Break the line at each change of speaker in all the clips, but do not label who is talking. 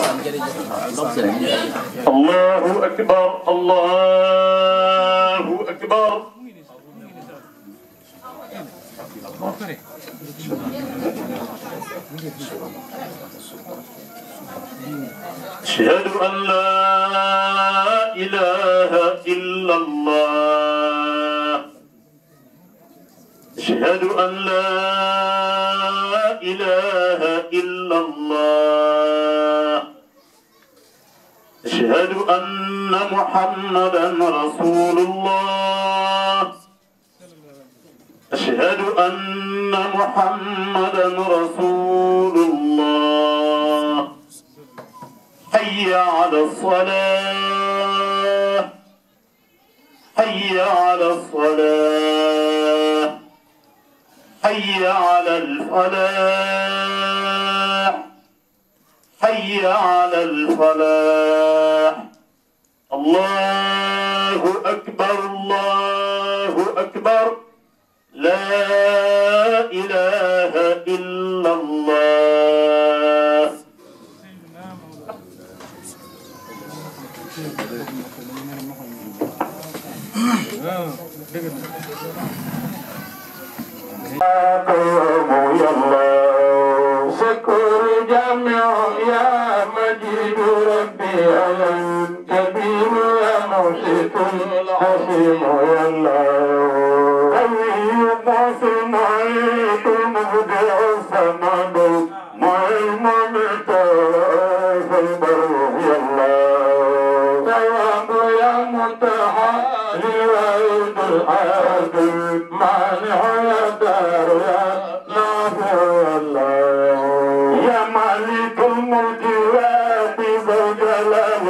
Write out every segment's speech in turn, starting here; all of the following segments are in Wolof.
الله أكبر الله أكبر أشهد أن لا إله إلا الله أشهد أن لا إله إلا الله أشهد أن محمدا رسول الله أشهد أن محمدا رسول الله حي على الصلاة حي على الصلاة حي على الفلاح حي على الفلاح الله أكبر الله أكبر لا إله إلا الله قوم يا الله شكر جميع يا مجيد ربي يا كبير يا مرشد الحسيم يا الله أيوب سمعت مبدع السماء معلم متى في البر يا الله ثواب يا متحالي وعيد العادل مانع يا دار يا نافع يا الله يا مالك الملك واحب الجلال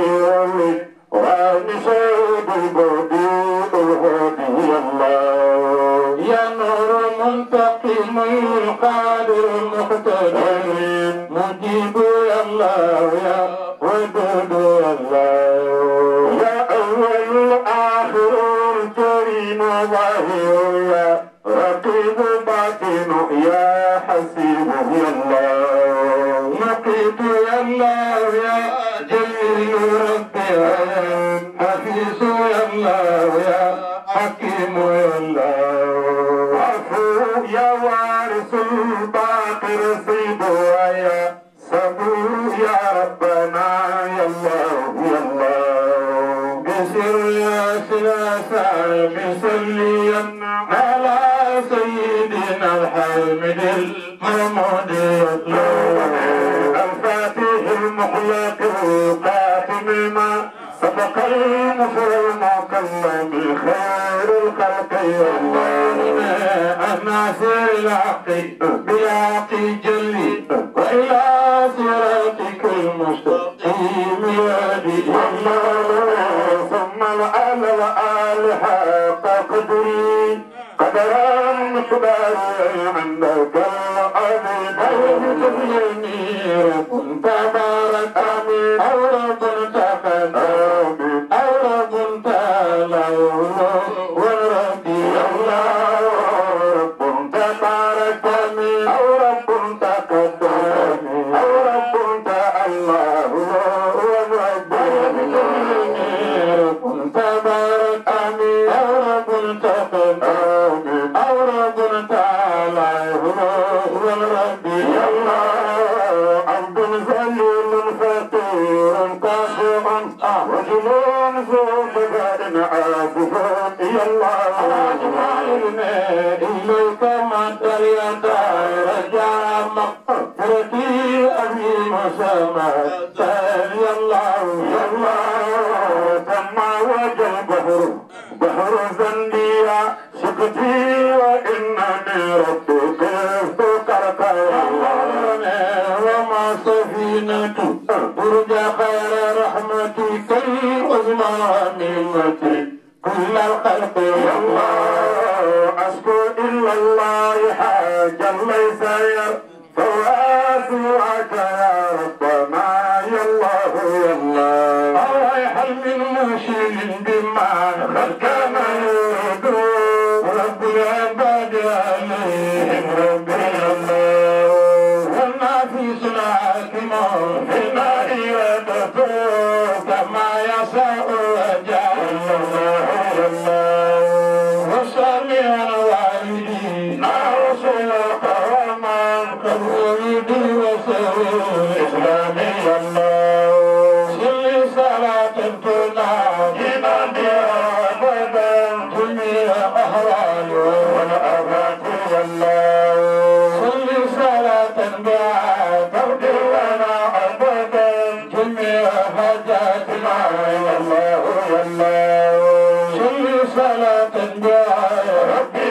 والإكرام سيد البديع الهادي يا الله يا نور منتقم القادر المقتدر مجيب يا الله يا ودود يا الله يا أول آخر الكريم ظاهر يا رقيب باطن يا حسيب يا الله نقيت يا الله يا جليل ربي يا حفيظ يا الله يا حكيم يا الله عفو يا وارث الباقر سيد يا صبور يا ربنا يا الله يا الله بسر يا سلاسة بسليا على سيدنا الحامد المحمود يا الله الفاتح المخلق القاتم ما سبق المفر المكلم خير الخلق يا الله الناصر الحق بالحق جلي وإلى صراطك المستقيم يهدي الله ثم الآل وآل حق قدري قدرا مقدارا عندك العظيم اليمين كنت بارك امين او رب تقدم او رب تعالى وربي الله رب تبارك امين او رب تقدم او رب تعالى وربي كنت بارك امين او رب تقدم او رب تعالى وربي الله عبد ذليل فقير كافر رجل ذو بدن عابد يا الله إليك ما تريد رجاء مغفرتي أبي مسامة يا الله يا الله كما وجه البحر بحر ذنبي سكتي وإنني ربي كيف كرك يا الله وما سفينة ترجى خير رحمتي كي أزمع نعمتي كل الخلق يا الله أشكو إلا الله حاجا ليس فواسعك يا ربنا يا الله يا الله الله هل من مشيل بما قد كان يريد رب العباد عليهم ربي الله والنافس الحاكم في النار كما يشاء وجل وصلي على والدينا رسول قواما كالورد وسرور إسلامي الله صل صلاة تناجينا بها أبدا جميع أهوال والآفات والله صل صلاة بها تغفر لنا أبدا جميع حاجاتنا يا الله يا الله صل صلاة بها ربي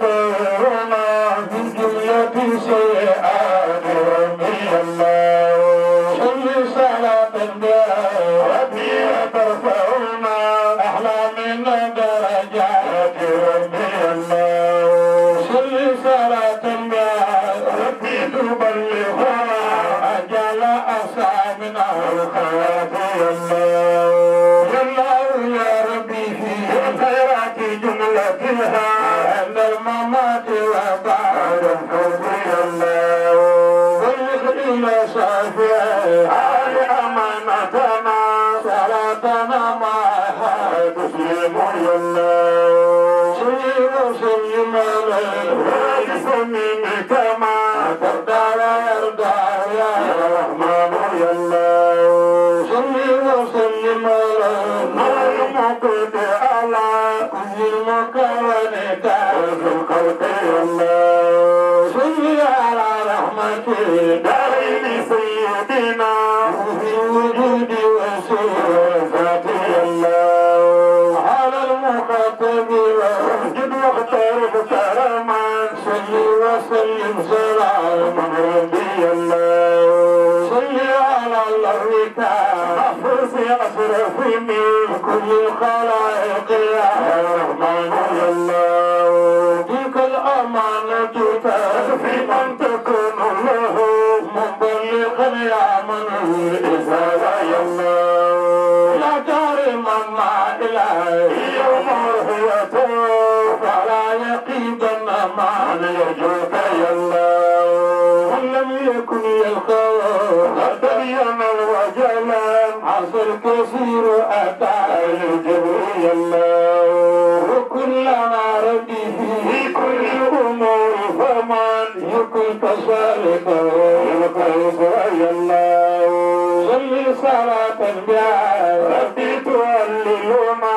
تطهرنا من جملة سيئات ربي الله صل صلاة بها ربي ترفعنا أحلى من درجات ربي الله صل صلاة بها ربي تبلغنا أجل أصحابنا الخيرات يا الله يا الله يا ربي في الخيرات جملتها عند الممات وبعد الحب يا الله بلغ إلى صافية آل أمانتنا صلاتنا معها تسلم يا الله صل وسلم عليه وسلم كما ترضى ويرضى يا رحمن يا الله صل وسلم عليه ما المقت على كل المكونات في الخلق يا الله صل على رحمته دارين سيدنا في الوجود وسوء ذاته يا الله على المخاطب واسجد واقترب كرما صل وسلم سلاما ربي الله صل على الله محفوظ أشرف من كل الخلائق يا رحمن يا الله تلك الأمانة تكفي من تكون له مبلغا يا من الإزالة يا الله لا ترمنا إلهي يوم رؤيته فلا يقيدن من يرجوك يا الله من لم يكن يلقى قد تبين الوجلا عصر كثير أتى الجبريل الله وكلنا ربي في كل الأمور فمن يكن كذلك يلقى يا الله صل صلاة بها ربي تهللنا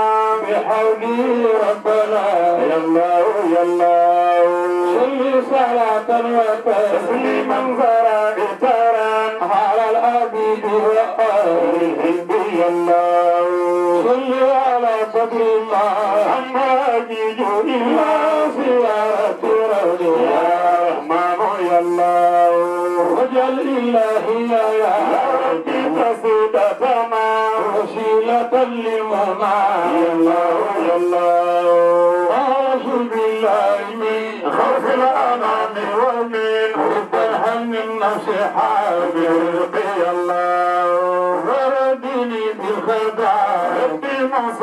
بحوله ربنا يا الله يا الله صل صلاة وتسليما فرائترا على العبيد وآله يا الله صل على قدر ما أما أجيج إلا زيارة ربي يا رحمن يا الله وجل إلهي يا ربي قصيدتنا وسيلة للمنى يا الله يا الله أعوذ بالله من خوف الأنام ومن حب الهم النصيحة برزقي الله وردني بالخدع ربي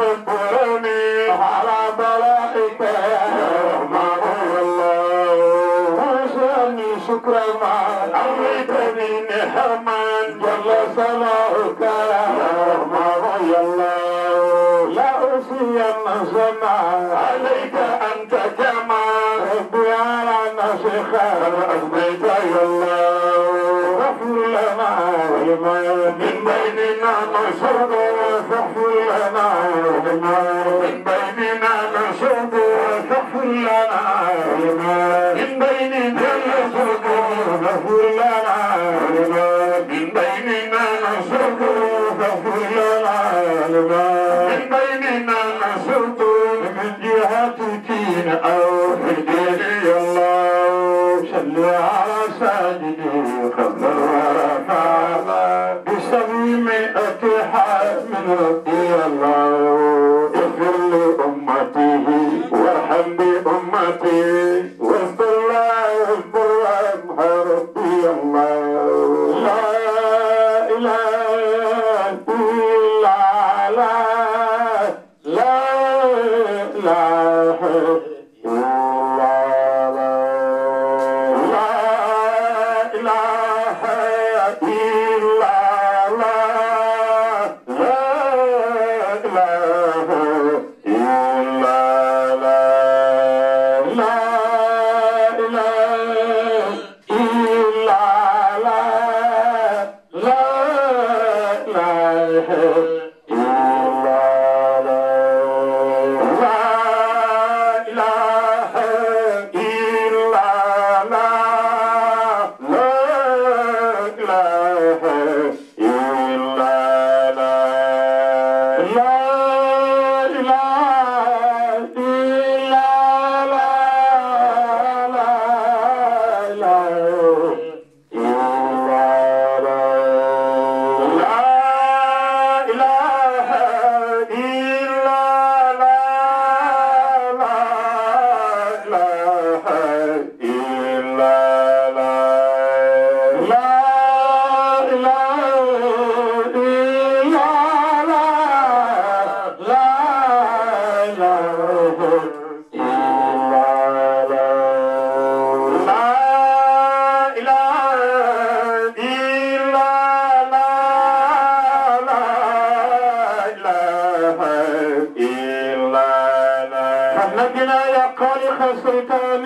مصبرني على بلائك يا رحمن يا الله واسألني شكرا ما أمرتني نعما جل صلاحك يا رحمن يا الله لا أوصين سنا عليك أنت كما ربي على نفسك أثبت يا الله غفر لنا ولما من بيننا نشهد فاغفر لنا ولما من بيننا نشهد فاغفر لنا ولما من بيننا نشهد فاغفر لنا ولما من بيننا نشهد فاغفر لنا ولما من بيننا نشهد من جهة دين أو في دين الله صل على سيدي قبل الورى بسميمة حال من ربي الله اغفر لأمته وارحم بأمتي واستر الله واستر وارحم ربي الله لا إله إلا الله لا إله إلا الله لا إله إلا الله فنجنا يا خالق الشيطان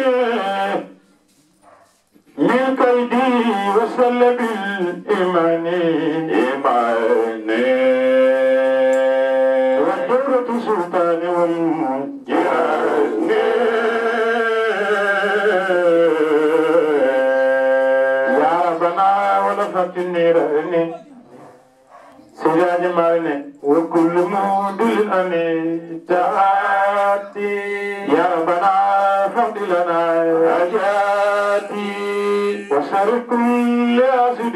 من كيدي وسلب الإيمان إيمان ودورة السلطان والجان يا ربنا ولفت النيران سجاد مالنا وكل مودل أني تعاتي يا ربنا فضل لنا حاجاتي وشر كل أسد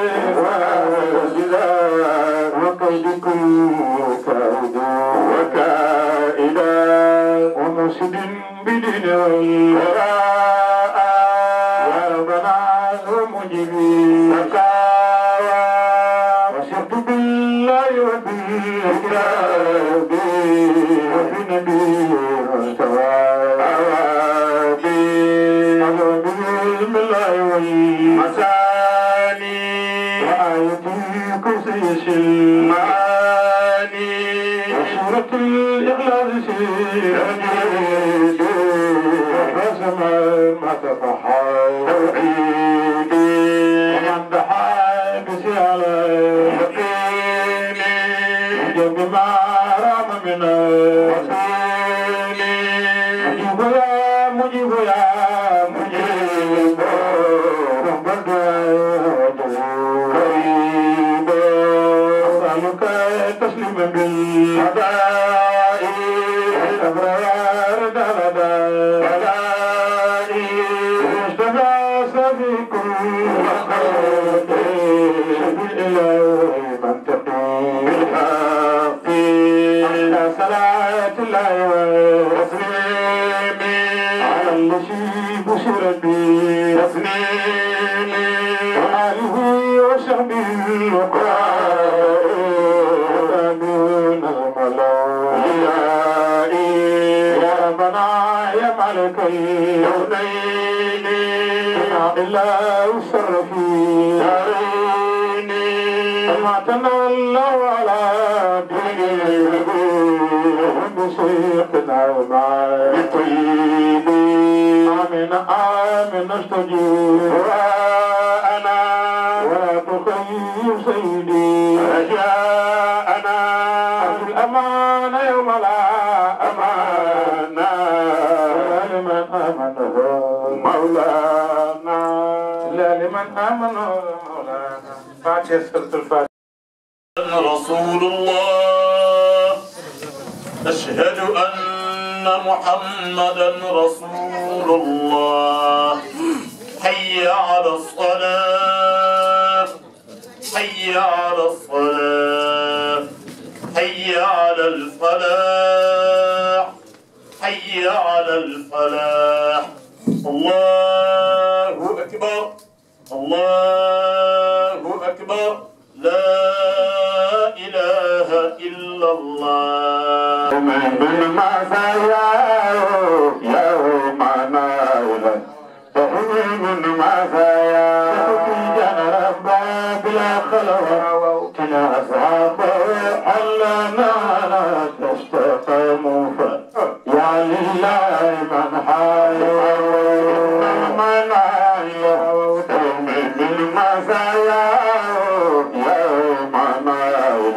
وأسدا وكيد كل كائد وكائدا ومسد بدين الوراء يا ربنا ومجيبي سكاوى وشرت بالله وبالكتاب وبنبي مستوى عوابي وبالعلم الله والمساني وآية كرسي المعاني وسورة الإخلاص سيرجي وسمع ما تفحى توحيدي ومن دحى بسيالة يقيني وجب ما رام من وسيلي مجيب يا مجيب يا مجيب رب الدعاء قريب أسألك تسليما بالهداء الأبرار دلدا بلائي اشتغى في كل مخلوق بالإله منطقي بالحق على صلاة الله وتسليمي على الذي بشر به تسليمي وآله وصحبه الوقراء آمين الملائكة يا ربنا يا ملك الكونين إلا وسر في دارين أماتنا الله على دينه بشيخنا مع الطيب آمين آمين نستجيب وأنا ولا تخيب سيدي رجاءنا أرجو الأمان يوم لا أمان لمن آمنه مولانا لا لمن آمنه مولانا فاتحة سورة الفاتحة
رسول الله أشهد أن محمدا رسول الله حي على الصلاة حي على الصلاة حي على الفلاح حي على الفلاح الله أكبر الله أكبر لا إله إلا الله
من مسايا يوم نائلا من مسايا جن ربا بلا خلوة كنا أصحاب علنا لا تستقيموا يا لله من حي من حي من مسايا يوم نائلا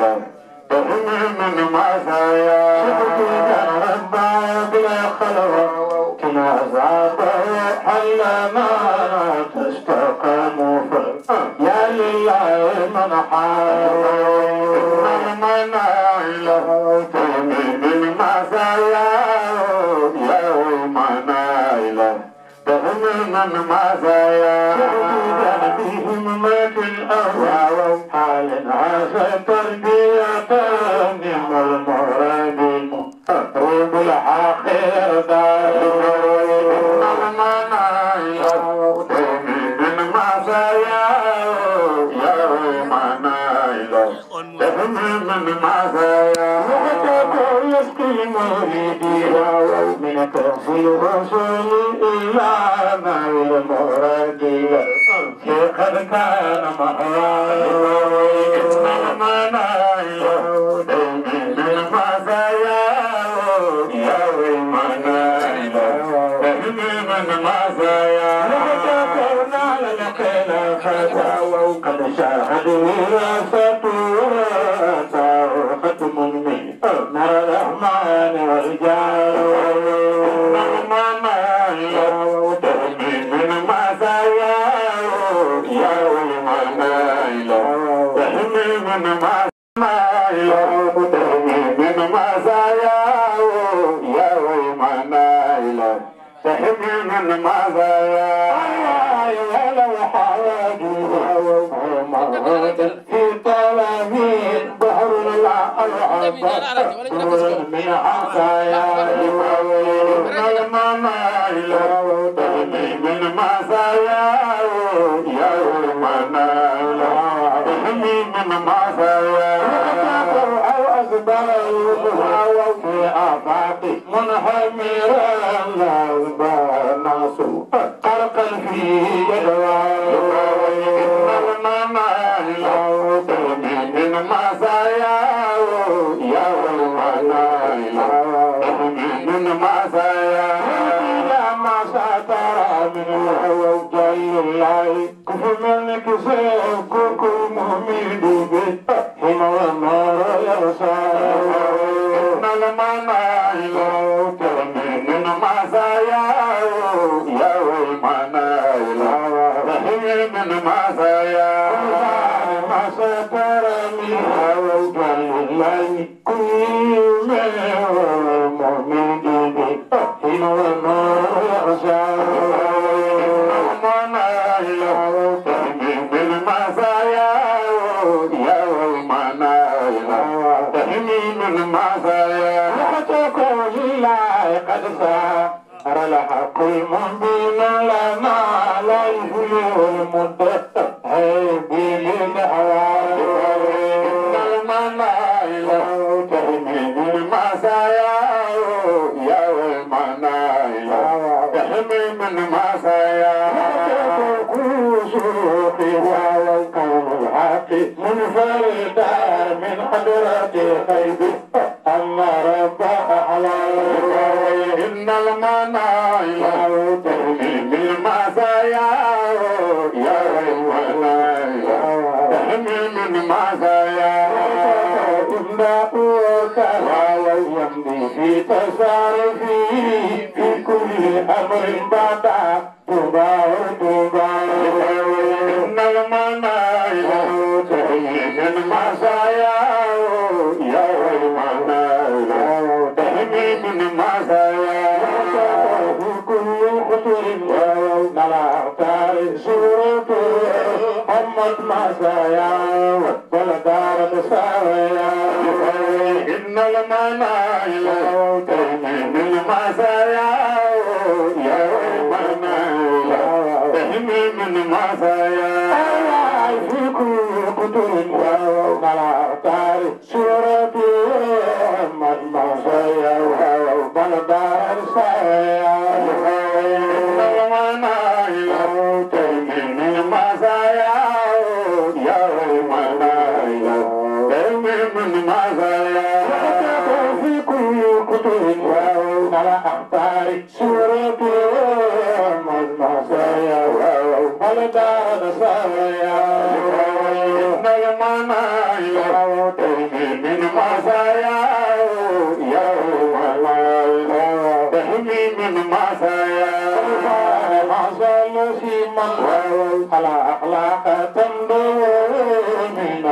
على أخلاق تنظر من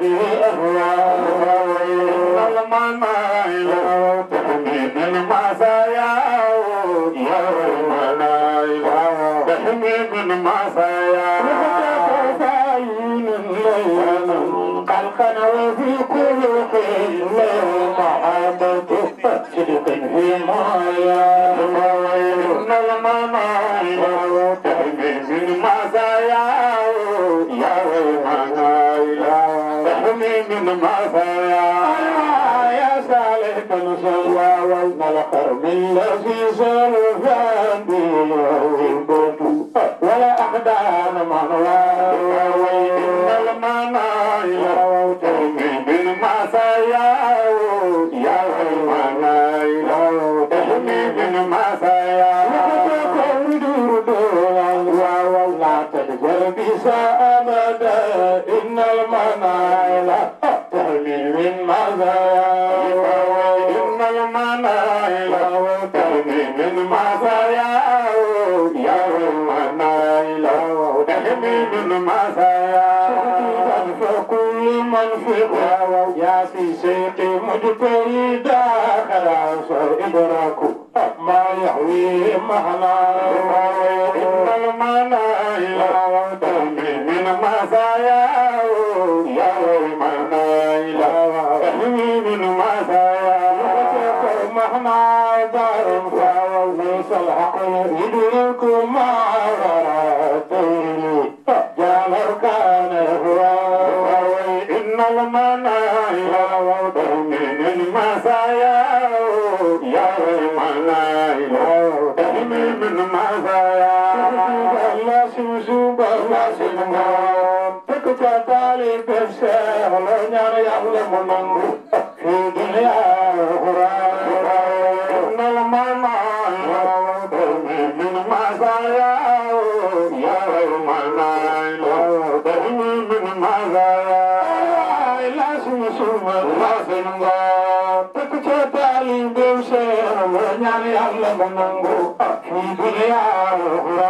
به أهواه المنايل تحميد المسايا يا المنايل تحميد المسايا فاين الليل خلقا وفي خلق له محبة صدق في مايا إن المنايل تحميد المسايا يا المنايل تحميد المسايا يا سالك الصلوى والملقر من الذي سلفان به ولا أحدان منوى وإن المنايا ترمي بالمسايا يا المنايا تحمي بالمسايا ولا تدبر بساء أبدا إن المنايا تحمي من مزايا إن المنايا تحمي من مزايا يا المنايا تحمي من مزايا فكل من في يا في سيق مجتهد خلاص إدراك ما يحوي مهلا إن المنايا تحمي من مزايا يا المنايا تحمي من مزايا مهما دار ليس الحق يدرك ما غراتني جابر كان هو إن المنايا من المسايا يا المنايا تحمي من مزايا الله سمسوب الله سمسوب تكتا تالي بسه لو نار يعلم منه في دنيا أخرى إن المنايا من مزايا يا المنايا تحمي من مزايا لا سمسوب الله سمسوب تكتا تالي بسه لو نار يعلم منه في دنيا أخرى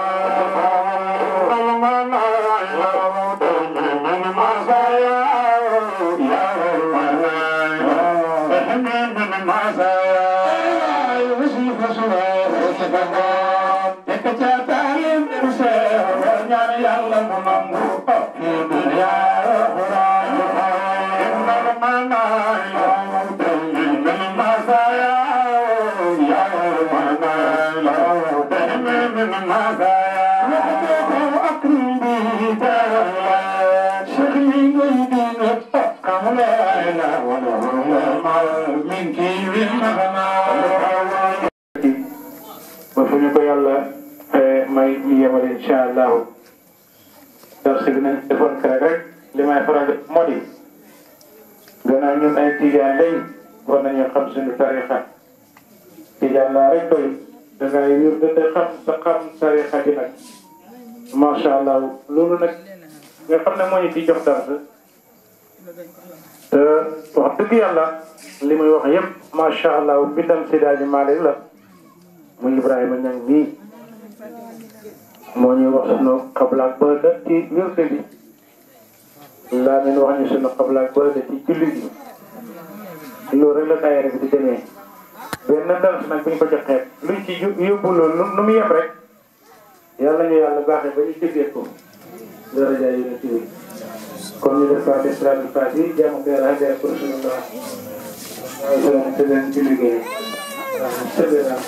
المنايا من مزايا يا المنايا تحمي من مزايا يوسف سواه سبحان يكتب المرسل ونعم يعلم منه في دنيا أخرى إن المنايا تحمي من مزايا يا المنايا تحمي من مزايا أكرم به تعالى شغلي ويدين كم لا إله ولا من كيف مغنى
ba fu ñu ko yàlla may ñu yemale incha allahu darsi bi nañ defoon kere rek li may faral di moo di gannaaw ñun ay tijaan lañ war nañu xam suñu tarixa tijaan laa rek doy dangay wér dënd xam sa xam tarixa bi nag macha allah loolu nag nga xam ne moo ñu ci jox dars te wax dëgg yàlla li muy wax yëpp macha allah bindam si daaji Maalik la muy Ibrahima Ñang mii moo ñuy wax sunu xablaak bëda ci wirde bi laa leen wax ñu sunu xablaak bëda ci julli bi loolu rek la daayira bi di demee benn dars nag bu ñu ko joxee luñ ci yóbbu loolu nu mu yem rek yàlla ñu yàlla baaxee ba ñu jëfee ko daraja yi na ci kon ñu def fàtte salaatu fàtte yi jàmm ko yàlla xamee pour sunu baax waaye salaam te leen ci liggéey waaw sëbëra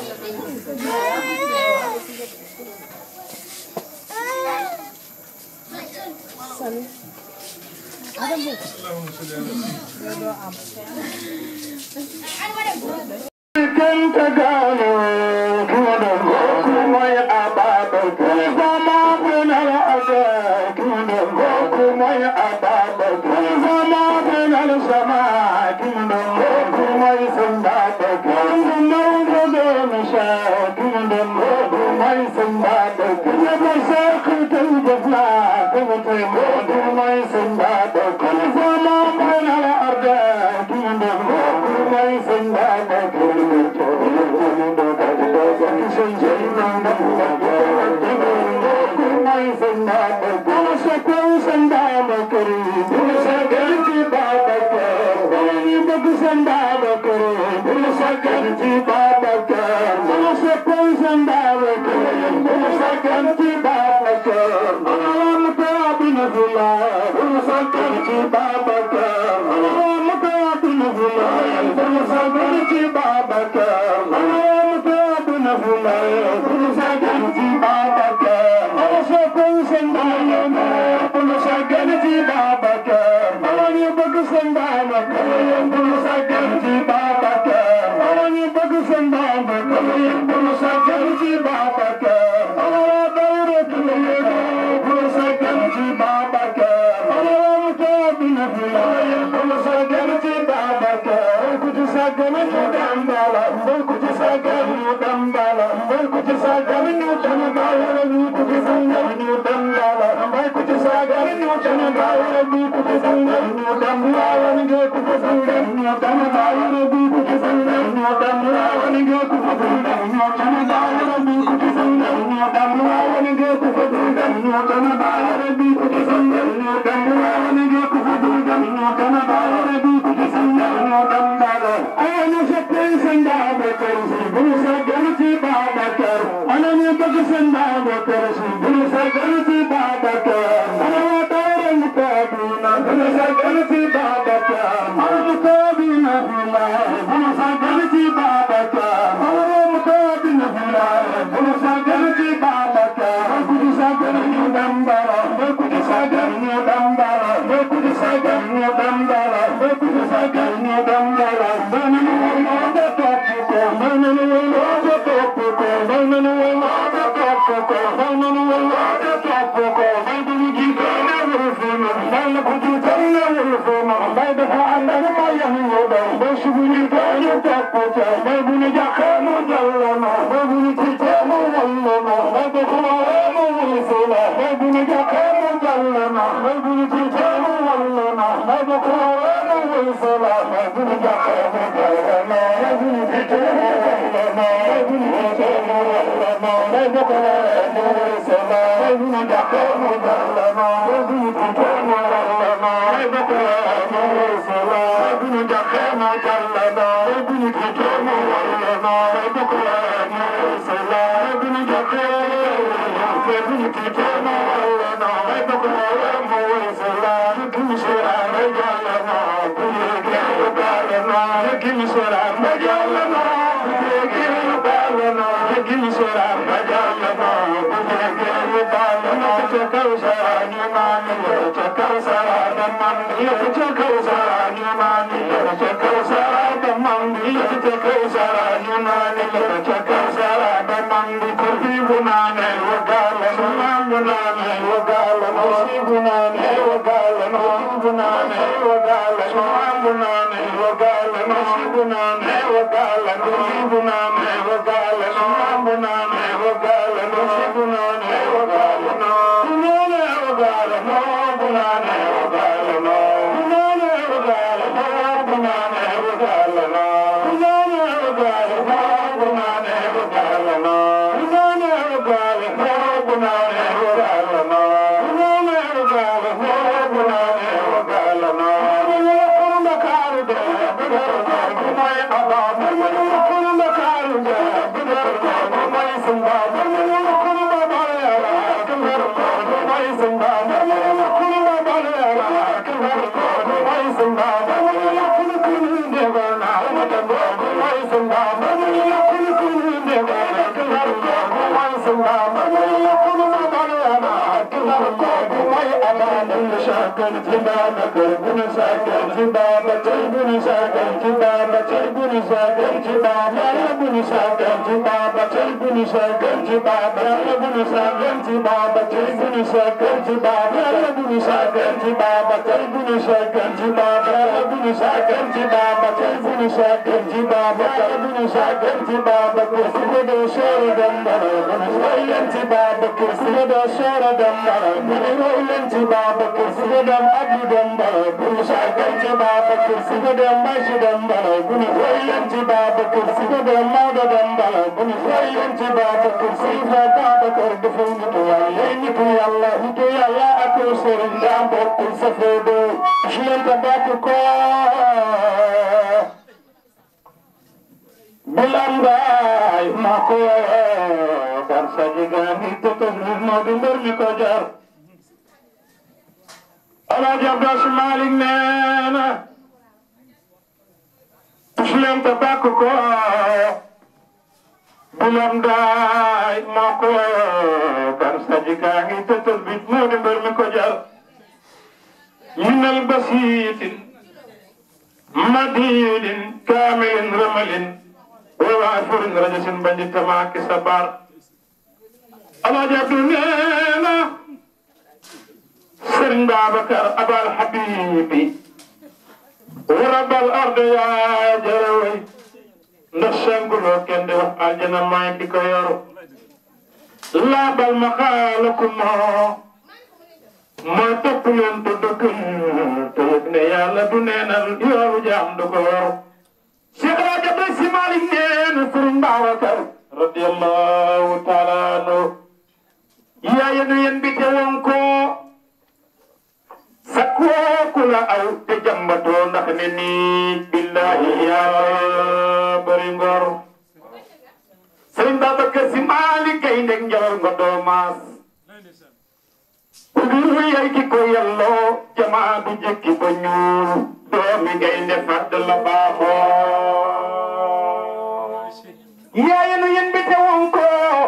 كنت قالوا كنا موي أبابك فما بنا الأداء كنا موي أبابك فما بنا السماء كنا موي سندابك كنا موي شاك كنا موي سندابك يبسك تلبسنا كنا موي سندابك فما بنا الأرض كنا موي سندابك Thank you. bëgg seen Babacar bul sàggan ci Babacar ana soppay seen Babacar bul sàggan ci Babacar ana lam taabina fila bul sàggan ci Babacar ana lam taabina fila bul sàggan ci Babacar ana lam taabina fila bul sàggan ci Babacar ana soppay seen Babacar bul sàggan ci Babacar ana ñu bëgg seen Babacar bul sàggan ci Babacar ana ñu bëgg seen Babacar bul sàggan ci Babacar ana waa dawra bul sàggan ci Babacar ana waa mutaabina fila bul sàggan ci Babacar ku ci sàggan ñu dambala ku ci sàggan ñu dambala ku ci sàggan ñu tana dawra ku ci sàggan ñu dambala ku ci sàggan ñu tana dawra ku ci sàggan ñu dambala ku ci sàggan ñu tana dawra ku ci sàggan ñu dambala ku ci sàggan ñu tana dawra ku ci sàggan ñu dambala ku ci sàggan ñu tana dawra ku ci sàggan ñu dambala ku ci sàggan ñu tana dawra ku ci sàggan ñu dambala ay ñu soppé seen Babacar Si bu ñu sàggan ci Babacar ana ñu bëgg seen Babacar Si bu ñu sàggan ci Babacar ana waa dawra mu taabina bu ñu sàggan ci Babacar ana mu taabina fila bu ñu sàggan ci Babacar ana mu taabina fila bu ñu sàggan ci Babacar ku ci sàggan ñu dambala ku ci sàggan ñu dambala ku ci sàggan ñu dambala ku ci sàggan ñu dambala dana ñu wala da topp ko dana ñu wala da topp ko dana ñu wala da topp ko dana ñu wala da topp ko bay du ñu jiite na wala fi na bay la ko ci tan na wala fi na bay dafa ànd ak ma yam ñu daw ba subu ñu ko ñu topp ko bay bu ñu jàkka mu jàll na bay bu ñu ci te mu wal na bay dafa mu wal fi na bay bu ñu jàkka mu jàll na bay bu ñu ci te mu wal na bay dafa mu wal fi na bay bu ñu jàkka mu jàll na bay bu ñu ci te mu wal na bay bu ñu ci te mu wal na bay dafa mu wal fi na bay bu ñu jàkka mu jàll na bay bu ñu ci te mu wal na bay dafa mu wal fi na bay bu ñu jàkka mu jàll na bay bu ñu ci te mu wal na bay dafa mu wal fi na bay bu ñu jàkka bay bu ñu ci te mu wal na bay dafa mu wal fi na bu ñu ci ay jàll na bu ñu jàll na bu ñu sora ma jàll na bu ñu jàll na bu ñu sora ma jàll na bu ñu jàll na ca kaw sara ñu naan ca kaw sara da man ca kaw sara ñu naan ca kaw sara da man ca kaw sara ñu naan ca kaw sara da man ko fi bu naan wa gal na bu naan wa gal na si bu naan wa gal na bu naan wa gal na bu naan wa gal na si bu naan wa gal na si bu naan wa gal na bu naan wa gal na si bu naan wa gal na bu naan wa gal na bu naan wa gal na bu naan wa gal na bu naan wa gal na bu naan wa gal na bu naan wa gal na bu naan wa gal na bu naan wa gal na bu naan wa gal na bu naan wa gal na kurma karu de kumay aba kurma karu de kumay sumba kurma balera kumay sumba kurma balera kumay sumba kun kun de bana kumay sumba kun kun de bana kumay sumba kurma balera kumay aba shakan jibana kun shakan jibana kun shakan jibana kun shakan jibana kun shakan jibana kun shakan jibana kun shakan jibana kun shakan jibana kun shakan jibana kun shakan jibana kun shakan jibana kun shakan jibana kun shakan jibana kursi da shara dambara kun shakan jibana kursi da shara dambara kun roilan jibana kursi da abu dambara kun shakan jibana kursi da mashi dambara kun roilan jibana kursi da mada dambara kun roilan jibana kursi da baba kardu fundu yayin ku yalla ku yalla aku serin da bokul safedo shilan tabatu ko bilambaay moo ko woo gar sa jigaani tëtëf moo di mbër mi ko jar Alaaji Abdas Malik nee na tus leen te bàkk ko bilambaay moo ko woo gar sa jigaani tëtëf moo di mbër mi ko jar minal basiitin madiidin kaamilin ramalin waa furin rajo sin bañ di tamaaki sabar alaaji abdu nee na sëriñ babacar abal habibi warabal arde yaa jaraway ndax sanguloo kenn di wax aljana maay ki ko yor laabal ma xaalaku moo mooy topp leen te dëkk te yëg ne yàlla du neenal yoolu jaam du ko yor Cheikh Raja Bay Si Malik nee na Sëriñ Babacar radiyallahu taala anhu yaa yéen yéen bi te woon ko sakkoo ku la aw te jàmbatoo ndax ne nii billahi yaa bëri ngor Sëriñ Babacar Si Malik kay ndeg njawal nga doo maas udu yay ki ko yelloo jamaa du jëkki ba ñuul doomi gaynde fàdd la baaxoo yaaye nu yen bi te woon ko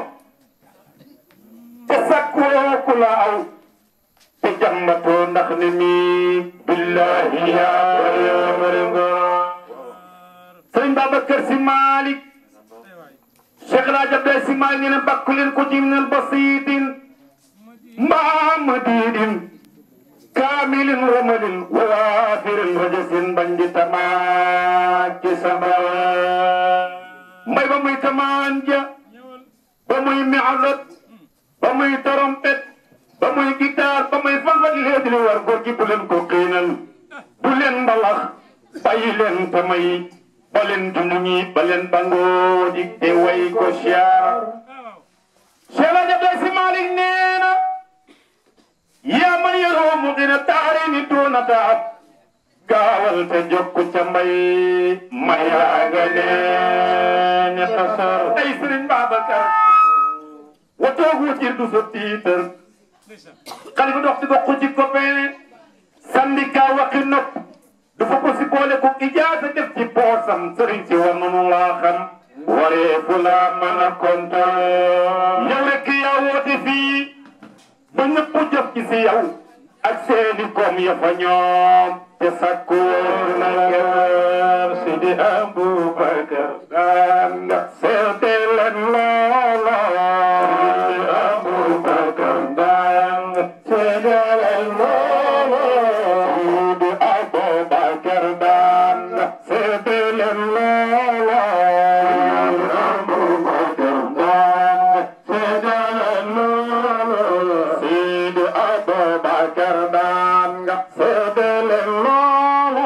te sakkoo ku la aw te jàmmatoo ndax ne mi billahi yaa bëri nga sëriñ Babacar Si Malik Cheikh Raja Abdel Si Malik nee na bakku leen ko ci minal basiitin mamadidin kamilin ramalin wafirin rajasin bandi tamaki sama mbay ba muy tamaan ja ba muy mialat ba muy trompette ba muy guitare ba muy fangat léegi war góor gi bu leen ko xiinal bu leen mbalax bàyyi leen tamay ba leen junduñi ba leen bangoo di te way ko siyaar Cheikh Raja Abdel Si Malik nee na yaa man yaroo mu gën a taari ni doona taab gaawal te jokku ca mbay mayaaga nee ne tasar ay sëriñ Babacar watoogu jir du sa tiitar xale bi dox di bokku ci copain syndicat waxi nopp dafa ko si boole ko ijaasa def ci poosam sëriñ si war nanu laa xam waree fu laa mën a kontaan yow rek yaa woote fii ba ñëpp jëf ci si yow ak seeni koom ya fa ñoom te sakku na kër Sidi Aboubacar daan nga seete leen loola Sidi Aboubacar daan nga seete leen loola Sidi Aboubacar daan nga seete leen loola Sidi Aboubacar daan nga seete leen loola Sidi Aboubacar daan nga seete leen loola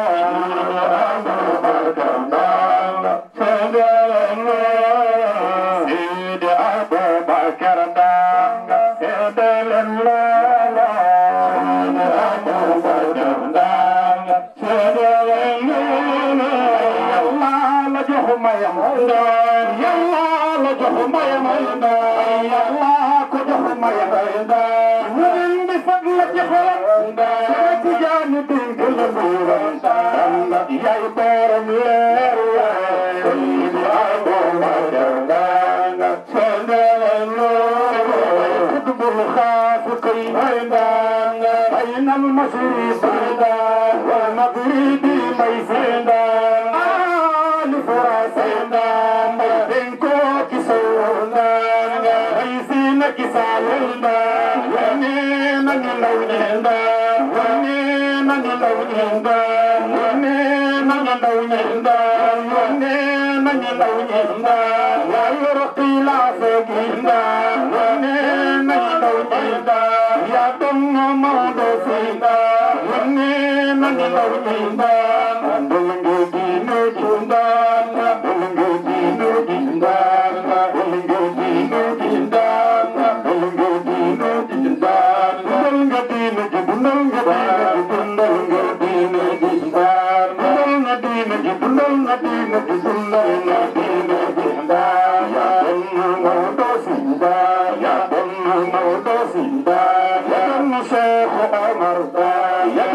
Sidi Aboubacar daan nga seete leen loola Sidi Aboubacar daan nga seete leen loola Yàlla la jox mayam ndaan Yàlla la jox mayam ndaan Yàlla ko jox mayam ndaan Wurin bi fag la ci xolam ndaan Sama tijaani dénk la nguuram ndaan Yaay borom leer waay Sidi Aboubacar ndaan nga seete leen loola Kutubul xaafiqi may ndaan nga Baynal mashriqi ndaan wal maghribi may sendaan Ali Farasendaan may benko kisondaan nga Ay sina kisalendaan Wane nani lawnendaan Wane nani lawnendaan Wane nani lawnendaan Wane nani lawnendaan Wayo raqila fegindaan Wane nani lawnendaan Ya dongo maudo sindaan Wane nani lawnendaan Andulungu dino jundaan Andulungu dino jundaan Andulungu dino jundaan Andulungu dino jundaan Andulungu dino jundaan Andulungu dino jundaan Andulungu dino jundaan Andulungu dino jundaan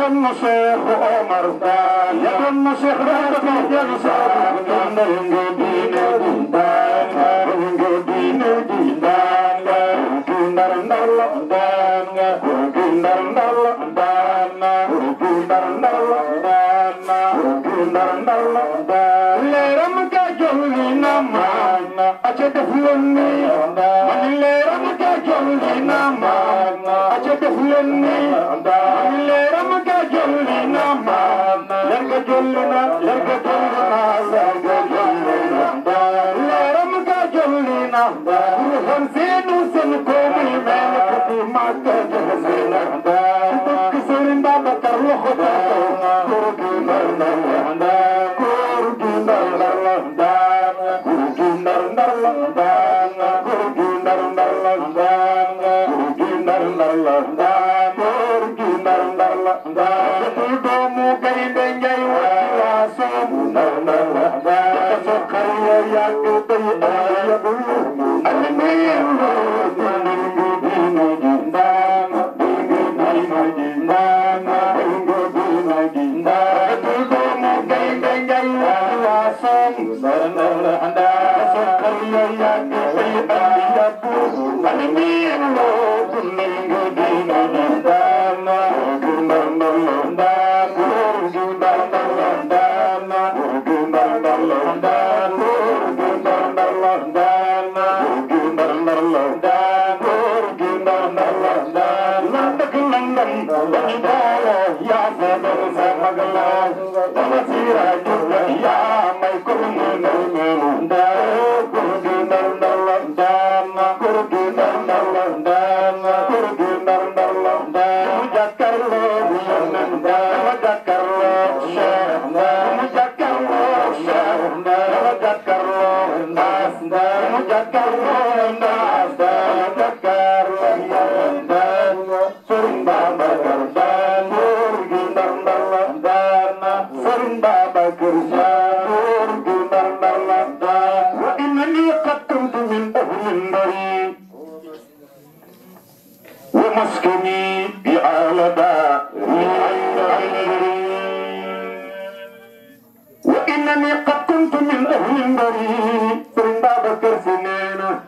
doon na Cheikh Omar Daan ya doon na Cheikh Rafet Jal Saad ndal nga diine ji daan nga nga diine ji daan nga ku ndar ndar la daan nga ku ndar ndar la daan nga ku ndar ndar la daan nga ku ndar ndar la daan leeram ga jolli na maan na aca def leen ni man leeram ga jolli na maan na aca def leen ni man leeram ga jolli na maan na leer ga jolli na leer ga jolli na leer ga jolli na leeram ga jolli na ruuxam seenu seen ko muy mel ko di màgg jaga seen dëkk Sëriñ Babacar loxo ba góor gi ndar ndar la góor gi ndar ndar la góor gi ndar ndar la góor gi ndar ndar la góor gi ndar ndar la góor gi ndar ndar la du doomu gaynde njay wati waa soomu ndar ndar la dafa soxar ya yàgg bay ayabu alimiir dingu dina ji ndaanga dingu dina ji ndaanga dingu dina ji ndaanga du doomu gaynde njay wati waa soomu ndar ndar la dafa soxar ya yàgg bay ayabu alimiir dingu dina ji ndaanga dingu ndar ndar la ndaanga dingu ndar ndar la ndaanga dingu ndar ndar la ndaanga dingu ndar ndar la ndaanga dingu ndar ndar la ndaanga dingu ndar ndar la ndaanga dëkk London dañu boole yaa seedal sa magala dama siira jubla yaa may ko mu ne meelu ndaanga dingu ndar ndar la ndaanga dingu ndar ndar la ndaanga dingu ndar ndar la ndaanga mu jàkkaarloo bu yónneen dama jàkkaarloo Cheikh mu jàkkaarloo Cheikh dama jàkkaarloo Ndaas mu jàkkaarloo Ndaas dama jàkkaarloo Ndaas Sëriñ Babacar Daan góor gi ndar ndar la daan Sëriñ Babacar Daan góor gi ndar ndar la daan wa innani qad kuntu min ahli ndari ومسكني بآل وإنني قد كنت من أهل البريد سرين بابا كرسنين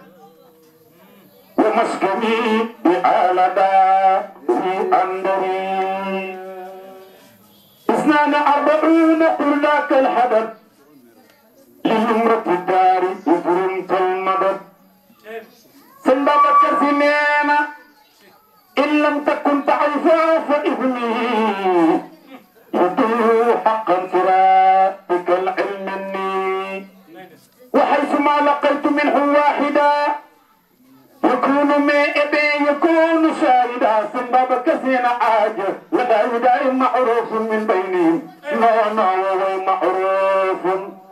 ومسكني بآل في أندري اثنان أربعون قل ذاك الحدث للمرة الدار وفرنت المدد سرين بابا كرسنين إن لم تكن تعرفا فإثمه يدل حقا صراطك العلم مني وحيث ما لقيت منه واحدا يكون ما إبي يكون شاهدا سنباب كثير عاجة لدى يدعي معروف من بينهم لا نوى معروف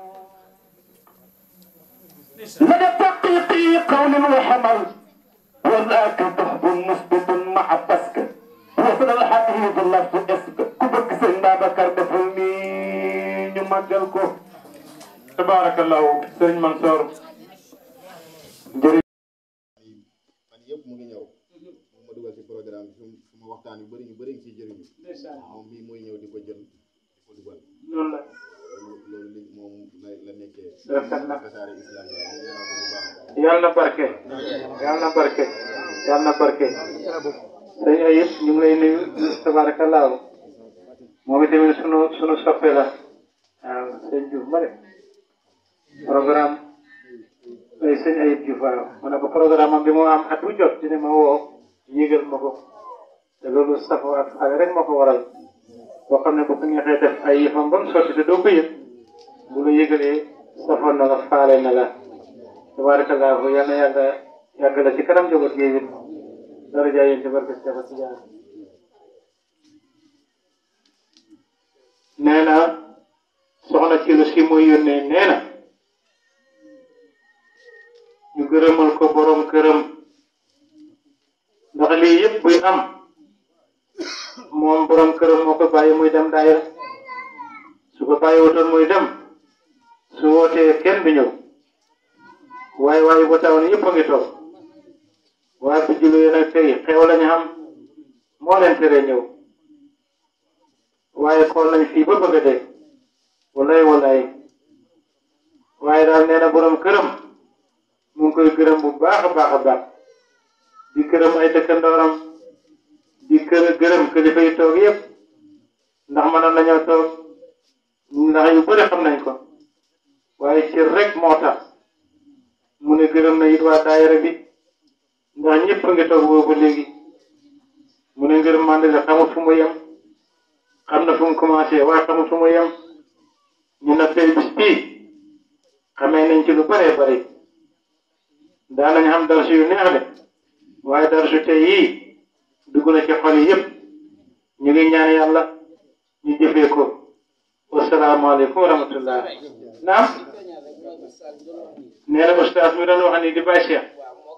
لدى تحقيق قول وحمل وذاك تحب مثبت مع بسك وصل الحديث لفظ اسك كبك سن بابكر دفلني نمجلكو تبارك الله سيد منصور جري
fan yëpp mu ngi ñëw moom ma dugal ci programme bi su su ma waxtaan yu bëri ñu bëri ngi ciy jëriñu moom mii mooy ñëw di ko jël di ko dugal
noonu la
loolu loolu li moom la la nekkee
rafet na
tasaare islam yi ñu ñaanal ko bu baax
yàlla na barke yàlla na barke yàlla na barke sëñ Ayib ñu ngi lay nuyu tabaarakallaahu moom itamit sunu sunu soppe la waaw sëñ Diouf ma de programme ay sëñ Ayib Diouf waaw ma ne ko programme am bi moo am at bu jot dina ma woo yégal ma ko te loolu safo ak faale rek moo ko waral boo xam ne bu ko neexee def ay yëfam ba mu sotti te doo ko yëg bu la yëgalee safoon na la faale na la tabarakallahu yal na yàlla yàgg la ci kanam njaboot gi it daraja yéen ci barke Cheikh Tidiane nee na soxna ci lu si muy yónnee nee na ñu gërëmal ko borom këram ndax lii yëpp buy am moom borom këram moo ko bàyyi muy dem daayira su ko bàyyi wutoon muy dem su wootee kenn du ñëw waaye waaye ba taw ni yëpp a ngi toog waaye bu jullee nag tey xew lañu xam moo leen tere ñëw waaye xool nañ fii ba bëgg a dee walay walay waaye daal nee na borom këram mu ngi koy gërëm bu baax a baax a baax di gërëm ay dëkkandooram di kër gërëm kilifa yi toog yëpp ndax mënoon nañoo toog ndax yu bëri xam nañ ko waaye cër rek moo tax mu ne gërëm na it waa daayira bi ndax ñëpp a ngi toog boobu léegi mu ne ngërëm mande la xamul fu mu yem xam na fu mu commencé waaye xamul fu mu yem ñu na tey bis bii xamee nañ ci lu bëree bëri daanañ xam darsu yu neex de waaye darsu tey yii dugg na ci xol yi yëpp ñu ngi ñaan yàlla ñu jëfee ko wasalaamaaleykum wa rahmatullah naam nee na ustaas mi doon wax ni di bàyyi Cheikh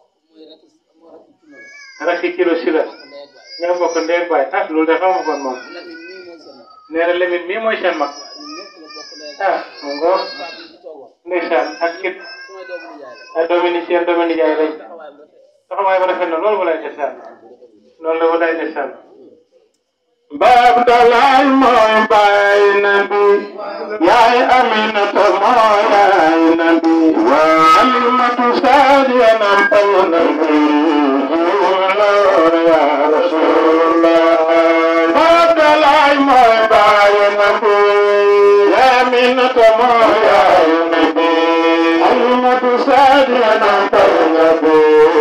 rakki kilo si la ñoo bokk ndee baay ah loolu de xamu kon moom nee na Lamine mii mooy seen mag ah mu ngoo ndeysaan ak kit ay doomi ni seen doomi ni jaay lañ taxawaay ba rafet na loolu walay desaan loolu la walay desaan
baab dalaay mooy baay nabi yaay aminata mooy yaay nabi alimatu saadiya nampal nabi ya rasulullah baab dalaay mooy baay nabi yaay aminata mooy yaay nabi alimatu saadiya nampal nabi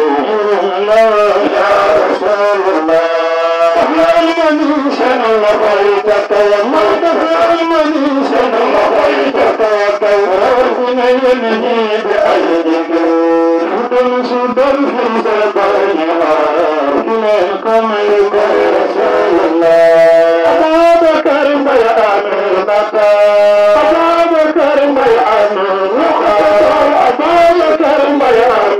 ya rasulullah المنيشن لبيتك ومدفع المنيشن لبيتك وكورنا ينهي بأيدك سدل سدل في سبعها إليكم يا رسول الله أبا بكر بيان البكر أبا بكر بيان أبا بكر بيان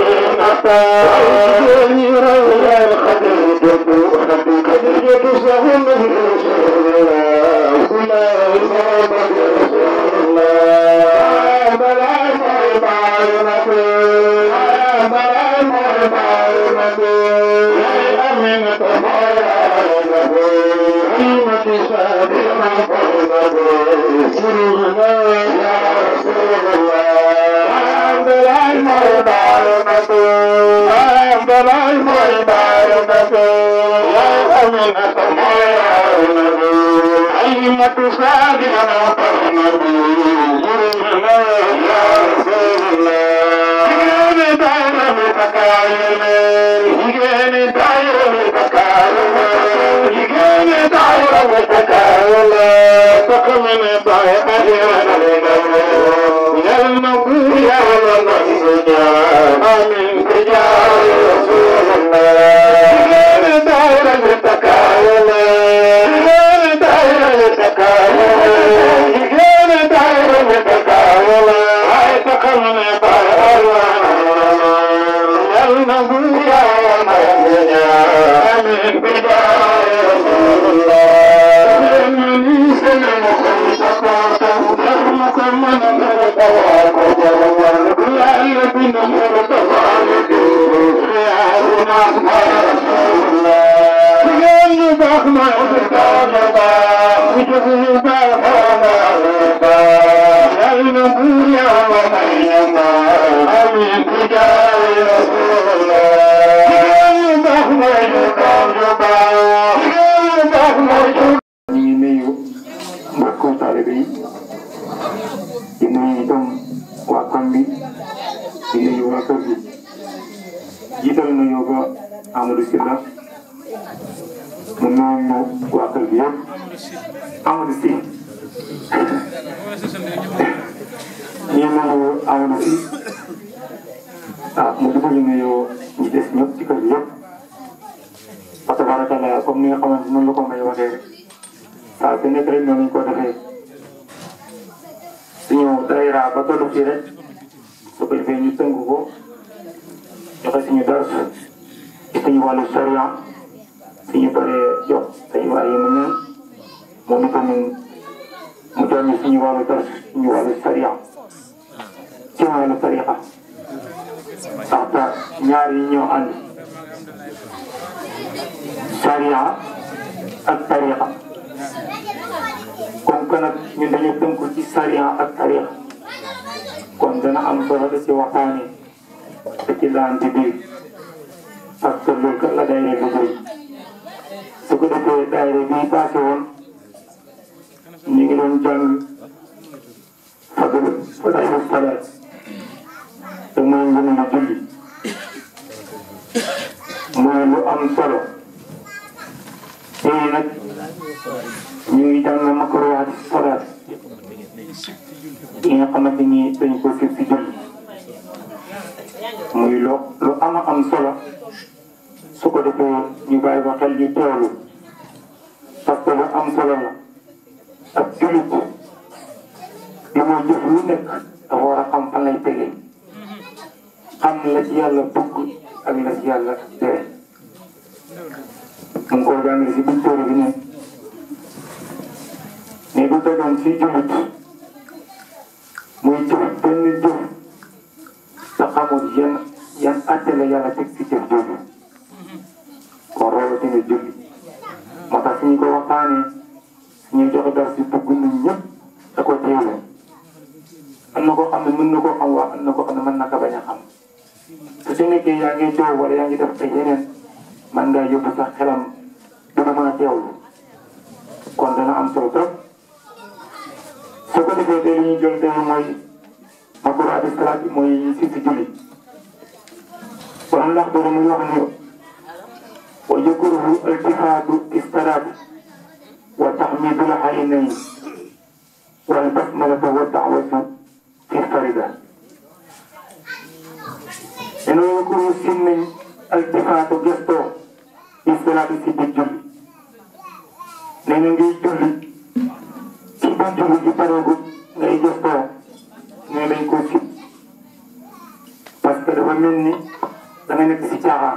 que nag ñun dañu tënku ci sariya ak tarix kon dana am solo da ci waxtaane te ci laante biir parce que loolu kat la daayira liggéey su ko defee daayira bii passé woon ñu ngi doon jàng fadl fadailu salaat te mooy ngëneelu julli mooy lu am solo tey nag ñu ngi jàng makruhaat salaat yi nga xamante ni dañ ko sib si julli muy lu lu ama am solo su ko defee ñu bàyyi ba xel ñu teewlu parce que lu am solo la ak jullit li muy jëf lu nekk dafa war a xam fan lay tegee xam la ci yàlla bëgg ak la ci yàlla tere mu ngi ko jàngale si biir téere bi ne ne du tegoon si jullit muy jëf benn jëf te xamul yan yan atte la yàlla teg si jëf jooju kon rawatina julli moo tax suñu ko waxtaanee suñuy joxe dara si bëgg nañ ñëpp da ko teewlu am na koo xam ne mën na koo xam wax am na koo xam ne mën na ko bañ a xam su ci nekkee yaa ngi joow wala yaa ngi def ay yeneen man ngaa yóbbu sax xelam dina mën a teewlu kon dana am solo trop su ko defee tey li ñuy jël tey mooy makruhaati salaat bi mooy si si julli kon ndax dara muy wax ne wa yakruhu iltifaatu istaraat wa taxmiidul aynayn wal basmalata wa da'watu fi farida dana yakruhu sin nañ iltifaatu gestoo istaraat si biir julli nee na ngay julli ci biir julli ji pareegul ngay gestoo nee nañ ko sib parce que dafa mel ni da nga nekk si caaxaan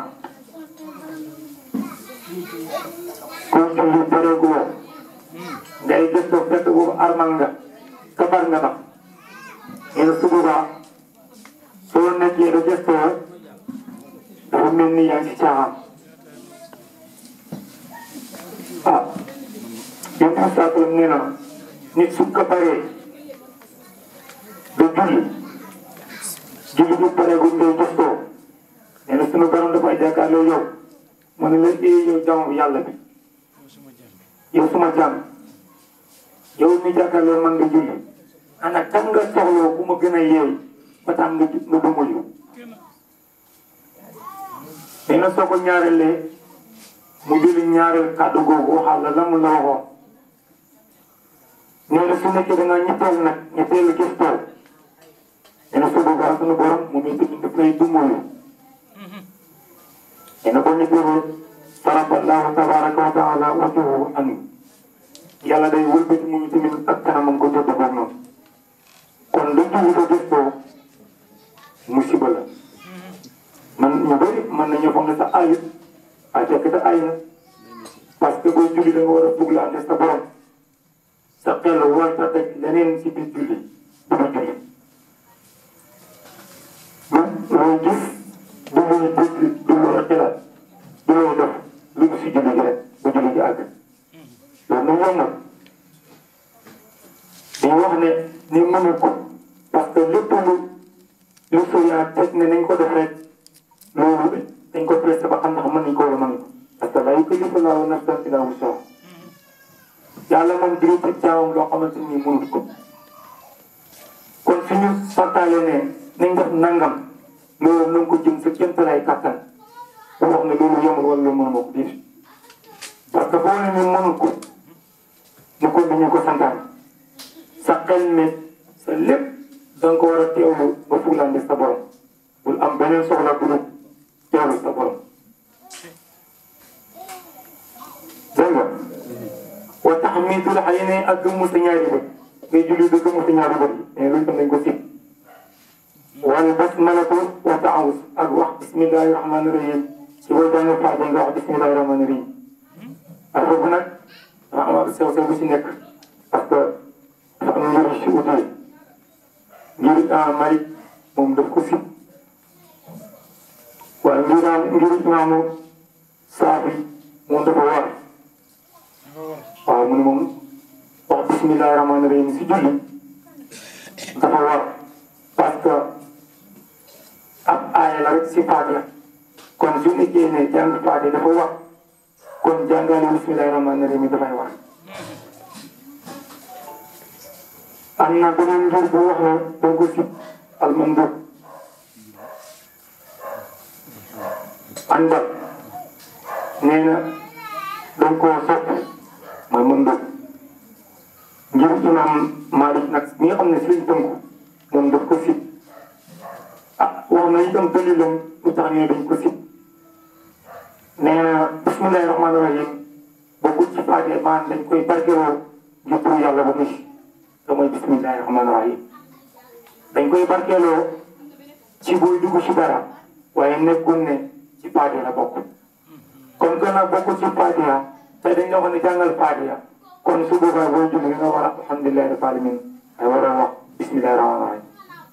koo julli pareeguloo ngay gëstoo fekk boobu armal nga kabar nga tax nee na su boobaa soo nekkee da gëstoo dafa mel ni yaa ngi si caaxaan ah yow Moussa nee na nit su ko paree da julli julli bu pareegul ngay gëstoo nee na sunu borom dafay jàkkaarloo yow mu ne la eh yow jaamu yàlla bi yow suma jaam yow mi jàkkaarloo man nga julli ana kan nga soxloo bu ma gën a yeey ba tax nga nga dumuyu nee na soo ko ñaareelee mu jëli ñaareel kàddu googu waxal la la mu la waxoon nee na su nekkee da nga ñetteel nag ñetteelu gëstoo nee na su boobaa sunu borom moom itamit daf lay dumuyu ene ko ñetteelu faraballahu tabaraka wa taala wajhuhu anhu yàlla day wëlbati moom tamit ak kanamam ko tëdd ak noonu kon lu julli ko gëstoo musiba la man ñu bëri mën nañu foog ne sa ayut a fekk te ay na parce que booy julli da nga war a buglante sa borom sa xel war sa teg leneen ci biir julli du ma julli lu looy gis du looy dégg du looy xelaat du looy def lu si julli gi rek ba julli gi àgg loolu nag ñoom nag dañ wax ne ni mënu ko parce que lépp lu lu soriyaa teg ne nañ ko def rek loolu dañ ko pressé ba xam ndax mën nañ ko wala mën ko parce que laa yukallifu llaahu nafsan illaa wus'ahaa yàlla moom dina teg jaamam loo xamante ni mënut ko kon suñu santaale ne nañ def nangam loolu nañ ko jëm sa kéemtalaay kàttan bu wax ne loolu yomul wala loolu mënuma ko diir parce que boo leen mënul ko mu ko ñu ko santaan sa xel ne sa lépp da nga ko war a teewlu ba fuglande sa borom bul am beneen soxla bu dul teewlu sa borom dégg nga wa tahmiidul ayni ak gëmmu sa ñaari bët ngay julli ba gëmmu sa ñaari bët yi mais loolu tam dañ ko sib wal basmalatu wa taawus ak wax bismillahi rahmani rahim ci booy jàng faatiha nga wax bismillahi rahmani rahim ak foofu nag dafa am sew sew bu ci nekk parce que dafa am njëriñ si utile ngir Malik moom daf ko sib waaye ngir ngir imaamu Saafi moom dafa war waaw mu ne moom wax bismillahi rahmaani rahim si julli dafa war parce que ab aaya la rek si Faatiha kon su nekkee ne jàng Faatiha dafa war kon jàngale bismillahi rahmaani rahim dafay war am na beneen mbir bu wax ne dañ ko sib almandub àndal nee na dañ koo sopp mooy mandub ngir imam Malik nag mi nga xam ne seen tënku moom daf ko sib ah wax na itam dalilam lu tax ñu ne dañ ko sib nee na bismillahi rahmaani rahim bokkul ci Faatiha maanaam dañ koy barkeloo ngir pour yàlla ba muy te mooy bismillahi rahmaani rahim dañ koy barkeeloo ci booy dugg ci dara waaye nekkul ne ci Faatiha la bokk kon que nag bokkul ci Faatiha te dañ la wax ne jàngal Faatiha kon su boobaa booy julli nga war a alhamdulillahi rabbil alamin ay war a wax bismillahi rahmaani rahim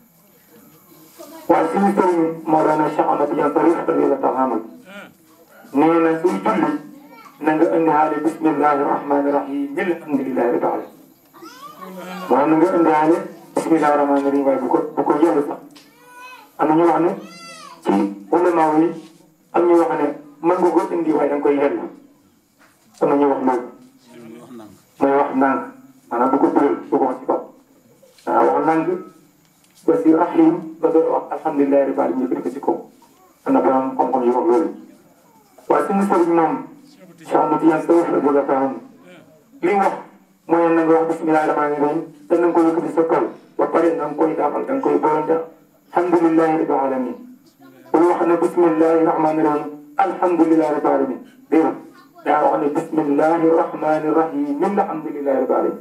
waaye suñu sëriñ Mawlana Cheikh Ahmad Tidiane Sarif radiyallahu taala anhu nee na suy julli na nga indihaale bismillahi rahmaani rahim alhamdulillahi rabbil alamin waaw na nga indiwaale bismillahi rahmaani rahim waaye bu ko bu ko yellu sax am na ñu wax ne ci ulama yi am ñu wax ne mën nga ko indi waaye da nga koy yellu am na ñu wax loolu mooy wax ndànk maanaam bu ko tëral bu ko wax ci kaw waaw wax ndànk ba si rahim ba doon wax alhamdulilahi rabbil alamin ñu ko ci kaw am na borom xam-xam yu wax loolu waaye suñu sëriñ moom Cheikh Ahmad Tidiane Sarif radiyallahu taala anhu li wax mooy na nga wax bismillahi rahmaani rahim te na nga ko yëkkati sa kaw ba pare na nga koy daafal da nga koy boolante alhamdulilahi rabbil alamin bul wax ne bismillahi rahmaani rahim alhamdulilahi rabbil alamin déedéet daa wax ne bismillahi rahmaani rahim alhamdulilahi rabbil alamin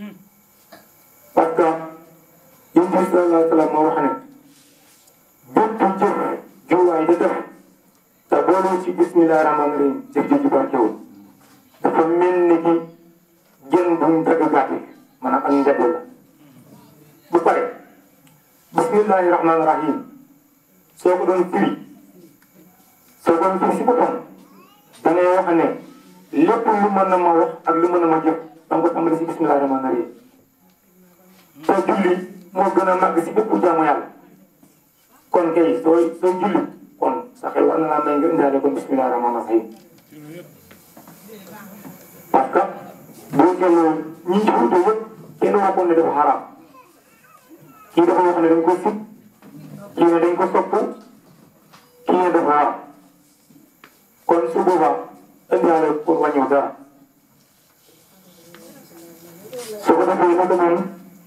parce que yonent bi sallallahu alayhi wa sallam moo wax ne bépp jëf juwaay da def te booloo ci bismillahi rahmaani rahim jëf ji barkewul dafa mel ni ki jën buñ dagg gàtt maanaam ak njëkk la bu pare bismillahi rahmaani rahim soo ko doon firi soo ko doon firi si boppam da ngay wax ne lépp lu mën a ma wax ak lu mën a ma jëf da nga ko tàmbali si bismillahi rahmaani rahim soo julli moo gën a màgg si bépp jaamu yàlla kon kay sooy soo julli kon sa xel war na laa may nga indaale kon bismillahi rahmaani rahim parce que boo seetloo ñi ci wuute yëpp kenn waxoon ne dafa xaraam kii dafa wax ne dañ ko sib kii ne dañ ko sopp kii ne dafa war kon su boobaa indiwaale pour wàññiw dara su ko defee naka noonu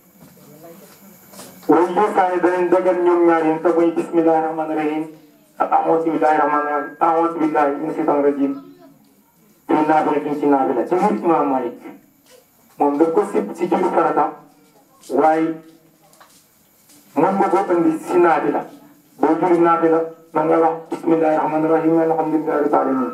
way yëkkaane danañ dagal ñoom ñaar yéen te mooy bismillahi rahmaani rahim ak a'uuzu billahi rahmaani rahim a'uuzu billahi mina shaytaani rajim te naafila duñ ci naafila ci ngir Imaam Malik moom daf ko sib ci julli farata waaye mën nga ko indi si naafila boo julli naafila man nga wax bismillahi rahmaani rahim alhamdulillahi rabbil alamin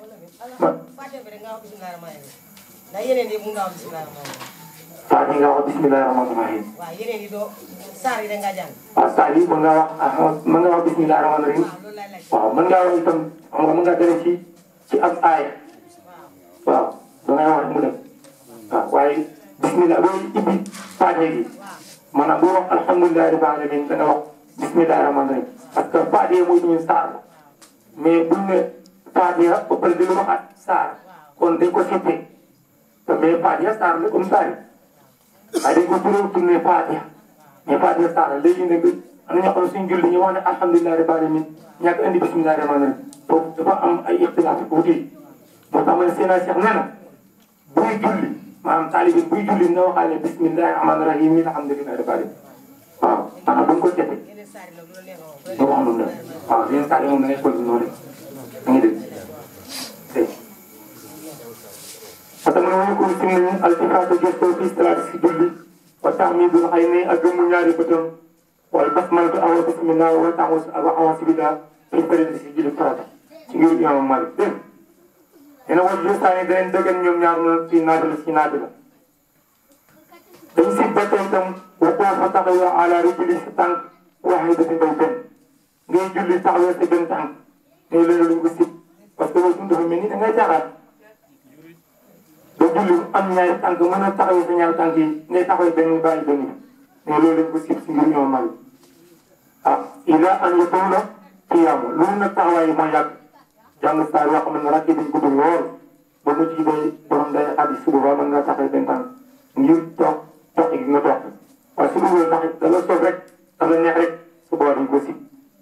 ndax yeneen yi mun nga wax bisimilah rahmaani rahim.
saa yi nga wax bismillahi rahmaani rahim
waaw yeneen yi doo saar yi da ngaa jàng.
waaw saa yi mën nga wax ah mën nga wax bismillahi rahmaani rahim
waaw loolu laay laaj.
waaw mën ngaa wax itam xam nga mën ngaa dale ci ci ab aaya
waaw
waaw da ngay wax mu dem waaw waaye bismillah booy ibbi Faatiha gi maanaam boo wax alhamdulillahi rabbil alamin da nga wax bismillahi rahmaani rahim parce que Faatiha mooy suñu saar la mais buñ ne Faatiha ba pare di lu waxaat saar kon dañ ko seppee te mais Faatiha saar la comme saar yi waaye dañ ko turee tourné Faatiha mais Faatiha saar la léegi nag am na ñoo xam ne suñu julli ñu wax ne alhamdulillahi rabbil alamin ñàkk indi bismillahi rahmaani rahim foofu dafa am ay ixtilaaf tuuti moo tax ma ne Seydina Cheikh nee na buy julli maanaam taalibi buy julli na waxaale bismillahi rahmaani rahim alhamdulillahi rabbil alamin waaw maanaam bu ñu ko jotee
yeneen saar yi nag loolu neex
nga wax noonu la waaw yeneen saa yi moom da ngay xool noonu rek da ngay dégg dégg parce que man ma ko sim nañu altifaatu gëstoo fi salaat si julli wa tahmidul xay ne ak gëmmu ñaari bëtam wala basmalatu awa bismillah wa taxus ak awa sibillah fi période si julli farata ci ngir imam Malik dégg dina wax ju saa yi danañ dëggal ñoom ñaar na ci naafila ci naafila dañ si ba tey itam waxoo fa taxaw ala rijli si tànk waahidatin bay benn ngay julli taxawee sa benn tànk ne loolu lañ ko sib parce que loolu dafa mel ni da ngay jaaxaat donc julli am ñaari tànk mën a taxawee sa ñaari tànk yi ngay taxawee benn bàyyi benn mais loolu lañ ko sib si mbir ñoo mal ah ila an yatawla qiyaamu loolu nag taxawaay yi mooy yàgg jàng saa yoo xam ne rakk yi dañ ko dul lool ba mu ci day borom day xadis suba ba mën nga taxawee benn tànk ngir toog toog gi nga toog waaye su dul ndax da la soob rek da la neex rek su boobaa dañ ko sib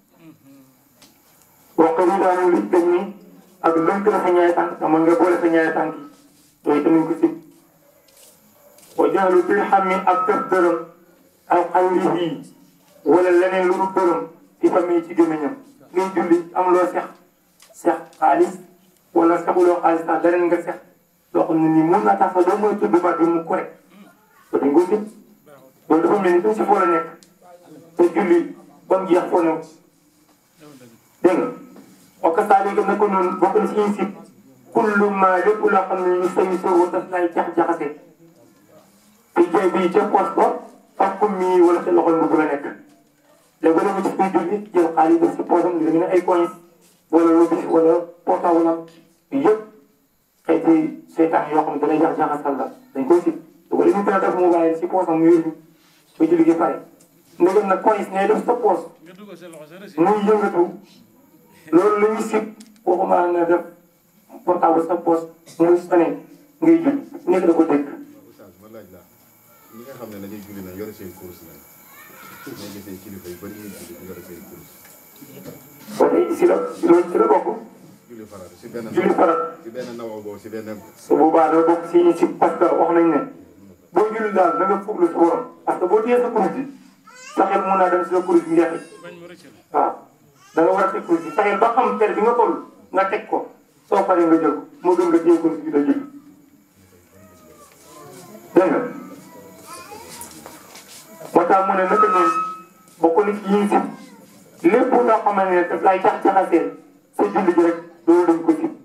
wax ko daanu li dañ ni ak lënk la sa ñaari tànk te mën nga boole sa ñaari tànk yi yooyu tamit ko sib wa jaalu bil xammi ak def dërëm aw xawlihi wala leneen lu dul dërëm ci famille ci gémmiñam ngay julli am loo sex sex xaalis wala sexuloo xaalis sax leneen nga sex loo xam ne nii mun naa tax sax doo mën a tudd baat bi mu ko rek te dañ ko sib loolu dafa mel ni dañ si foo la nekk te julli ba mu jeex foo new dégg nga wax ko saa léegi naka noonu bokk na si ñuy sib kullu ma lépp loo xam ne ñu sañu soo daf lay jax-jaxase te jay bi ca poos ba ak kum mi wala sa loxol mu la nekk léegi ba nga ci kuy julli jël xaalis def si poosam li ne ay coins wala lobis wala portable am yëpp xeeti seetaan yoo xam ne dalay jax-jaxasal la dañ koy sib te wala ñu teel a def mobile si poosam mu yóbbu ba julli gi pare ndegam nag coins ngay def sa poos muy yëngatu loolu la ñuy sib waxuma nga def portable sa poos muy sone ngay jul nekk da ko dégg
oustaz ma laaj la ñi nga xam ne dañuy julli na yore seen course la ñoo gisee kilifa yu bëri ñuy julli di yore seen course
ba tey si la loolu si la bokk
julli farat si benn
julli farat
si benn nawa boobu si benn
su boobaa doo bokk si ñu si parce que wax nañ ne boo julli daal da nga fuglu sa borom parce que boo téyee sa kurus bi sa xel mun naa dem si la kurus bi njeexit waaw da nga war a teg kurus bi sa xel ba xam ter bi nga toll nga teg ko soo paree nga jël ko moo gën nga téye kurus bi da julli dégg nga moo tax mu ne naka noonu bokk na ci yi si lépp loo xamante ne daf lay jax jaxaseel sa julli ji rek loolu dañ ko sib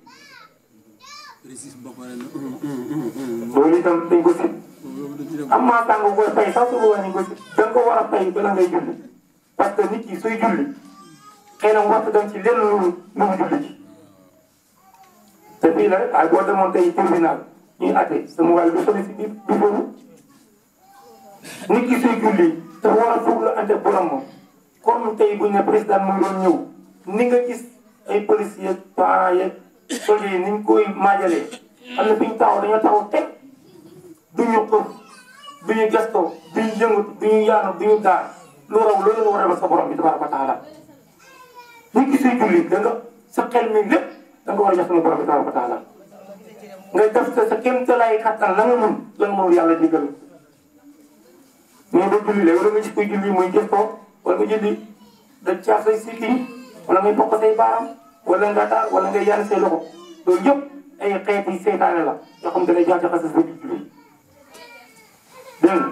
loolu itam dañ ko sib am maa tàng koy fay sax su boobaa ñu ko sib da nga ko war a fay bala ngay julli parce que nit ki suy julli xëy na waxtu dem ci lenn lu lu mu julli ci te fii la ay boo demoon tey tribunal ñuy atte sama waay du sori si biir du foofu nit ki suy julli dafa war a fuglu ante borom moom comme tey bu ñu ne président mu ngi doon ñëw ni nga gis ay policiers yeeg parents yeeg soldats yi ni ñu koy maajalee am na fi ñu taxaw dañoo taxaw teg du ñu xëf du ñu gestoo du ñu yëngatu du ñu yaanu du ñu gaar lu raw loolu nga war a def sa borom bi tabaraka wa taala nit ki suy julli da nga sa xel mi lépp da nga war a jox sama borom bi tabaraka wa taala nga def sa sa kéem talaay kattan la nga mun la nga mënul yàlla jégal mais ba julli léegi wala nga gis koy julli muy gëstoo wala nga julli da caaf say sikki wala ngay bokk say baaraam wala nga daal wala nga yaan say loxo loolu yëpp ay xeeti seytaane la yoo xam ne dalay jaxase sa biir julli dégg nga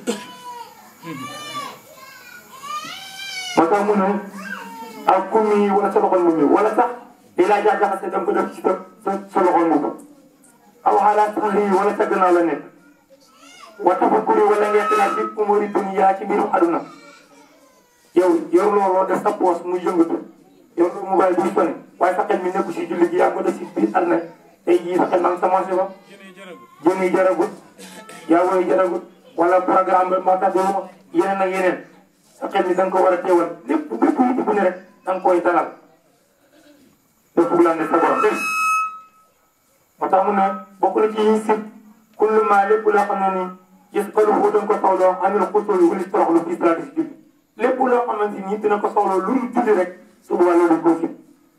moo tax mu ne ak kummi wala sa loxol mu mi wala sax di laa jaxase da nga ko def ci sa sa loxol mu aw xalaat sax lii wala sa gannaaw la nekk wa tafakkuri wala ngay xalaat bi umuri dunya ci mbirum aduna yow yor looloo def sa poos muy yëngatu yor lu mobile bi sonné waaye sa xel mi nekku si julli gi yaa ko def si biir aduna tey jii sa xel maa ngi sa marché ba jën yi jaragut yaa woy jaragut wala programme ba maa tax doo yeneen ak yeneen sa xel mi da nga ko war a teewal lépp bépp yitte bu ne rek da nga koy dalal doo fuglande sa borom dégg moo tax mu ne bokk na ci yi sib kullu maa lépp loo xam ne nii gis ko lu doon ko soxloo amul xusul yu wuli toroxlu fi salaati si julli lépp loo xamante ni dina ko soxloo lu mu julli rek su boobaa loolu ko sib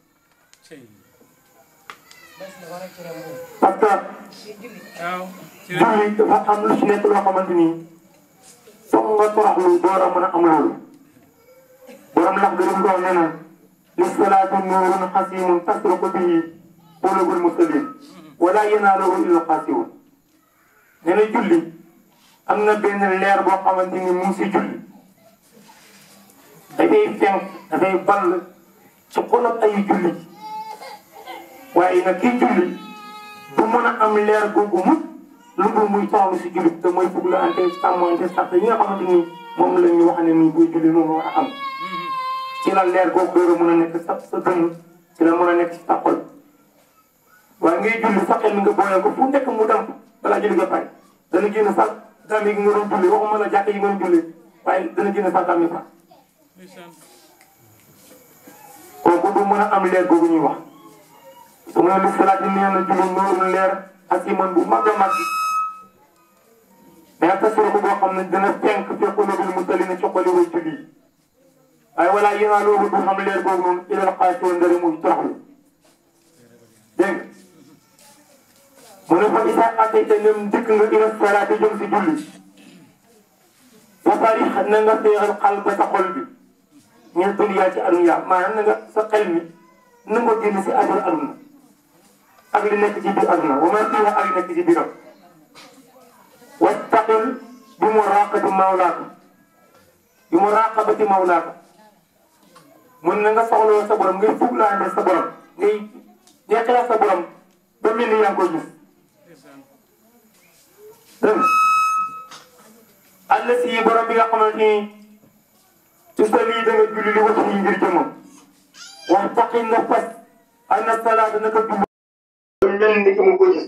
parce que julli dafa am lu ci nekk loo xamante ni foog nga toroxlu door a mën a am loolu borom lax gërëm doon nee na li salaatu nuurun xasimun tasruqu bihi qulubul muslimin wala yanaaluhu illa xaasiwun nee na julli am na benn leer boo xamante ni mu ngi si julli dafay fenk dafay ball ci xolab ay julli waaye nag kii julli du mën a am leer googu mukk lu dul muy soxla si julli te mooy bugg la ante sàmmante sax yi nga xamante ni moom la ñu wax ne nii buy julli moom war a am ci la leer googu door a mën a nekk sa sa dënn ci la mën a nekk si sa xol waaye ngay julli sa xel mi nga booyee ko fu nekk mu dem balaa julli nga pare dana génn sax dama yi nga doon julli waxuma la jàkk yi nga doon julli waaye dana génn sax dama sax kooku du mën a am leer googu ñuy wax su ma li salaat yi nee na julli noonu leer ak iman bu mag a mag mais tasura ko boo xam ne dana fenk fi qulubil musallina ci xoli way julli yi waaye wala yéen loolu du xam leer googu noonu ilal xaasoo ndari muy toroxlu dégg mu ne fa isa atayta nem dikk nga ila salaati jëm si julli wasari na nga feexal xal ba sa xol bi ñeen duniyaa ci adunya maanaam na nga sa xel mi na nga génn si affaire aduna ak li nekk ci biir aduna wa ma fiha ak li nekk ci biiram wastaqil bi muraqabati mawlaaka bi muraqabati mawlaaka mun na nga soxloo sa borom ngay fuglaande sa borom ngay ngay xalaat sa borom ba mel ni yaa ngi koy gis dégg nga àll si borom bi nga xamante ni ci sa lii da nga julli li wacc yi ngir jëmmam wax taqi na fas ana salaata naka julli mel ni ki mu ko gis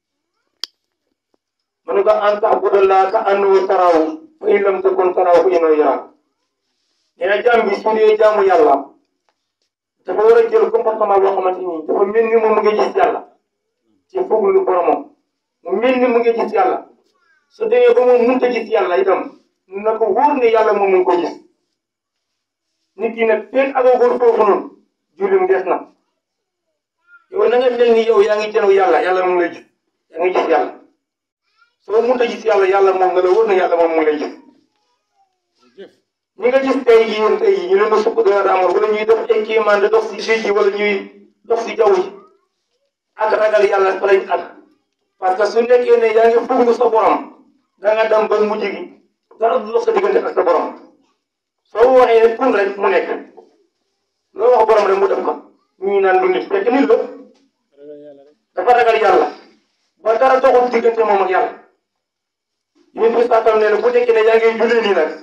mu ne ko an ta'budallaha ka annahu taraahu fa in lam takun taraahu fa innahu yaraak nee na jaam bi su dee jaamu yàlla dafa war a jël comportement boo xamante ni dafa mel ni moom mu ngi gis yàlla ci fuglu boromam mu mel ni mu ngi gis yàlla su demee ba moom mënut a gis yàlla itam na ko wóor ne yàlla moom mu ngi ko gis nit ki nag fekk agagul foofu noonu jullim des na yow na nga mel ni yow yaa ngi jëlaw yàlla yàlla mu ngi lay gis yaa ngi gis yàlla soo mënut a gis yàlla yàlla moom nga la wóor ne yàlla moom mu ngi lay gis ñi nga gis tey jii yéen tey jii ñu leen di sukk dara daamoon wala ñuy dox ay kéemaan di dox si géej gi wala ñuy dox si jaww ji ak ragal yàlla fa lañ ak parce que su nekkee ne yaa ngi fuglu sa borom da nga dem ba mujj gi dara du dox sa diggante ak sa borom soo waxee ne kun rek mu nekk loo wax borom rek mu def ko ñii naan lu nit fekk nit la dafa ragal yàlla ba dara doxul diggante moom ak yàlla yéen bi saatam nee na bu nekkee ne yaa ngi jullee nii nag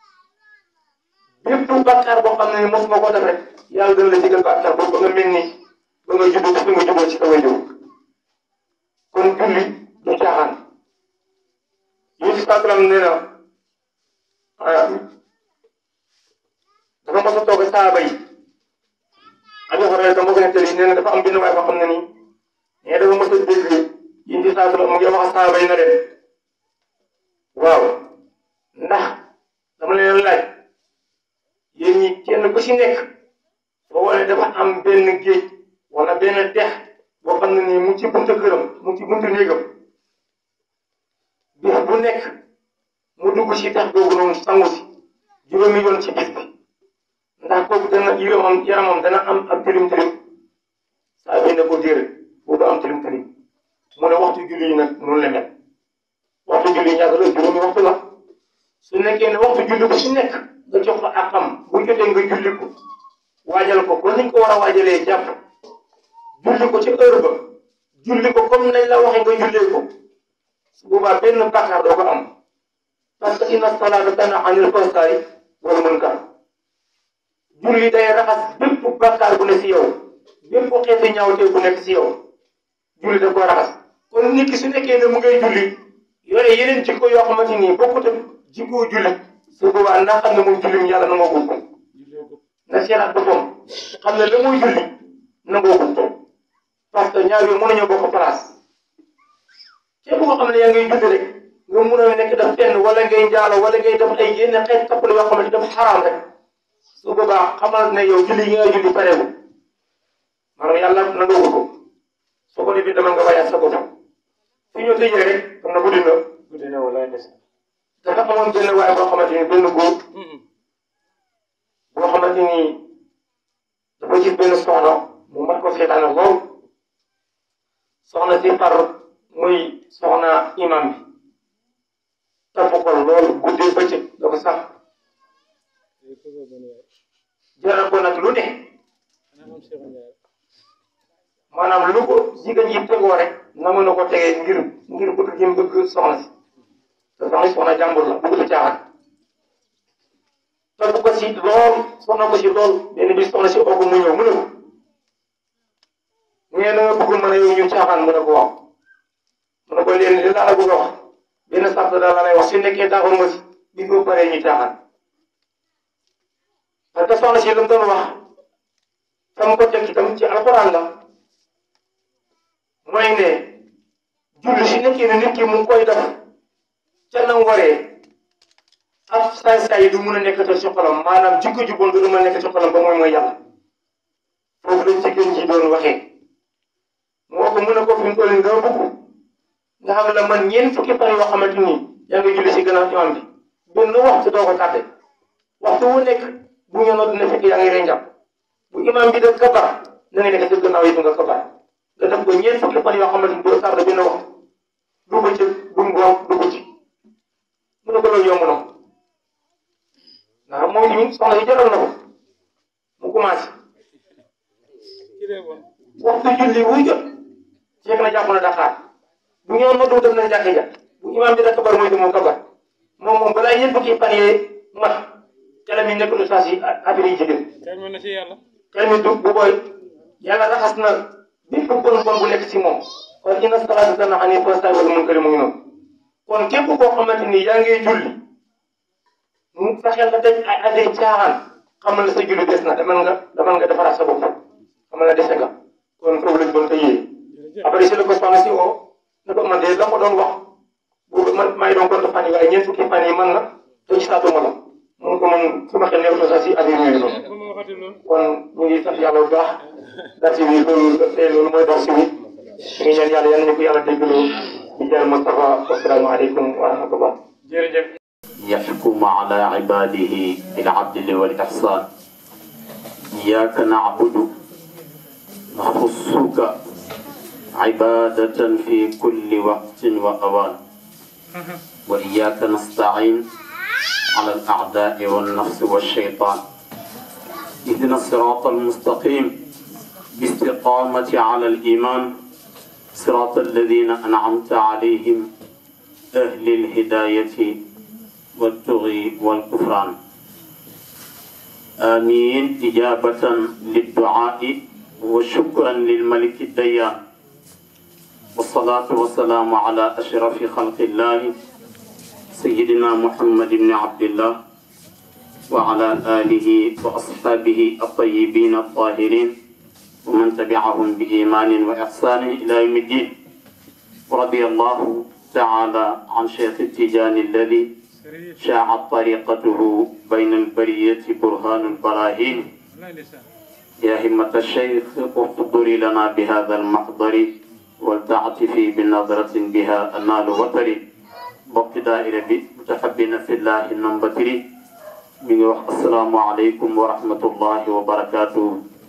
bépp bàkkaar boo xam ne mos nga ko def rek yàlla dana la digal bàkkaar boobu ba nga mel ni ba nga jublu fi nga juboo ci sa way kon julli du caaxaan yéen si sàkkalam nee na dafa mos a toog saaba yi Abu Hurayra dama ko nettali nee na dafa am benn waay boo xam ne nii nee dafa mos a dégg yéen si sàkkalam mu ngi wax saaba yi na leen waaw ndax dama leen laaj yéen ñi kenn ku si nekk boo wane dafa am benn géej wala benn dex boo xam ne nii mu ci buntu këram mu ci buntu néegam bis bu nekk mu dugg si dex googu noonu sangu si juróomi yoon ci bis bi ndax kooku dana yaramam yaramam dana am ak tilim tilim saa bi ne ko déedéet boobu am tilim tilim mu ne waxtu julli yi nag noonu la mel waxtu julli yi ñaata la juróomi waxtu la su nekkee ne waxtu julli bu si nekk nga jox ko àqam bu jotee nga julli ko waajal ko kon niñ ko war a waajalee jàpp julli ko ci heure ba julli ko comme nañ la waxee nga jullee ko su boobaa benn bàkkaar doo ko am parce que inna salaata tanhaa anil fahshaa'i wal munkar julli day raxas bépp bàkkaar bu ne si yow bépp xeetu ñaawtee bu nekk si yow julli da ko raxas kon nit ki su nekkee ne mu ngay julli yore yeneen jikko yoo xamante ni bokkut ak jikko julli su boobaa naa xam ne muy jullim yàlla na ngoo gul na seeraat boppam xam ne la muy julli na ngoo gul parce que ñaar yooyu mënuñoo bokk place képp koo xam ne yaa ngay julli rek nga mun a nekk def fenn wala ngay njaalo wala ngay def ay yenn xeet toppale yoo xamante dafa xaraam rek su boobaa xamal ne yow julli yi nga julli pareewul maanaam yàlla na nga wut ko soo ko defee dama nga wayaat sa bopp fi ñu tëjee rek xam na guddi na guddi na wala des dafa amoon benn waaye boo xamante ni benn góor boo xamante ni dafa gis benn soxna mu mat ko seetaane lool soxna si far muy soxna imam bi topp ko lool guddee bëccëg dafa sax jaral ko nag lu ne maanaam lu ko jigéen ji tegoo rek nangu na ko tegee ngir ngir bëgg gi mu bëgg soxna si te soxna si soxna jàmbur la bëgg caaxaan topp ko si lool soxna ko si lool benn bi soxna si oogu mu ñëw mu ne ko nee na nga bëgg mën a yow ñu caaxaan mu ne ko waaw mu ne ko leen li laa la bëgg a wax benn sart daal la lay wax su nekkee d'accord nga si bi nga paree ñu caaxaan parce que soxna si lu mu doon wax sama ko teg itam ci alxuraan la mooy ne julli si nekkee ne nit ki mu ngi koy def ca na mu waree ab saay-saay yi du mun a nekk ci xolam maanaam jikko ju bon du mën a nekk ci xolam ba mooy mooy yàlla foofu lañ jigéen ji doon waxee moo ko mun a ko fi mu toll nii dama bëgg nga xam ne man ñeent fukki fan yoo xamante ni yaa ngi julli si gannaaw imam bi benn waxtu doo ko tàdde waxtu wu nekk bu ñu nodd dina fekk yaa ngi rey njàpp bu imam bi def kabar na nga nekk si gannaaw yi nga kabar nga def ko ñeent fukki fan yoo xamante ni doo tàdde benn waxtu du bëccëg du ngoon du guddi mu ne ko loolu yomb na ko ndax moom tamit soxna yi jotoon na ko mu commencé waxtu julli wuy jot fekk na jàpp na Dakar bu ñëwoon noddu dem nañ jàkka ja bu imaam bi da kabar mooy moom kabar moom moom balaa ñeent fukki fan yee mat xelam yi nekkul saa si affaire yi jigéen
Kalma na ci yàlla.
xel mi du bu booy yàlla raxas na bépp bon bon bu nekk si moom kon inna salaata tanhaa anil fahshaa'i wal munkari mu ngi noonu kon képp koo xamante ni yaa ngi julli mu fexeel nga teg ay adday caaxaan xamal ne sa julli des na demal nga demal nga defaraat sa bopp xamal ne dese nga kon foofu lañ doon tëyee après si la ko soxna si woo ne ko man de la ko doon wax boobu man maa ngi doon compte fan yi waaye ñeent fukki fan yi man na te gisaatuma la mun ko man sama xel nekkul sax si affaire yooyu noonu
Ba ma waxati loolu.
kon ñu ngi sant yàlla bu baax darsi bi loolu tey loolu mooy darsi bi ñu ngi ñaan yàlla yal nañu ko yàlla déggloo di jàll Moustapha asalaamaaleykum wa rahmatullah
jërëjëf.
يحكم على عباده بالعدل والإحسان إياك نعبد نخصك عبادة في كل وقت وأوان وإياك نستعين على الأعداء والنفس والشيطان اهدنا الصراط المستقيم باستقامة على الإيمان صراط الذين أنعمت عليهم أهل الهداية والطغي والكفران آمين إجابة للدعاء وشكرا للملك الديان والصلاة والسلام على أشرف خلق الله سيدنا محمد بن عبد الله وعلى آله وأصحابه الطيبين الطاهرين ومن تبعهم بإيمان وإحسان إلى يوم الدين ورضي الله تعالى عن شيخ التجان الذي شاعت طريقته بين البرية برهان البراهين
wallaay ndeysaan.
يا همة الشيخ احضري لنا بهذا المحضر ولتعطفي بنظرة بها النال وتري بوقت دائرة بي متحبين في الله النمبتري من السلام عليكم ورحمة الله وبركاته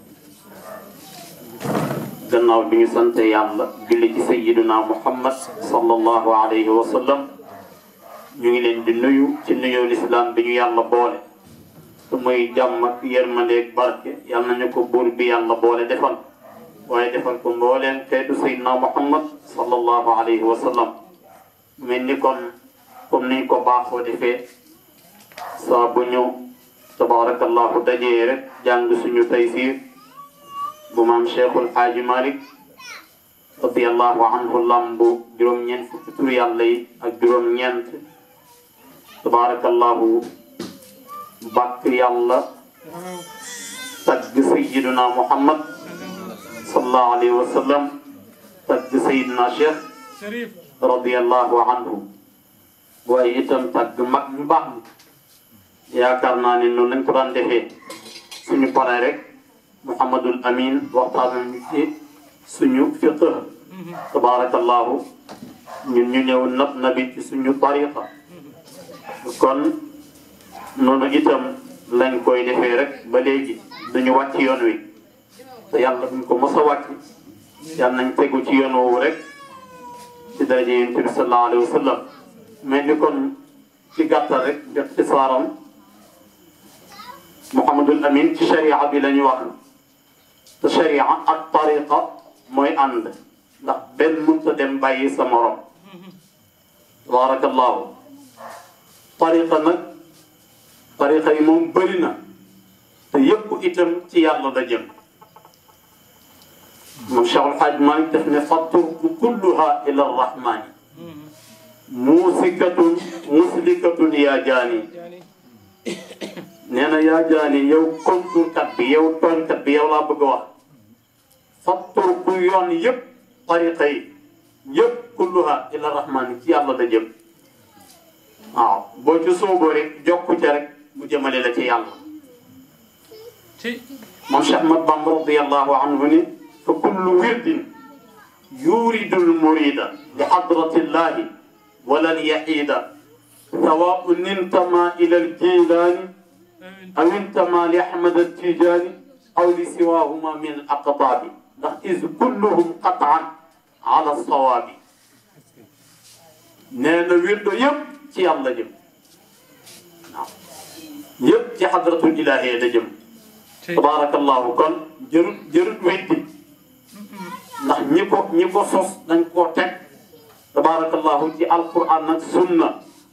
gannaaw bi ñu sant yàlla julli ci sayyiduna muhammad sallallahu alayhi wa sallam ñu ngi leen di nuyu ci nuyoo lislaam bi ñu yàlla boole te muy jàmm ak yërmandeeg barke yal nañu ko buur bi yàlla boole defal waaye defal ko mbooleen xeetu sayyidina muhammad sallallahu alayhi wa sallam mel ni kon comme niñ ko baaxoo defee saa bu ñu tabaarakallahu dajee rek jàng suñu taysiir bu maam cheikhul xaaji malik radiallahu anhu lambu juróom-ñeent fukki tur yàlla yi ak juróom-ñeent tabaarakallahu bàkk yàlla tagg sayiduna muhammad sallallahu alayhi wa sallam tagg sayiduna cheikh
Sharif.
radiallahu anhu waaye itam tagg mag ñu baax ni yaakaar naa ne noonu lañ ko daan defee suñu paree rek Mouhamadul Amin waxtaan nañu ci suñu fiqh tabaarakallahu ñun ñu ñëw nab nabi ci suñu tariqa kon noonu itam lañ koy defee rek ba léegi duñu wàcc yoon wi te yàlla buñ ko mos a wàcc yàlla nañ tegu ci yoon woowu rek ci daraja yonent bi sallallahu alayhi wa sallam mais ni kon ci gàttal rek ixtisaaram Mouhamadul Amin ci sharia bi la ñu wax te sharia ak tariqa mooy ànd ndax benn mënta dem bàyyi sa morom tabarakallahu tariqa nag tariqa yi moom bëri na te yëpp itam ci yàlla la jëm moom Cheikh El Hadj Malick daf ne fa turku kulluha ila arrahmani muusikatun muslikatun yaa jaani nee na yaa jaani yow konturkat bi yow tooñkat bi yow laa bëgg a wax fattur ku yoon yëpp tariqa yi yëpp kulluha ila rahmaani ci yàlla la jëm waaw boo ci sooboo rek jokku ca rek mu jëmale la ci yàlla moom Cheikh Ahmad Bamba radiyallahu anhu ni fa kullu wirdin yuridul murida li hadratillahi walan yaxiida sawaun intama ila aljilaani aw intama li ahmad altijaani aw li siwahuma min al aqtaabi ndax is kulluhum qataan ala sawaabi nee na wirdo yëpp ci yàlla jëm waaw yëpp ci hadratul ilahiya la jëm tabaarakallahu kon jërut jërut weddi ndax ñi ko ñi ko sos dañ koo teg tabaarakallahu ci alquran nag sunna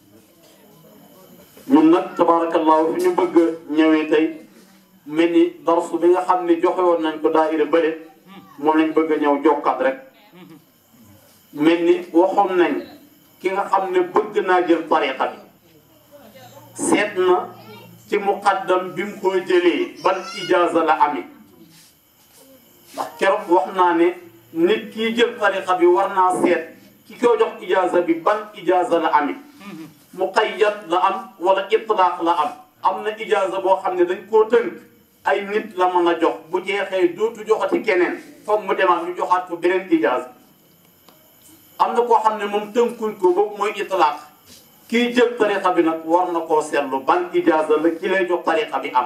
ñun nag tabaarakallahu fi ñu bëgg a ñëwee tey mel ni darsu bi nga xam ne joxe woon nañ ko daayira bële moom lañ bëgg a ñëw jokkat rek mel ni waxoon nañ ki nga xam ne bëgg naa jël tariqa bi seet na ci muqaddam bi mu ko jëlee ban ijaaza la amee ndax keroog wax naa ne nit kii jël tariqa bi war naa seet ki ko jox ijaaza bi ban ijaaza la amee muqayyad la am wala itlaaq la am am na ijaaza boo xam ne dañ koo tënk ay nit la mën a jox bu jeexee dootu joxati keneen foog mu demaat ñu joxaat ko beneen ijaaza am na koo xam ne moom tënkuñ ko boobu mooy itlaaq kii jël tariqa bi nag war na koo seetlu ban ijaaza la ki lay jox tariqa bi am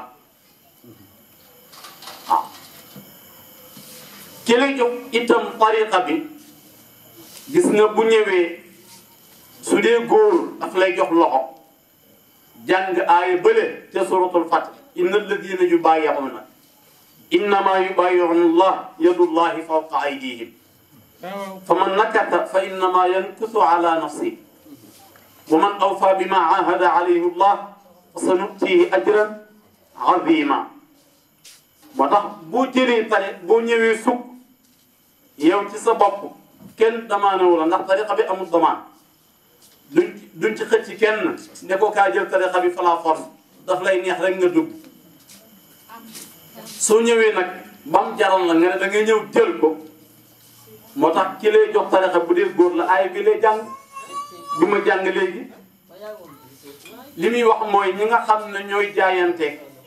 waaw ki lay jox itam tariqa bi gis nga bu ñëwee su dee góor daf lay jox loxo jàng aaya bële te suratul fath inna alladina yubayi'una innama yubayi'una allah yadullahi fawqa aydihim fa man nakata fa innama yankusu ala nafsihi wa man awfa bima ahada alayhi allah fa sanutihi ajran azima moo tax boo jëlee tari boo ñëwee sukk yow ci sa bopp kenn damaanawu la ndax tariqa bi amul damaan duñ duñ ci xëcc kenn ne ko kaa jël tariqa bi fa la force daf lay neex rek nga dugg soo ñëwee nag bam jaral la nga ne da nga ñëw jël ko moo tax ki lay jox tariqa bu dee góor la aaya bi lay jàng bi ma jàng léegi li muy wax mooy ñi nga xam ne ñooy jaayante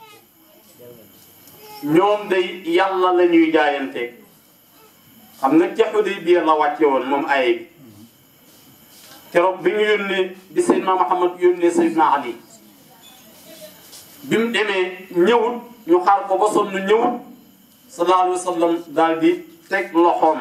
ñoom day yàlla la ñuy jaayante xam nga ca Hudaybiya la wàcce woon moom aaya bi keroog bi ñu yónnee bi Seydina Muhammad yónnee Seydina Ali bi mu demee ñëwut ñu xaar ko ba sonn ñëwut sallallahu alayhi wa sallam daal di teg loxoom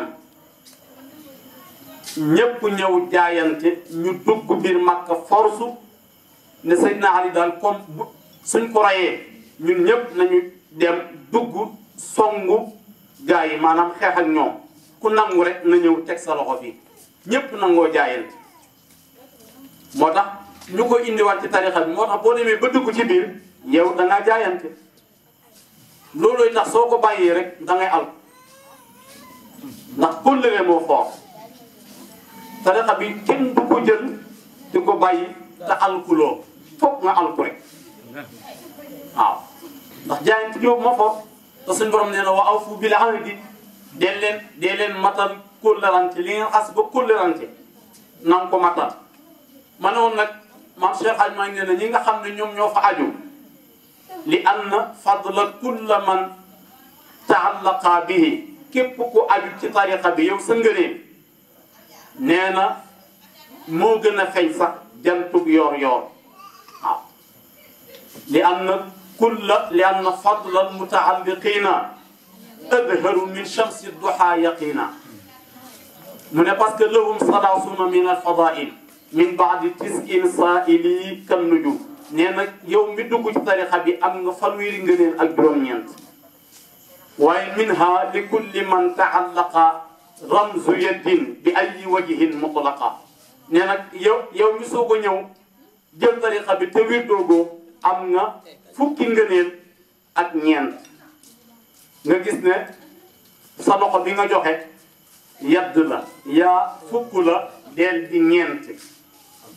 ñëpp ñëw jaayante ñu dugg biir Makka force ne Seydina Ali daal comme bu suñ ko rayee ñun ñëpp nañu dem dugg songu gaa yi maanaam xeex ak ñoom ku nangu rek na ñëw teg sa loxo fii ñëpp nangoo jaayante moo tax ñu ko indiwaat ci tarixa bi moo tax boo demee ba dugg ci biir yow da ngaa jaayante loolooy tax soo ko bàyyee rek da ngay al ndax kóllëre moo foor tarixa bi kenn du ko jël di ko bàyyi te alkuloo foog nga alku rek waaw ndax jaayante boobu moo foor te suñ borom nee na wa awfu bil ahdi dee leen dee leen matal kóllërante li ngeen xas ba kóllërante na nga ko matal ma ne woon nag maam Cheikh Hadj maa ngi ne ñi nga xam ne ñoom ñoo fa aju li anna fadla kulla man taallaqa bihi képp ku aju ci tariqa bi yow sa ngëneel nee na moo gën a feeñ sax jantug yor yor waaw li anna kulla li anna fadla almutaalliqina adharu min shamsi duha yaqina mu ne parce que lahum salaasuna min alfadail min baadi tisin saaili kan nujum nee na yow mi dugg ci tarixa bi am nga fanweeri ngëneel ak juróom-ñeent waaye minha li kulli man taallaqa ramzu yaddin bi ayi wajhin mutlaqa nee na yow yow mi soog a ñëw jël tarixa bi te wér doogoo am nga fukki ngëneel ak ñeent nga gis ne sa loxo bi nga joxe yadd la yaa fukk la deel di ñeent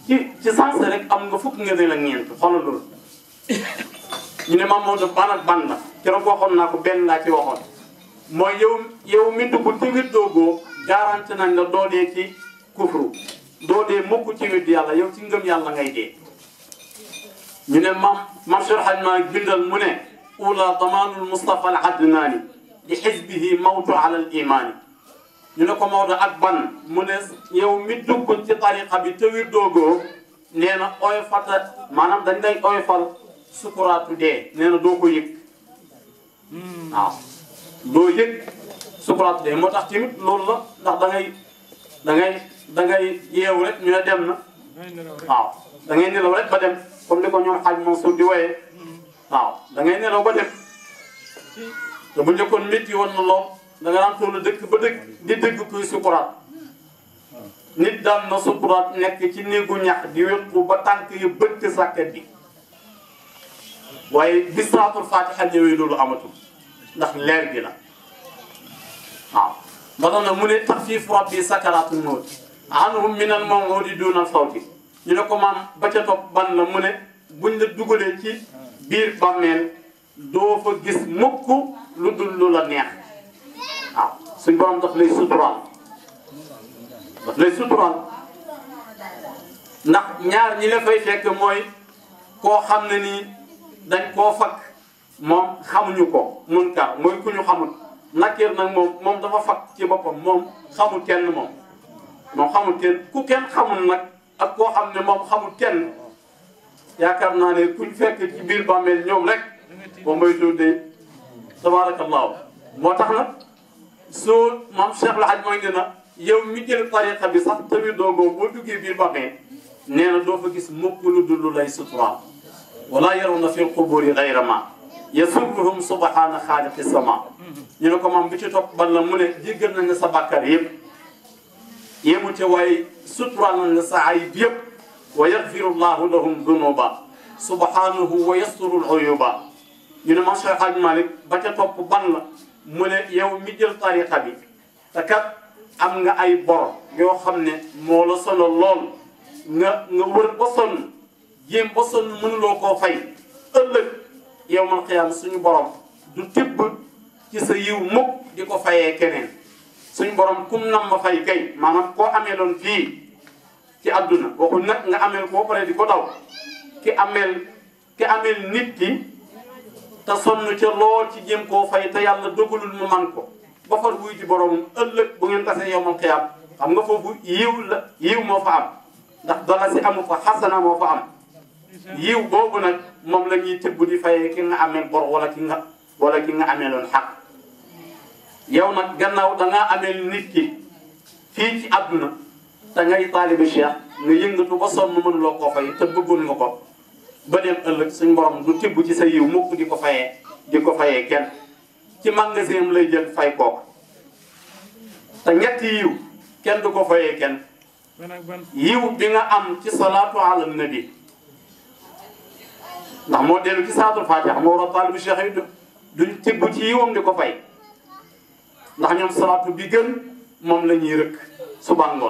ci ci sens rek am nga fukk nga ne la ñeent xoolal loolu ñu ne Maam Maodo ban ak ban la keroog waxoon naa ko benn laa ci waxoon mooy yow yow mi dugg ci wit doogoo garanti nañ la doo dee ci kufru doo dee mukk ci wit yàlla yow ci ngëm yàlla ngay dee ñu ne mam mam Cheikh Hadj Malick bindal mu ne ula damaanul Mustafa al adnaani li xisbihi mawtu ala al imaani ñu ne ko Maodo ak ban mu ne yow mi dugg ci tariqa bi te wir doogoo nee na oyofata maanaam dañ lay oyofal sukuraatu dee nee na doo ko yëg waaw doo yëg sukuraatu dee moo tax tamit loolu la ndax da ngay da ngay da ngay yeewu rek ñu ne dem na waaw da ngay nelaw rek ba dem comme ni ko ñoom xaaj Mansour di woyee waaw da ngay nelaw ba dem te bu njëkkoon métti woon na lool da nga daan toll dëkk ba dëkk di dëgg kuy sukuraat nit daan na sukuraat nekk ci néegu ñax di wéqu ba tànk yi bëtt sàkket bi waaye bi salaatul fatiha ñëwee loolu amatul ndax leer gi la waaw ba tax na mu ne taxfiif rabbi sakaratul mawt anhum min al mawudi duna sawti ñu ne ko maam ba ca topp ban la mu ne buñ la dugalee ci biir bàmmeel doo fa gis mukk lu dul lu la neex waaw suñ borom daf lay suturaal daf lay suturaal ndax ñaar ñi la fay fekk mooy koo xam ne nii dañ koo fakk moom xamuñu ko mun ka mooy ku ñu xamul nakir nag moom moom dafa fakk ci boppam moom xamul kenn moom moom xamul kenn ku kenn xamul nag ak koo xam ne moom xamul kenn yaakaar naa ne kuñ fekk ci biir bàmmeel ñoom rek boo may tuddee tabaarakallaahu moo tax nag soo maam Cheikh la aj mooy ne na yow mi jël tariqa bi sax tamit doogoo boo duggee biir bàmmeel nee na doo fa gis mukk lu dul lu lay suturaal wala yarawna fi lquburi gayra ma yasurruhum subhana xaaliqi sama ñu ne ko moom bi ci topp ban la mu ne jéggal nañ la sa bàkkar yëpp yému te waaye suturaal nañ la sa ayib yëpp wa yaxfiru llahu lahum dunuba subhanahu wa yasturu uyuba ñu ne man Cheikh Hadj Malick ba ca topp ban la mu ne yow mi jël tariqa bi te kat am nga ay bor yoo xam ne moo la solo lool nga nga wër ba sonn jéem ba sonn mënuloo koo fay ëllëg yow man xiyaam suñu borom du tibb ci sa yiw mukk di ko fayee keneen suñu borom kum nam ma fay kay maanaam koo ameeloon fii ci àdduna waxul nag nga ameel koo pare di ko daw ki ameel ki ameel nit ki te sonn ca lool ci jéem koo fay te yàlla dogalul mu man ko ba far wuy ci borom ëllëg bu ngeen tasee yow man xiyaam xam nga foofu yiw la yiw moo fa am ndax dala si amu fa xasana moo fa am yiw boobu nag moom la ñuy tëbb di fayee ki nga ameel bor wala ki nga wala ki nga ameeloon xaq yow nag gannaaw da ngaa ameel nit ki fii ci àdduna te ngay taalibi cheikh nga yëngatu ba sonn mënuloo koo fay te bëggoon nga ko ba dem ëllëg suñ borom du tibb ci sa yiw mukk di ko fayee di ko fayee kenn ci magasin am lay jël fay kooku te ñetti yiw kenn du ko fayee kenn yiw bi nga am ci salaatu ala nabi ndax moo dellu ci salaatul fatiha moo war a taalibi cheikh yi duñ tibb ci yiwam di ko fay ndax ñoom salaatu bi gën moom la ñuy rëkk suba ngoon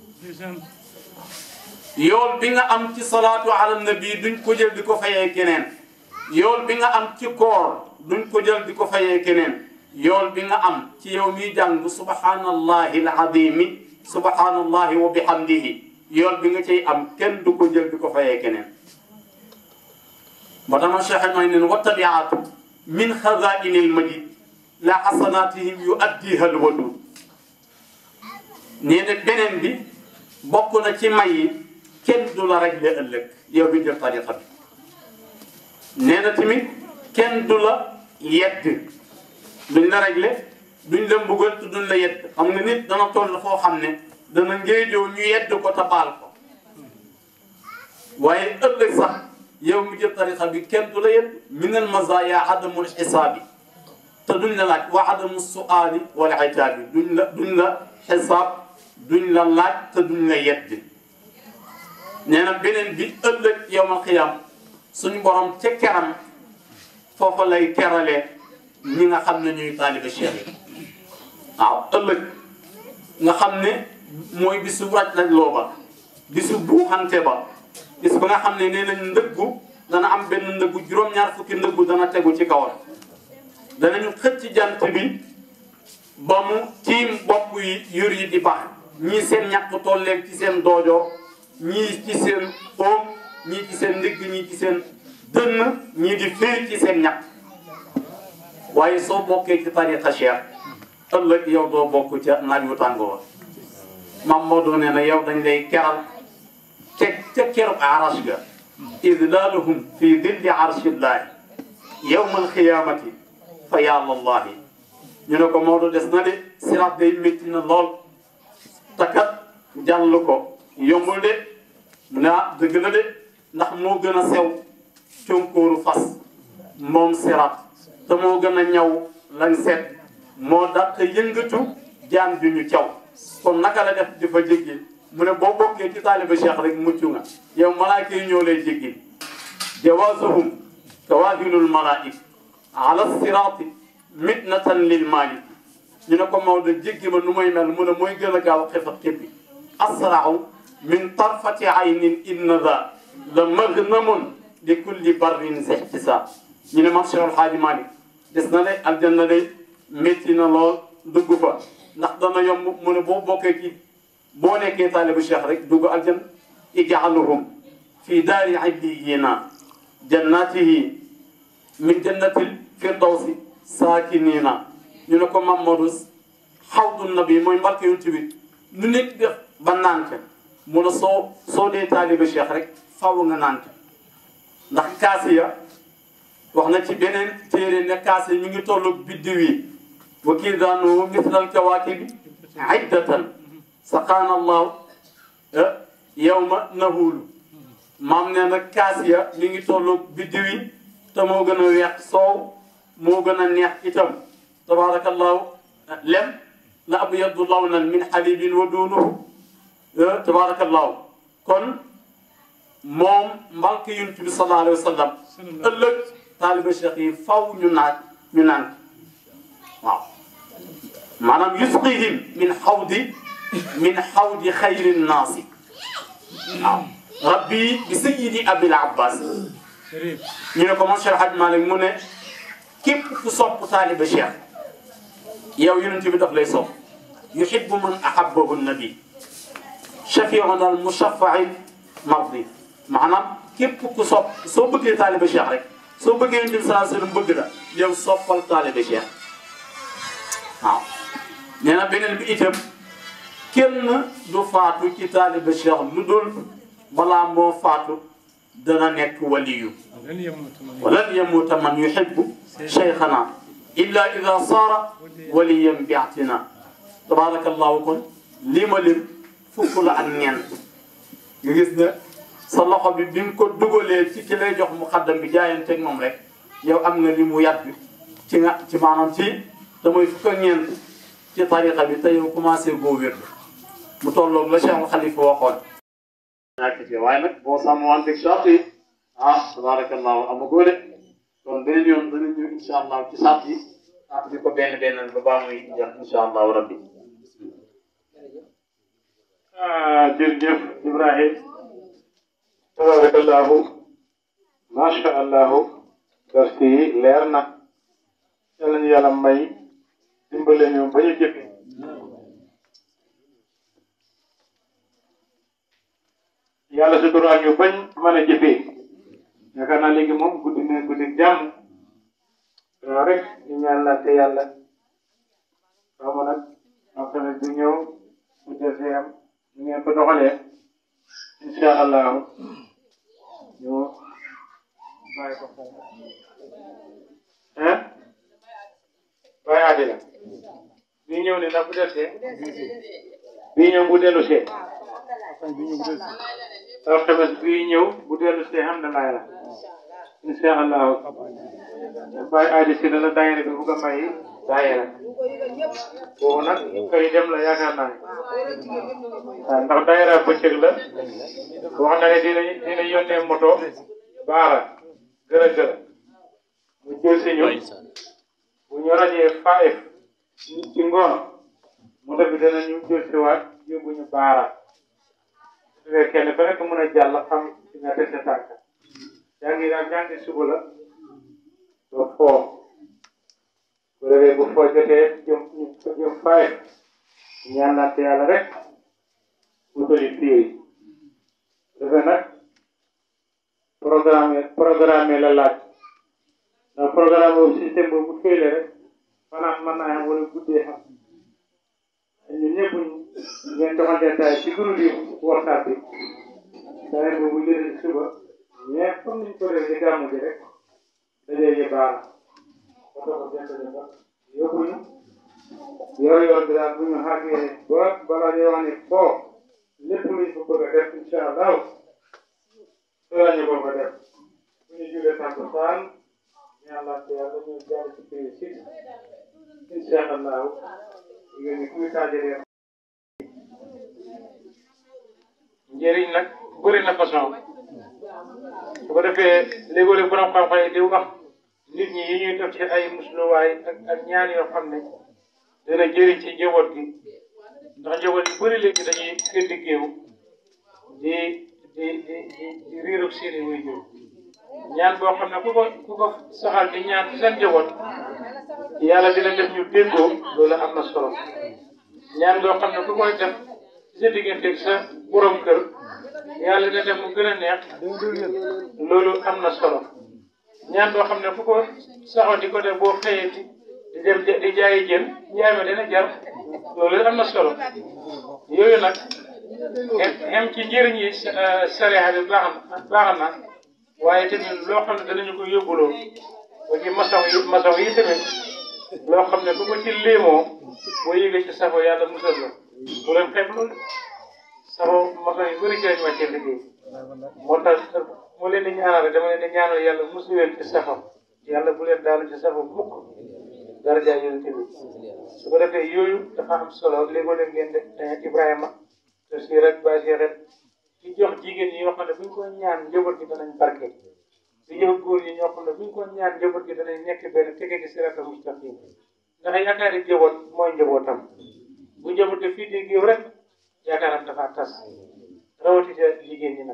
yool bi nga am ci salaatu ala nabi duñ ko jël di ko fayee keneen yool bi nga am ci koor duñ ko jël di ko fayee keneen yool bi nga am ci yow miy jàng subhanallahi alazimi subhanallahi wa bihamdihi yool bi nga cay am kenn du ko jël di ko fayee keneen moo tax ma cheikh may nen wa tabiatu min xazaini almajid la xasanatihim yu addiha alwadud nee na beneen bi bokk na ci may yi kenn du la réglé ëllëg yow bi jël tariqa bi nee na tamit kenn du la yedd duñ la réglé duñ la mbugal te duñ la yedd xam nga nit dana toll foo xam ne dana ngéejoo ñu yedd ko te baal ko waaye ëllëg sax yow mi jël tariqa bi kenn du la yedd min al mazaya adamul xisaabi te duñ la laaj wa adamu suaali wala itaabi duñ la duñ la xisaab duñ la laaj te duñ la yedd nee na beneen bi ëllëg yowmal xiyaam suñu borom ca keram foofa lay keralee ñi nga xam ne ñuy taaliba cheikh yi waaw ëllëg nga xam ne mooy bisu raj raj looba bisu buuxante ba bis ba nga xam ne nee nañ ndëggu dana am benn ndëggu juróom-ñaar fukki ndëggu dana tegu ci kawam danañu xëcc jant bi ba mu tiim bopp yi yur yi di bax ñii seen ñàkk tolleeg ci seen doojoo ñii ci seen oom ñii ci seen ndigg ñii ci seen dënn ñii di féer ci seen ñàkk waaye soo bokkee ci tariqa cheikh ëllëg yow doo bokk ca naaj wu tàngoo mam Maodo nee na yow dañ lay keral te ca keru arash ga idlaaluhum fi dilli arshillahi yawma alqiyamati fa yàllallahi ñu ne ko Maodo des na de sirat day métti na lool takat jàll ko yombul de mu ne ah dëgg la de ndax moo gën a sew conkóoru fas moom sirat te moo gën a ñaw lañ seet moo dàq yëngatu jaan ju ñu caw kon naka la def di fa jéggi mu ne boo bokkee ci taaliba cheikh rek mucc nga yow malaaka yi ñoo lay jéggi jawaasuhum kawaahilul malaik ala siraati mitnatan lil malik ñu ne ko Maodo jéggi ma nu may mel mu ne mooy gën a gaaw xefat xippi asrau min tarfati aynin inna da la magnamun li kulli barrin zihtisab ñu ne mam Cheikh El Hadji Malick des na de aljanna day métti na lool dugg fa ndax dana yomb mu ne boo bokkee ci boo nekkee taalibu cheikh rek dugg aljanna ijaaluhum fi daari illiyina jannatihi min jannatil firdawsi saakinina ñu ne ko Mamadou xawdu nabi mooy mbarke yonent bi nu nekk def ba naan ca mu ne soo soo dee taalibu cheikh rek faaw nga naan ca ndax kaasiya wax na ci beneen téere ne kaase mi ngi tollu biddiw yi wa kiidaanu mislal kawaakibi iddatan saqaana allahu yawma nahuulu maam nee na kaasiya mi ngi tollu biddiw yi te moo gën a weex soow moo gën a neex itam tabaarakallahu lem la abyadu lawnan min xalibin wa duunuhu tabaarakallahu kon moom mbalk yonent bi sallallahu alayhi wa sallam ëllëg taaliba cheikh yi faw ñu naaj ñu naan waaw maanaam yusqihim min xawdi min xawdi xayri nnaasi waaw rabbi bi sayyidi abil abbas ñu ne ko moom Cheikh Hadj Malick mu ne képp ku sopp taaliba cheikh yow yonent bi daf lay sopp yuhibbu man ahabbahu nabi shafiuna al mushaffa'i mardi maanaam képp ku sopp soo bëggee taaliba cheikh rek soo bëggee yonent bi sallallahu alayhi wasallam bëgg la yow soppal taaliba cheikh waaw nee na beneen bi itam kenn du faatu ci taaliba cheikh lu dul balaa moo faatu dana nekk waliyu walan yamuuta man yuhibbu cheikhana illa ida saara waliyan biatina tabarakallahu kon lii ma lim fukk la ak ñeent nga gis ne sa loxo bi bi nga ko dugalee ci ki lay jox mu xaddam bi jaayanteeg moom rek yow am nga li mu yàgg ci nga ci maanaam ci damay fukk ak ñeent ci tariqa bi te yow commencé goo wér mu tolloog la Cheikh Khalifa waxoon. ñàkk ci waaye nag boo sàmmanteeg charte yi ah tabarakallahu amagoo de kon beneen yoon danañ ñëw incha allah ci charte yi ah di ko benn benn ba baa muy jeex incha allahu rabbi.
ah jërëjëf Ibrahim tabarakallahu macha allahu darsi yi leer na yàlla ñu yàlla may dimbale ñu ba ñu jëfe yàlla suturaal ñu bañ mën a jëfee yaakaar naa léegi moom guddi na guddi jàmm waaw rek ñu ñaan la te yàlla xaw ma nag alxames bi ñëw bu desee am ñu ngeen ko doxalee incha allahu ñu bàyyi ko foofu hein bàyyi àddina bii ñëw ne ndax bu desee bii ñëw bu dellu see alxames bii ñëw bu dellu see xam na laay la incha allahu bàyyi aadi si la daayira bi bugg a may daayira boobu nag kay dem la yaakaar naa ne waaw ndax daayira bëccëg la wax na ne dina dina yónnee moto baara gërë gërë mu jël si ñu bu ñu rajee five ci ngoon moto bi dana ñu jël si waat yóbbu ñu baara su fekkee kenn ku nekk mën a jàll xam fi nga teg sa tànk jàngi daal jàngi suba la ba foo bu defee bu foo jotee jëm jëm faay ñaanante yàlla rek wutali pied yi defee nag programme programme la laaj ndax programme boobu système boobu bu féyle rek fanaan mën naa xam wala guddee xam ñun ñëpp ngeen joxante tay ci groupe yi WhatsApp bi saa boobu jëlee suba mais comme niñ ko defee ci gàmmu ji rek dajee yi baax na ba tax a jënd ba yóbbuñu yor yor bi daal bu ñu xàggee ba balaa ñuy wax ne foo lépp luñ ko bëgg a def incha allah soo ñu ko ko def bu ñu julee takkusaan yàlla te yàlla ñu jaar ci prix six incha allah yéen ñi kuy taajalee njëriñ nag bëri na façon su ko defee léegoo-léeg borom xam-xam yi di wax nit ñi yi ñuy def ci ay musluwaay ak ak ñaan yoo xam ne dana jëriñ ci njaboot gi ndax njaboot yu bëri léegi dañuy gëdd géew di di di di di riiru seeni waajur ñaan boo xam ne ku ko ku ko saxal di ñaan ci seen njaboot yàlla dina def ñu déggoo loolu am na solo ñaan boo xam ne ku koy def ci sa digganteeg sa borom kër yàlla dina def mu gën a neex loolu am na solo ñaan boo xam ne ku ko saxoo di ko def boo xëyee di di dem di jaayi jën njaay ma dina jar loolu am na solo yooyu nag xem ci njëriñ yi sariya bi baax na baax na waaye tamit loo xam ne danañu ko yóbbuloo ba ci maçon yi maçon yi tamit loo xam ne ku ko ci léemoo boo yëgee ci safo yàlla musal la bu leen xeeb loolu safo maçon yi bëri ci lañu wàccee liggéey moo tax moo leen di ñaanal rek dama leen di ñaanal yàlla musu leen ci safo yàlla bu leen daanu ci safo mukk daraja yonent bi su ko defee yooyu dafa am solo léegoo leen ngeen de Ibrahima te si rek bàyyi rek di jox jigéen ñi yoo xam ne bu ñu ko ñaan njaboot gi danañ barke di jox góor ñi ñoo xam ne bu ñu ko ñaan njaboot gi danañ nekk benn tege gi sirata mustaqim ndax yaakaari njaboot mooy njabootam bu njaboot gi fii di géew rek yaakaaram dafa tas rawatina jigéen ñi nag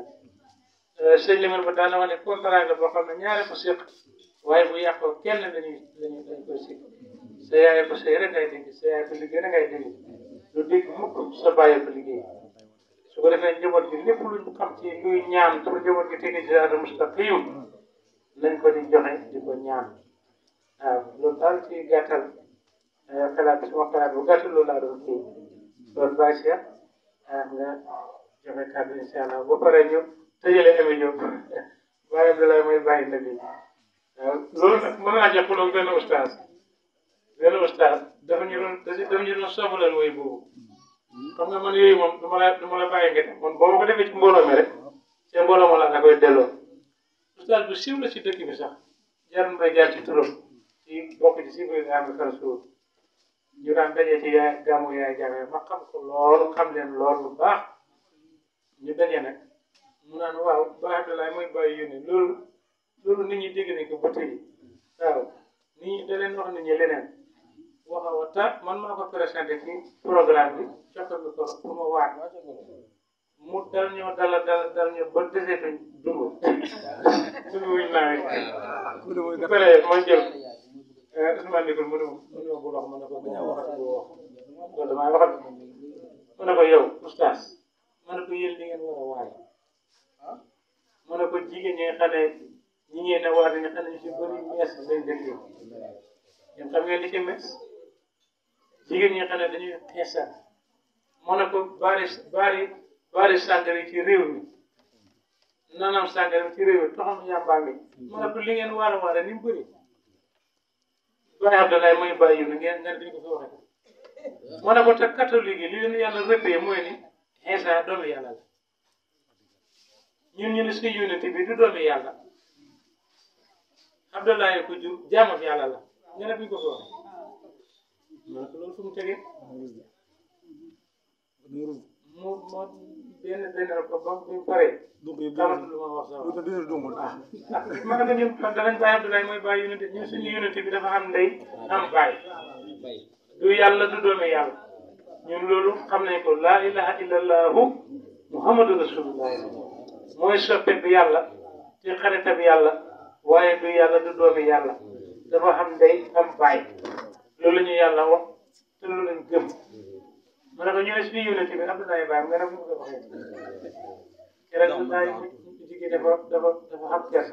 sëñ Limane ba daana wax ne contrat la boo xam ne ñaare ko séq waaye bu yàqoo kenn lañuy lañuy dañ koy séq sa yaay ko sëy rek ngay dégg sa yaay ko liggéey rek ngay dégg lu dégg mukk sa bàyyi ko liggéey su ko defee njaboot gi lépp luñ xam ci luy ñaan pour njaboot gi tege ci siraatal mustaqim nañ ko di joxe di ko ñaan waaw loolu daal ci gàttal xalaat suma xalaat bu gàttal loolu laa doon kii loolu bàyyi si nga joxe kàddu incha allah ba pare ñu tëjale Ami Diop bàyyi Abdoulaye mooy bàyyi na bi waaw loolu nag mën naa jox loolu benn ustaas benn ustaas dafa ñu doon dafa ñu doon soofalal woy boobu xam nga man yooyu moom du ma la du ma la bàyyi nga def man boo ma ko defee ci mbooloo mi rek ca mbooloo ma la da koy delloo ustaas bu siiw la ci dëkk bi sax jar na jaar ci turam ci bokk ci si biir nga xam ne suur ñu daan daje ci yaay gàmmu yaay jaamee ma xam ko lool xam leen lool bu baax ñu daje nag mu naan waaw baax Abdoulaye mooy bàyyi yónni loolu loolu nit ñi dégg nañ ko ba tey waaw nit ñi da leen wax nit ñi leneen waxa wata man maa ko présenté ci programme bi jox ko ko pour ma waat mu dal ñoo dala dal dal ñoo ba deseetuñ dugg dugg wuñ nawet bu paree ma jël Ousmane Dikoul mu ne mu ne ma bu wax ma ne ko bu waxati bu wax loolu damay waxat ma ne ko yow oustaz ma ne ko yéen li ngeen war a waay ma ne ko jigéen ñi nga xam ne ñi ngeen ne waat nga xam ne ñu si bëri mees lañ dëkk yéen xam ngeen li ci mees jigéen ñi nga xam ne dañuy xeesal ma ne ko bari bari bari sàngara ci réew mi nanam sàngara ci réew mi toxam yàmbaa mi ma ne ko li ngeen war a waare ni mu bëri Baye Abdoulaye mooy bàyyi yu ngeen ngeen duñ ko fi waxee ma ne ko te catholique yi li leen yàlla rëppee mooy ni Isa doomu yàlla la ñun ñu ne si unité bi du doomu yàlla Abdoulaye ko jur jaamam yàlla la nga ne duñ ko fi waxee ma ne ko loolu fu mu tegee mu moo benn benn ko ba mu paree xamatu lu ma wax sax ma ne ko ñun danañ bàyyi Abdoulaye mooy bàyyi unité ñun suñu unité bi dafa am ndey am baay du yàlla du doomi yàlla ñun loolu xam nañ ko laa ilaha illallahu muhammadu rasulullah mooy soppe bi yàlla ci xaritab yàlla waaye du yàlla du doomi yàlla dafa xam ndey am baay loolu la ñu yàlla wax te loolu lañ gëm ma ne ko ñu ne suñu yónent bi Abdoulaye Baye nga ne mu nga waxee keroog naa jigéen dafa dafa dafa xam kersa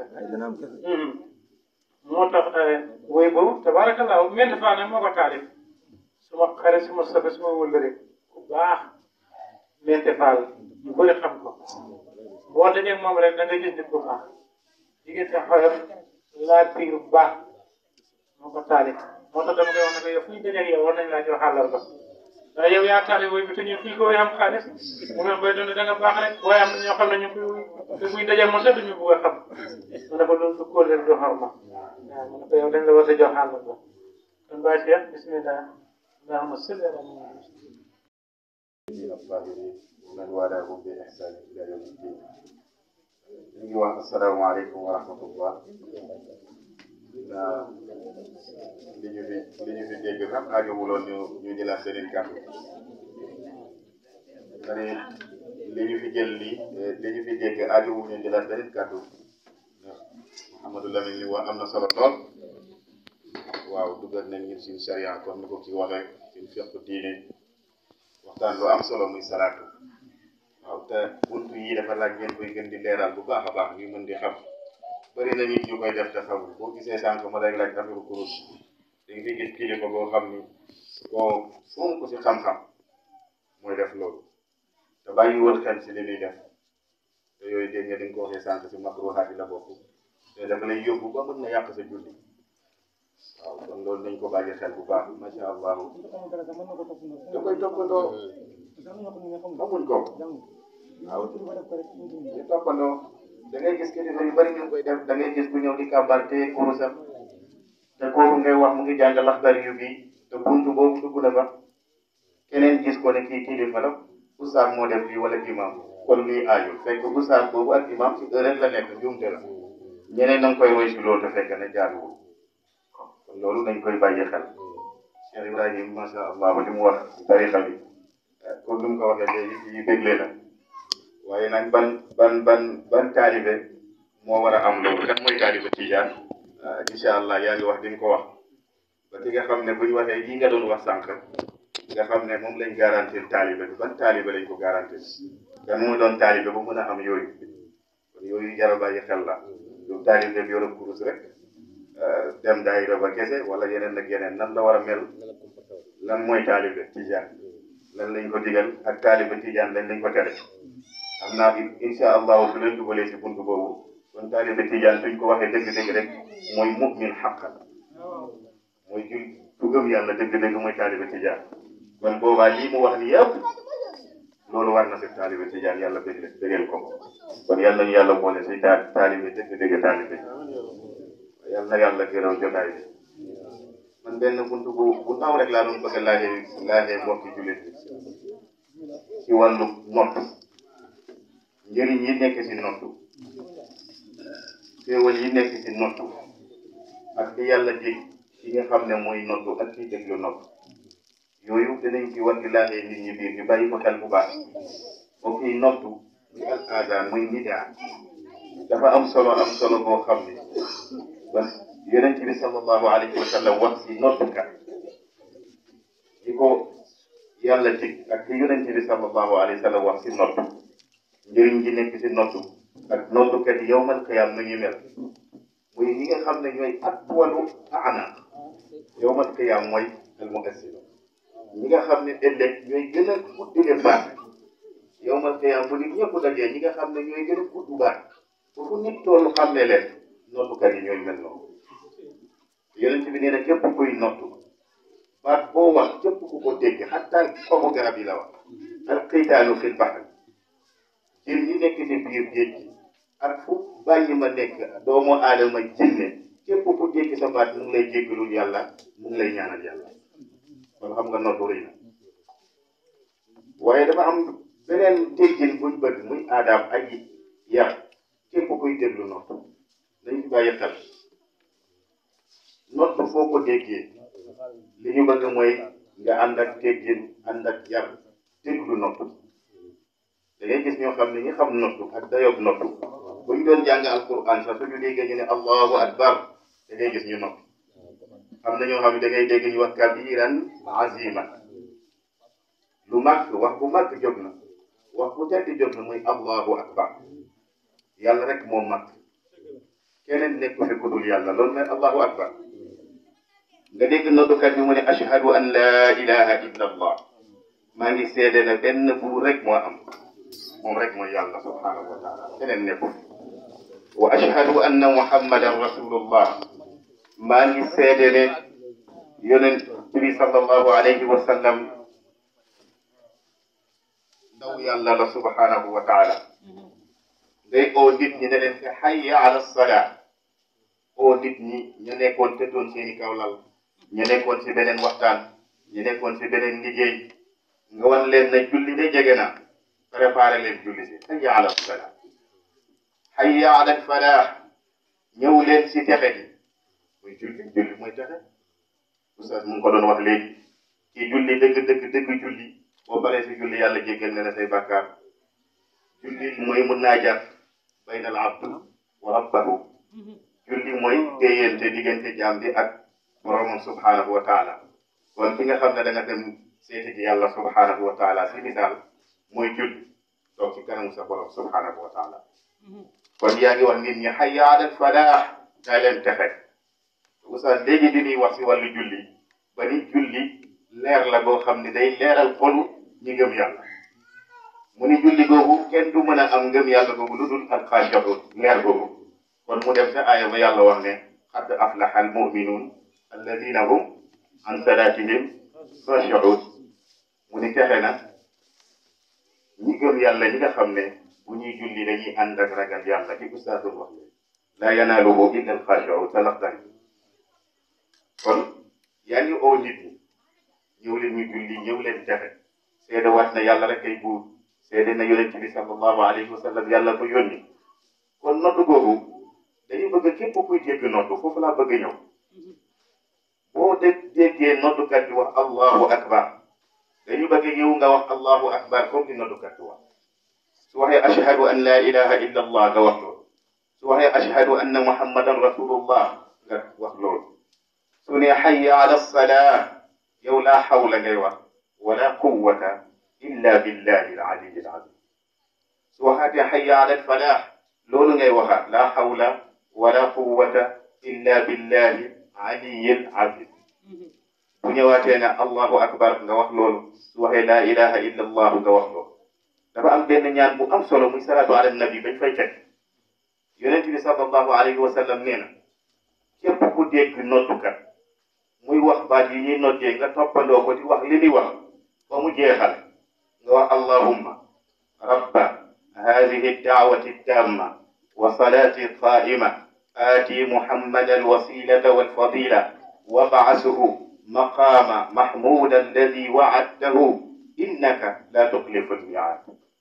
moo tax woy boobu tabarakallah mel faa ne moo ko taalif suma xarit suma soppe suma wëllëre ku baax mente faal ñu bëri xam ko boo dajee moom rek da nga gis nit ku baax jigéen te xoyof laa biir bu baax moo ko taalif moo tax dama koy wax ne ko yow fu ñu dajee yow war nañ laa jox xàllal ba waaye yow yaa taalif woy bi te ñun fii ko woy am xaalis mu ne koy doon da nga baax rek waaye am na ñoo xam ne ñu koy te buy dajee moom sax duñu bugg a xam mu ne ko loolu du kóol du xorma waaw mu ne ko yow dañ la war a jox xàllal ba kon Baye Cheikh bismillah allahumma salli ala muhammad
الطاهرين ومن والاهم بإحسان إلى يوم الدين. ñu ngi wax asalaamaaleykum wa rahmatullah naa li ñu fi li ñu fi dégg sax aajowuloon ñu ñu jëlaat beneen kàddu ma ne li ñu fi jël lii li ñu fi dégg aajowul ñu jëlaat beneen kàddu ndax Mouhamadou Lamine li wax am na solo lool waaw dugal nañ ñun suñu charia comme ni ko ci waxee suñu fiqu diine waxtaan lu am solo muy salaatu waaw te buntu yi dafa laaj ngeen koy gën di leeral bu baax a baax ñu mën di xam bëri na nit ñu koy def te xamul boo gisee sànq ma lay laaj affaire kurus da nga fi gis kilifa boo xam ni koo fonk ko si xam-xam mooy def loolu te bàyyiwul xel si li muy def te yooyu dégg nga di nga ko waxee sànq si makruhaat yi la bokk te dafa lay yóbbu ba mën na yàq sa julli waaw kon loolu nañ ko bàyyi xel bu baax macha allah da koy toppandoo xamuñ ko waaw ñu toppandoo da ngay gis kilifa yu bëri ñu koy def da ngay gis ku ñëw di kàmbar te kurusam te kooku ngay wax mu ngi jàng laxdar yu bi te buntu boobu dugg na fa keneen gis ko ne kii kilifa la oustaz moo def lii wala imam kon lii aayul fekk oustaz boobu ak imam si heure rek la nekk njuumte la ñeneen na nga koy woy si loolu te fekk ne jaaduwul kon loolu nañ koy bàyyi xel Cheikh Ibrahim macha allah li mu wax tarixa bi comme ni mu ko waxee léegi fii dégle na waaye nag ban ban ban ban taalibe moo war a am loolu kan mooy taalibe tijaan incha allah yaa ngi wax di nga ko wax ba ki nga xam ne bu ñu waxee yi nga doon wax sànq nga xam ne moom lañ garantir taalibe bi ban taalibe lañ ko garantir kan moo doon taalibe bu mën a am yooyu kon yooyu jar a bàyyi xel la du taalibe bi yoroon kurus rek dem daayira ba kese wala yeneen ak yeneen nan la war a mel lan mooy taalibe tijaan lan lañ ko digal ak taalibe tijaan lañ lañ ko tere xam naa incha allahu su leen dugalee si buntu boobu kon taalibe tijaan suñ ko waxee dëgg-dëgg rek mooy mu'min xaqan mooy jul ku gëm yàlla dëgg-dëgg mooy taalibe tijaan kon boobaa lii mu wax ni yëpp loolu war na si taalibe tijaan yàlla bëgg bëggeel ko kon yàlla nañu yàlla boole si ta taalibe dëgg-dëgg taalibe yàlla na yàlla gërëm jotaay bi man benn buntu bu bu ndaw rek laa doon bëgg a laajee laajee mbokki jullit bi ci wàllu nopp njëriñ yi nekk si nottu xéewal yi nekk si nottu ak li yàlla dig ci nga xam ne mooy nottu ak ci déglu nopp yooyu dinañ ci war di laajee nit ñi biir ñu bàyyi ko xel bu baax mbokk yi nottu muy al aadaan muy nidaa dafa am solo am solo boo xam ne ba yonent bi sallallahu alayhi wa sallam wax si nottukat yi ko yàlla dig ak li yonent bi sallallahu alayhi wa sallam wax si nottu njëriñ ji nekk si nottu ak nottukat yi yowmal qiyaam nu ñu mel muy ñi nga xam ne ñooy atwalu aana yowmal qiyaam mooy al muassino ñi nga xam ne ëllëg ñooy gën a guddile baat yowmal qiyaam bu nit ñëpp dajee ñi nga xam ne ñooy gën a gudd baat foofu nit toolu xam ne leen nottukat yi ñooy mel noonu yonent bi nee na képp kuy nottu baat boo wax képp ku ko dégg xataa xobu garab yi la wax al qiitaalu fil bahr jën ñi nekk ci biir géej gi ak fu bàyyi ma nekk doomu aadama jinne képp ku dégg sa baat mu ngi lay jéggalul yàlla mu ngi lay ñaanal yàlla kon xam nga noddu rëy na waaye dafa am beneen déggin buñ bëgg muy aadaam ay yar képp kuy déglu nodd nañ ci bàyyi xel nodd foo ko déggee li ñu bëgg mooy nga ànd ak teggin ànd ak yar déglu nodd da ngay gis ñoo xam ne ñi xam noddu ak dayoob noddu bu ñu doon jàng alquran sax suñu déggee ñu ne allahu akbar da ngay gis ñu noddu am na ñoo xam ne da ngay dégg ñu wax kabiran azima lu màgg wax bu màgg jóg na wax bu tedd jóg na muy allahu akbar yàlla rek moo màgg keneen nekku fi ku dul yàlla loolu mooy allahu akbar nga dégg noddukat bi mu ne ashhadu an la ilaha illa allah maa ngi seede na benn buur rek moo am moom rek mooy yàlla subhanahu wa taala keneen nekku fi wa ashhadu anna muhammadan rasulullah maa ngi seede ne yonent bi sallallahu alayhi wa sallam ndaw yàlla la subhanahu wa taala ngay oo nit ñi ne leen fi hayya ala salaa oo nit ñi ñu nekkoon tëddoon seeni kaw lal ñu nekkoon si beneen waxtaan ñu nekkoon si beneen liggéey nga wan leen na julli de jege na préparé leen julli si hayya ala salaa hayya ala falaax ñëw leen si texe gi muy julli julli mooy texe oustaz mu ngi ko doon wax léegi kii julli dëgg dëgg dëgg julli boo paree si julli yàlla jéggal ne la say bàkkaar julli mooy mun naa jàpp bayna al abd wa rabbahu julli mooy téyante diggante jaam bi ak boromam subhanahu wa taala kon ki nga xam ne da nga dem seeti ji yàlla subhanahu wa taala si misaal mooy julli toog ci kanamu sa borom subhanahu wa taala kon yaa ngi wax nit ñi hayya ala falaax daa leen texe oustaz léegi di ñuy wax si wàllu julli ba ni julli leer la boo xam ne day leeral xolu ñi ngëm yàlla mu ni julli googu kenn du mën a am ngëm yàlla googu lu dul alxaashi'uun leer googu kon mu dem sa aaya ba yàlla wax ne qad aflaha almu'minuun alladina hum an salaatihim xaashi'uun mu ni texe na ñi gëm yàlla ñi nga xam ne bu ñuy julli dañuy ànd ak ragal yàlla ci ustaas doon wax ne laa yanaaluhu illa alxaashi'uun talaxtani kon yaa ngi oo nit ñi ñëw leen ñu julli ñëw leen texe seede waat na yàlla rek ay buur seede na yonent bi sallallahu alayhi wa sallam yàlla ko yónni kon noddu googu dañu bëgg képp kuy dégg noddu foofu laa bëgg ñëw boo dégg déggee noddukat bi wax allahu akbar dañu bëgg ñëw nga wax allahu akbar comme ni noddukat bi wax su waxee ashhadu an la ilaha illa allah nga wax loolu su waxee ashhadu anna muhammadan rasulullah nga wax loolu su ne hayya ala salaa yow laa xawla ngay wax wala quwwata illa billahi al aliyi al azim su waxaatee hayya ala falaax loolu ngay waxaat laa xawla wala quwwata illa billahi aliyi al azim bu ñëwaatee ne allahu akbar nga wax loolu su waxee laa ilaha illa allah nga wax loolu dafa am benn ñaan bu am solo muy salaatu ala nabi bañ fay teg yonent bi sallallahu alayhi wa sallam nee na képp ku dégg noddukat muy wax baat yi ñuy noddee nga toppandoo ko di wax li muy wax ba mu jeexal nga wax allahumma rabba hadihi daawati tamma wa salati qaima aati muhammad alwasilata walfadila wabcasuhu maqama mahmuda alladi wacadtahu innaka la tuxlifu almiaad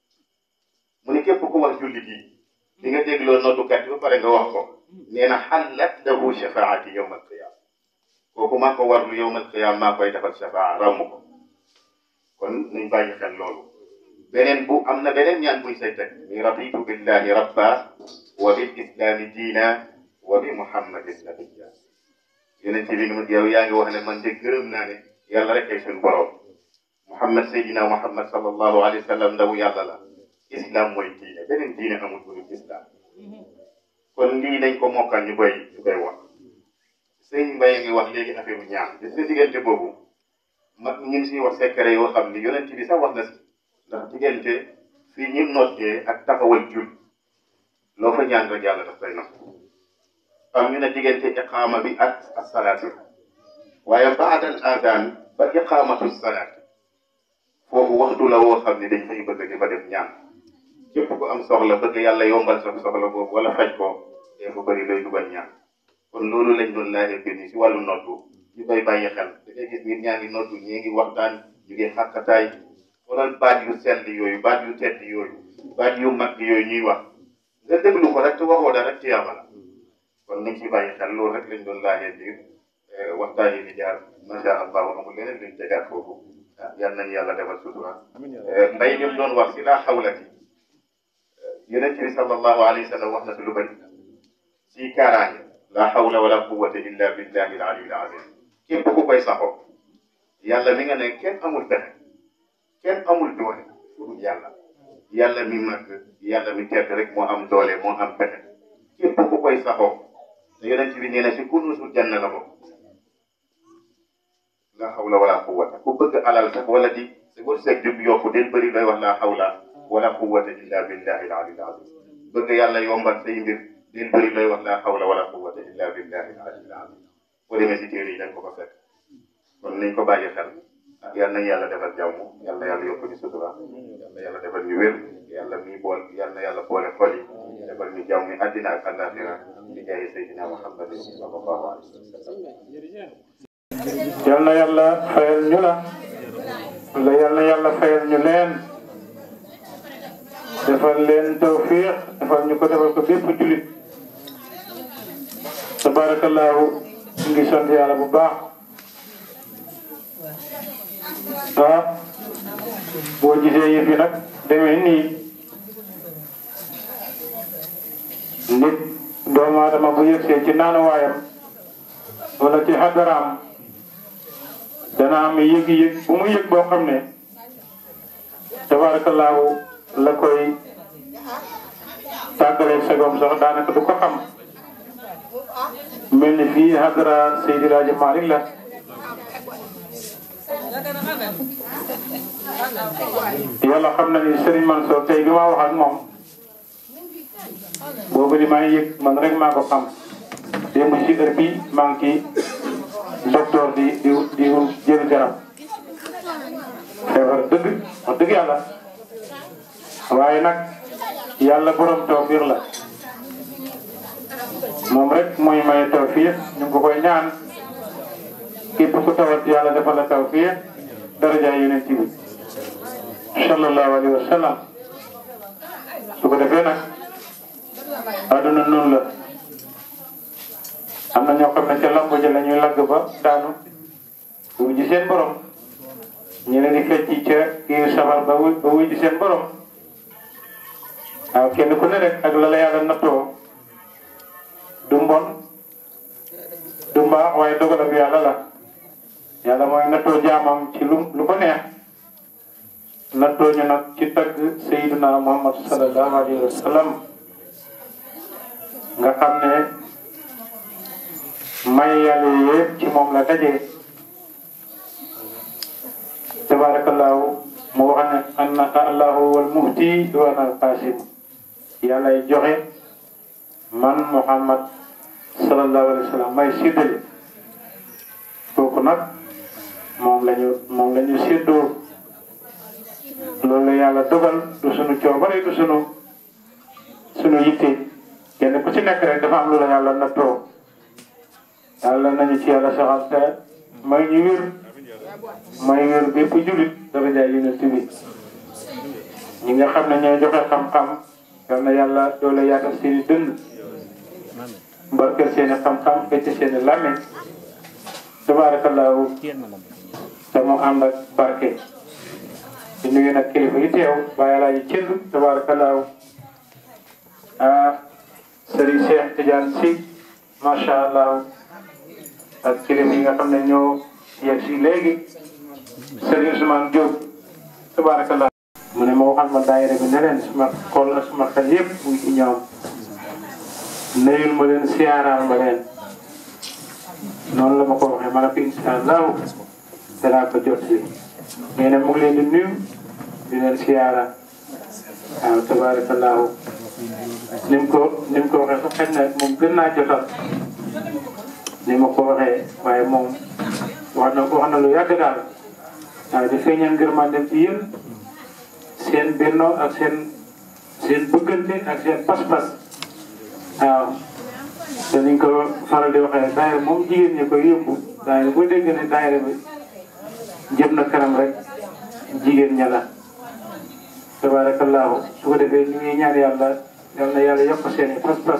mu ne képp ku wax julli gi di nga dégloo noddukat bi ba pare nga wax ko nee na xallat lahu shafaati yowma alqiyama kooku maa ko warlu yowmal qiyaam maa koy defal shafaa ramm ko kon nañ bàyyi xel loolu beneen bu am na beneen ñaan buy say teg mi raditu billahi rabba wa bil islami diina wa bi muhammadin nabiyya yonent bi ni yow yaa ngi wax ne man de gërëm naa ne yàlla rek ay suñu borom muhammad sayyidina muhammad sallallahu alayhi wa sallam ndaw yàlla la islam mooy diine beneen diine amul bu dul islam kon lii nañ ko mokkal ñu koy ñu koy wax sëñ Mbaye ngi wax léegi affaire bu ñaan gis nga diggante boobu mag ñu ngi siy wax secret yoo xam ni yonent bi sax wax na si ndax diggante fii ñu noddee ak taxawal jul loo fa ñaan rek yàlla daf koy nangu am ñu ne diggante iqaama bi ak asalaati waaye baadal adaan ba iqaamatu salaat foofu waxtu la woo xam ne dañ fay bëgg di fa def ñaan képp ku am soxla bëgg yàlla yombal sa soxla boobu wala faj ko dee fa bëri lay dugal ñaan kon loolu lañ doon laajee biir yi si wàllu noddu ñu koy bàyyi xel da ngay gis nit ñaa ngi noddu ñii ngi waxtaan ñu ngi xàkkataay xoolal baat yu sell yooyu baat yu tedd yooyu baat yu mag yooyu ñuy wax nga déglu ko rek te waxoo dara rek tiyaaba la kon nañ ci bàyyi xel loolu rek lañ doon laajee biir waxtaan yi di jaar macha allah amul leneen luñ tegaat foofu ah yal nañu yàlla defal sutura mbay mi doon wax si laa xawla ci yonent bi sallallahu alayhi wa sallam wax na fi lu bëri ci kaaraange la hawla wala quwwata illa billahi al-ali al-azim képp ku koy saxoo yàlla mi nga ne kenn amul pexe kenn amul doole pour yàlla yàlla mi màgg yàlla mi tedd rek moo am doole moo am pexe képp ku koy saxoo te yonent bi nee na si kunuusul janna la bokk la hawla wala quwwata ku bëgg alal sax wala di sa wërsëg jub yokku del bëri looy wax la hawla wala quwwata illa billahi al-ali al-azim bëgg yàlla yombal say mbir del bëri looy wax la hawla wala quwwata illa billahi al-ali al-azim boo demee si téere yi dañ ko fa fekk kon nañ ko bàyyi xel yal na yàlla defal jàmm yal na yàlla yokk ñu sutura yal na yàlla defal ñu wér yàlla mi bool yal na yàlla boole xol yi defal ñu jàmm yi àddina ak àllaaxira di jaay Seydina Muhammad sallallahu alayhi wa sallam
yal na yàlla fayal ñu la la yal na yàlla fayal ñu leen defal leen tawfiq defal ñu ko defal ko bépp julit tabarakallahu ñu ngi sant yàlla bu baax ah boo gisee yëf yi nag demee nii nit doomu aadama bu yëgsee ci naanuwaayam wala ci xadaraam dana am yëg-yëg bu mu yëg boo xam ne tabaarakallaahu la koy tàggaleeg sagoom sax daanaka du ko xam mel ni fii xadara Seydi Raaji Malick la yàlla xam na ni Serigne Mansour tey bi ma wax ak moom boobu li may yëg man rek maa ko xam démb ci heure bi maa ngi ci docteur di di di jël garab feebar dëgg wax dëgg yàlla waaye nag yàlla borom tawfiix la moom rek mooy maye tawfiix ñu ngi ko koy ñaan képp ku tawat yàlla defal la tawfiix daraja yonent bi sallallahu alayhi wa sallam su ko defee nag àdduna noonu la am na ñoo xam ne ca lamb ja la ñuy lagg ba daanu wuy ji seen borom ñeneen di fecc ca kii safar ba wuy ba wuy ji seen borom waaw kenn ku ne rek ak la la yàlla nattoo du mbon du mbaax waaye dogalab yàlla la yàlla mooy nattoo jaamam ci lu lu ko neex nattoo ñu nag ci tagg sayyiduna muhammad sallallahu alayhi wa sallam nga xam ne may yàlla yëpp ci moom la dajee tabarakallahu mu wax ne anna allahu wal muhti wa ana al qasim yàllay joxe man muhammad sallallahu alayhi wa sallam may séddale kooku nag moom lañu moom la ñu séddoo loolu la yàlla dogal du sunu coobare du sunu sunu yitte kenn ku ci nekk rek dafa am lu la yàlla nattoo yàlla nañu ci yàlla saxal te may ñu wér may wér bépp julit dafa jaay yonent bi ñi nga xam ne ñooy joxe xam-xam yal na yàlla doole yaatal seeni dënd mbarkeel seeni xam-xam fecc seeni làmmiñ tabaarakallaahu te mu ànd ak barke di nuyu nag kilifa yi teew bàyyi laa ji cënd tabaarakallaahu ah Serigne Cheikh Tidiane Sy macha allah ak kilifa yi nga xam ne ñoo yegg si léegi Serigne Ousmane Diop tabarakallah mu ne ma waxal ma daayira bi ne leen suma xool ak suma xel yëpp mu ngi ci ñoom nuyul ma leen siyaaraal ma leen noonu la ma ko waxee ma ne ko incha allahu danaa ko jot si nee na mu ngi leen di nuyu di leen siyaara waaw tabarakallahu ni mu ko ni mu ko waxee sax xëy na moom gën naa jotal ni ma ko waxee waaye moom wax na wax na lu yàgg daal waaye di feeñal ngërmandem ci yéen seen bennoo ak seen seen bëggante ak seen pas-pas waaw te niñ ko faral di waxee daayira moom jigéen ñi koy yóbbu daayira boo dégg ne daayira bi jëm na kanam rek jigéen ña la tabarakallahu su ko defee ñu ngi ñaan yàlla yal na yàlla yokk seen i pas-pas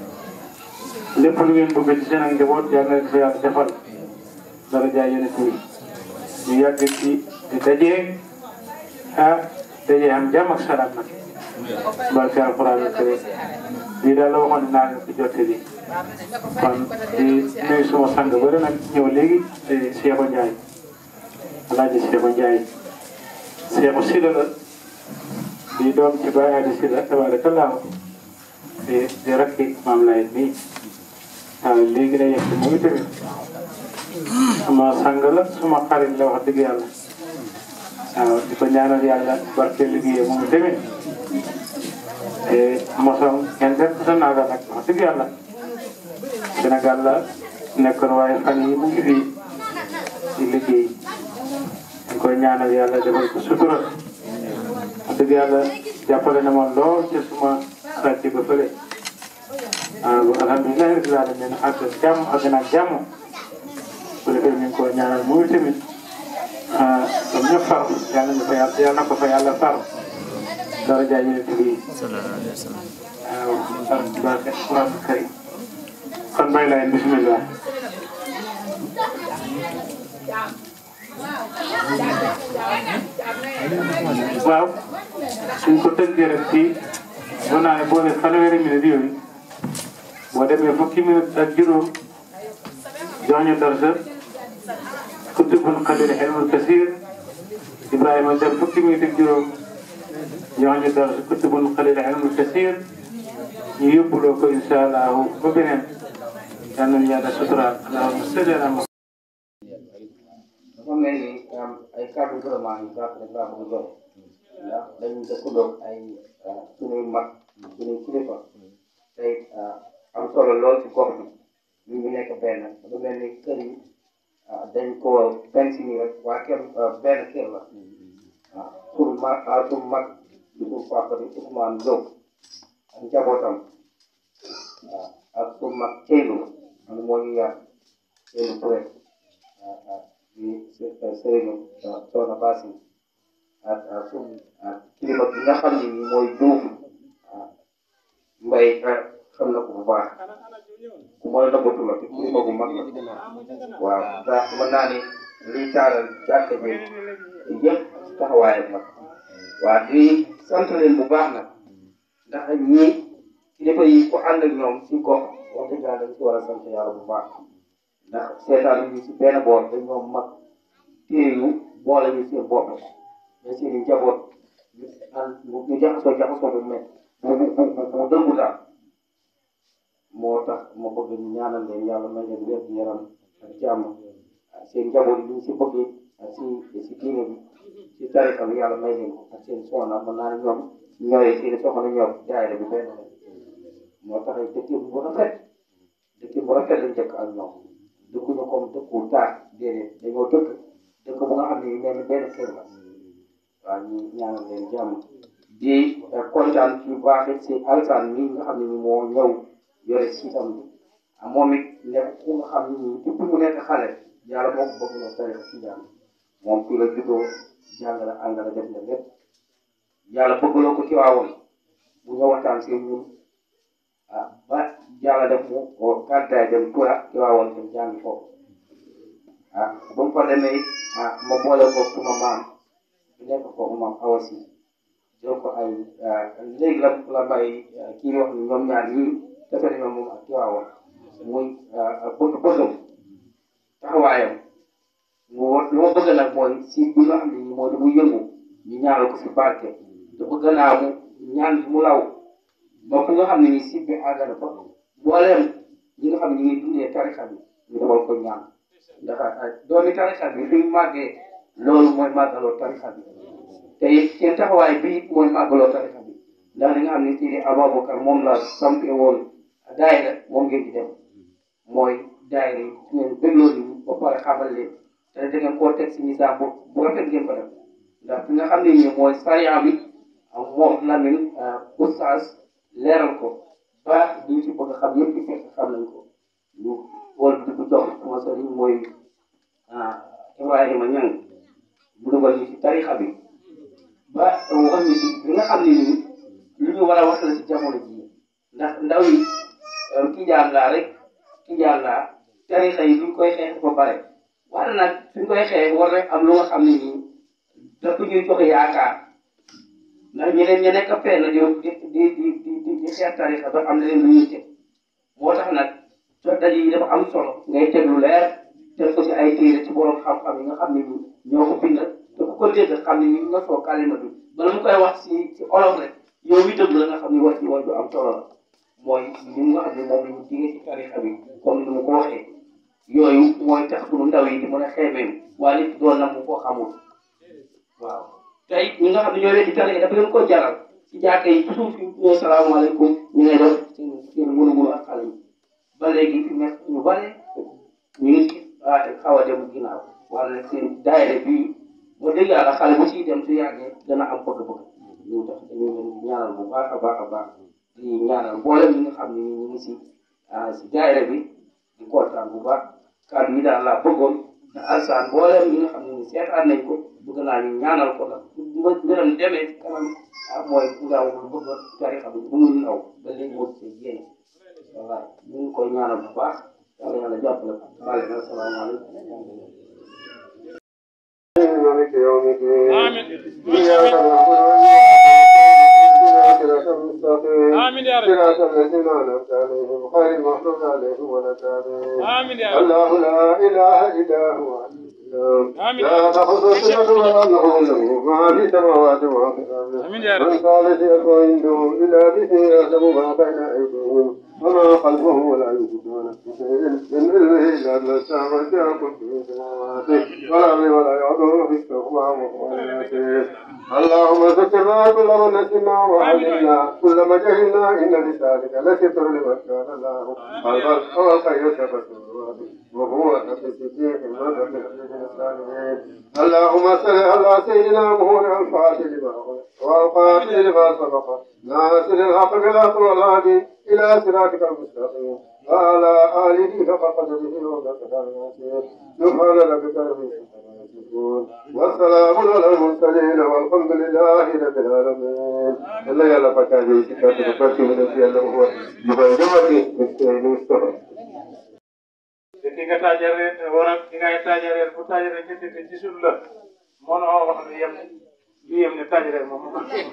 lépp lu ngeen bëgg ci seen ak njaboot yal na leen ko yàlla defal dara jaay yéen a ñu yàgg ci di dajee ah dajee am jàmm ak salaam nag barke alquran karim lii daal la waxoon dinaa leen ko jottali kon di nuyu suma sang bëri nag ñëw léegi Cheikh Ndiaye alaaji Cheikh Ndiaye Cheikh Sida la di doom ci Baye Adi Sida tabarakallah di di rakki maam lay nii waaw léegi la yegg moom tamit suma sang la suma xarit la wax dëgg yàlla waaw di ko ñaanal yàlla barke liggéeyam moom tamit te mosom ngeen def sa naaga nag wax dëgg yàlla Sénégal la nekkoon waaye fan yi mu ngi fii di liggéey di koy ñaanal yàlla defal ko sutura wax dëgg yàlla jàppale na ma lool ci suma sàcc ba fële waaw alhamdulilah rabbil alamin ak jàmm ak nag jàmm bu defee ñu ngi ko ñaanal muy tamit ah comme ñëpp far yàlla na fa yàlla yàlla na ko fa yàlla far dara jaay ñu ne bi waaw barke Quran karim kon bay lay bismillah waaw suñ ko tënkee rek fii mën naa ne boo ne fanweeri minute yooyu boo demee fukki minute ak juróom jox ñu darsa kutubul xalil ilmul kasir Ibrahima dem fukki minute ak juróom jox ñu darsa kutubul xalil ilmul kasir ñu yóbbuloo ko incha allahu ba beneen yal nañu yàlla suturaal allahumma salli ala Muhammad
dafa mel ni ay kàddu vraiment yu baax rek laa bëgg a jox ndax dañu dëkkandoo ay suñuy mag suñuy kilifa tey am solo lool ci gox bi ñu ngi nekk benn dafa mel ni kër yi dañ ko benn si nii rek waa kër benn kër la waaw suñu mag suñu mag di suñu papa di Ousmane Diop ak njabootam waaw ak suñu mag Seydou am moo ñu yar Seydou Touré waaw di Serigne Soxna Bassi ak ak suñu ak kilifa bi nga xam ne nii mooy Diouf waaw mbay xam na ko bu baax ku mooy nëbbatu la te kilifa bu mag la waaw ndax mën naa ni lii taaral jàkka bi yëpp taxawaayam la waaw di sant leen bu baax nag ndax ñii kilifa yi ku ànd ak ñoom si gox wax dëgg yàlla dañ si war a sant yàlla bu baax ndax seetaan ñu si benn boor dañ ñoom mag téye ñu boole ñu seen bopp mais seen i njaboot ñu ànd ñu jaxasoo jaxasoo bu mel bu bu bu bu dëggu daal moo tax ma bëgg ñu ñaanal leen yàlla may leen wér gu yaram ak jàmm seen njaboot yi ñu si bëggee si si diine bi si tarixa bi yàlla may leen ko ak seen soxna mën naa ne ñoom ñooy seen soxna ñoom daayira bi benn la moo tax dëkk bu rafet dëkk bu rafet lañ dëkk ak ñoom dëkkuñu comme dëkku taar déedéet dañoo dëkk dëkk bu nga xam ne mel ni benn kër la waaw ñu ñaanal leen jàmm di kontaan ci baax it si alsaan mi nga xam ne ni moo ñëw yore siitam bi moom it nekk ku nga xam ne nii depuis mu nekk xale yàlla moo ko bëgg loo tarixa ci jàng moom fii la juddoo jàng la ànd la def na lépp yàlla bëggloo ko ci waawoon bu ñëw waxtaan si ñun ah ba yàlla def mu gàddaay dem Tura ci waawoon dem jàngi foofu ah bu mu fa demee it ah ma boole ko suma maam bu nekk foofu maam Awa Si jox ko ay léegi la la may kii wax ni ñoom ñaar ñii defe nañoo moom ak ci waawoon muy bëgg bëggam taxawaayam mu lu ma bëgg nag mooy si bi nga xam ne nii mooy di mu yëngu ñu ñaanal ko si barke te bëgg naa mu ñaan mu law ba fu nga xam ne nii si bi àgg na fa mbooleem ñi nga xam ne ñu ngi dundee tarixa bi ñu defal ko ñaan ndax doomi tarixa bi fi mu màggee loolu mooy màggaloo tarixa bi te it seen taxawaay bi mooy màggaloo tarixa bi ndax li nga xam ne Sidi Ababacar moom la sampe woon daayira moom ngeen di dem mooy daayira yi ngeen bégloo nit ñi ba pare xamal leen te da ngeen koo teg si misaal bu bu rafet ngeen ko def ndax fi nga xam ne nii mooy sariya bi moom Lamine oustaz leeral ko ba ñu ci bëgg xam yëpp ci fekk xam nañ ko ñu wol di ko jox sama sëriñ mooy Ibrahima Ñang mu dugal ñu ci tarixa bi ba wax ñu si li nga xam ne nii lu ñu war a wax la si jamono jii ndax ndaw yi tijaan laa rek tijaan laa tarixa yi duñ koy xeex ba pare waaye nag suñ koy xeex war rek am lu nga xam ne nii dafa ñuy joxe yaakaar ndax ñeneen ña nekk fenn di di di di di di di xeex tarixa ba am na leen lu ñuy teg moo tax nag soo daje yi dafa am solo ngay teg lu leer teg ko ci ay téere ci borom xam-xam yi nga xam ne ni ñoo ko bind te ku ko dégg xam ne ni nga soo kalima bi bala mu koy wax ci ci olof rek yow mi déglu la nga xam ne wax ci wax ju am solo la mooy li nga xam ne moom la ñu digee ci tarixa bi comme ni mu ko waxee yooyu mooy tax sunu ndaw yi di mën a xeemeem waaye nit doon na mu ko xamul waaw tey ñi nga xam ne ñoo leen di tarixa dafa leen ko jaral ci jàkka yi toujours fi ñu salaamaaleykum ñu ngay def seen seen munu-munu ak xale yi ba léegi fi nekk ñu bare ñu ngi ci xaw a dem ginnaaw wala nag seen daayira bii ba dëgg yàlla xale bu ciy dem su yàggee dana am bëgg-bëgg ñu tax dañu leen di ñaanal bu baax a baax a baax di ñaanal mboolem ñi nga xam ne ñu ngi si si daayira bi di kontaan bu baax kàddu yi daal laa bëggoon te alsaan mboolem ñi nga xam ne ni seetaan nañ ko bëgg naa ñu ñaanal ko nag bu mbiram demee ci kanam ah mooy ndaw bu bëgg a tarixa bi bu muy ndaw ba léegi moo see génn wallaay ñu ngi koy ñaanal bu baax yàlla yàlla jàppale ko waaleykum na asalaamaaleykum
مالك يوم الدين إياك نعبد وإياك نستعين المستقيم
آمين يا رب
صراط الذين أنعمت عليهم غير المغضوب عليهم ولا الضالين
آمين يا رب
الله لا إله إلا هو
آمين.
لا تأخذه سنة ولا نوم له ما في السماوات وما في الأرض
آمين يا رب.
من قال سيكون عنده إلا به يعلم ما بين أيديهم وما خلفهم ولا يحيطون بشيء من علمه إلا ما شاء وسع كل السماوات والأرض ولا يعوده في وهو العزيز اللهم ذكرنا كل ما نسينا وعلمنا كل ما جهلنا إن لذلك لستر لمن كان الله البر والخير تبسم وهو نفس الصديق المدى من الصالحين اللهم صل على سيدنا محمد الفاتح لما أغلق والقاتل لما سبق ناصر الحق بالحق والهادي إلى صراطك المستقيم وعلى آله حق قدره ومقدار العظيم سبحان ربك رب العزة عما يصفون والسلام على المرسلين والحمد لله رب العالمين الله يلا فتاجي كتاب الفاتح من الله هو يبين مستقيم
ki nga taajare wara ki ngay taajare bu taajare ñetti te gisul la mënoo wax ne yem lu yem ne taajare moom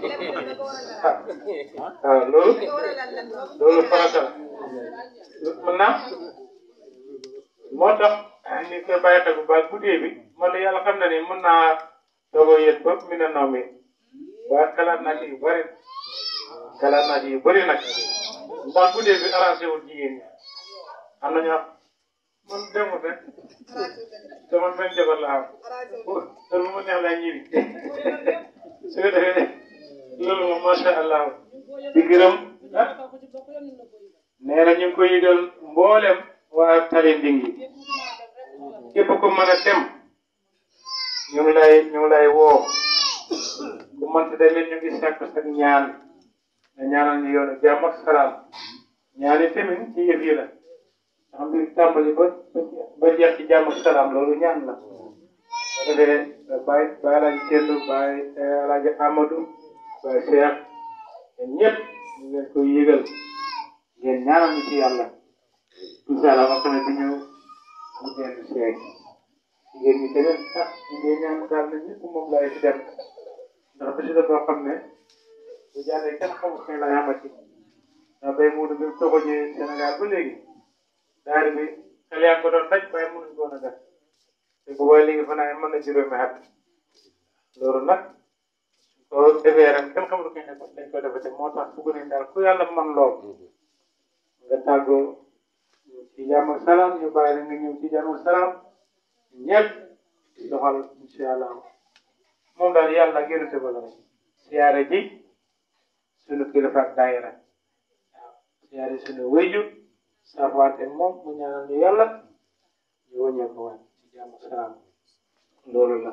ah loolu loolu farata la mën naa moo tax ni koy bàyyi xel bu baax guddee bi man la yàlla xam na ni mën naa doogoo yéen ba mi na naw mi waaye xalaat naa ci yu bëri xalaat naa ci yu bëri nag ndax guddee bi arrangé wul jigéen ñi am na ñoo man demut rek te man benn jabar la am heure bu ma neex laa ñibbi su ko defee loolu moom macha allah di gërëm ah nee na ñu ngi koy yëgal mboolem waa tali ndingi képp ku mën a dem ñu ngi lay ñu ngi lay woo ku mënti demit ñu ngi sàkk sa ñaan nga ñaanal ñu yoonu jàmm ak salaam ñaani tamit ci yëf yi la ndax mbir tàmbali ba ba jeex ci jàmm ak salaam loolu ñaan la boo defee Baye Baye Alaaji Kendu Baye Alaaji Amadou Baye Cheikh ñun ñëpp ñu leen koy yëgal ngeen ñaanal ñu ci yàlla incha allah wax tamit di ñëw mu dellu seeg jigéen ñi tamit ah ñu ngi ñaan daal na ñëpp moom laay fi dem ndax bési la boo xam ne bu jàllee kenn xamul kañ lay amati ndax bay muudu bi mu toxojee Sénégal ba léegi daari bi xel yaa ngi ko doon daj waaye mënuñ ko woon a def te bu boobaa léegi fanaa mën na juróomi at loolu nag ko defee ren kenn xamul kañ lañ ko defate moo tax bugg nañ daal ku yàlla man lool nga tàggoo ci jàmm ak salaam ñu bàyyi la nga ñëw ci jàmm ak salaam ñëpp doxal incha allah moom daal yàlla ak yonente ba la rek siyaare ji sunu kilifa ak daayira waaw siyaare sunu wéyju saafaate moom mu ñaanal ñu yàlla ñu wëññee ko waat ci jàmm ak salaam loolu la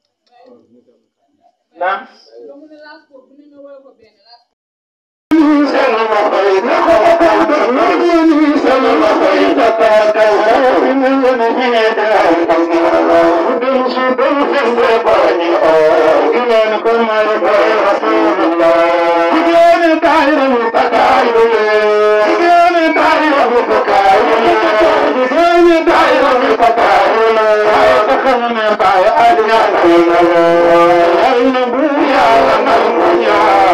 naam
Yeah.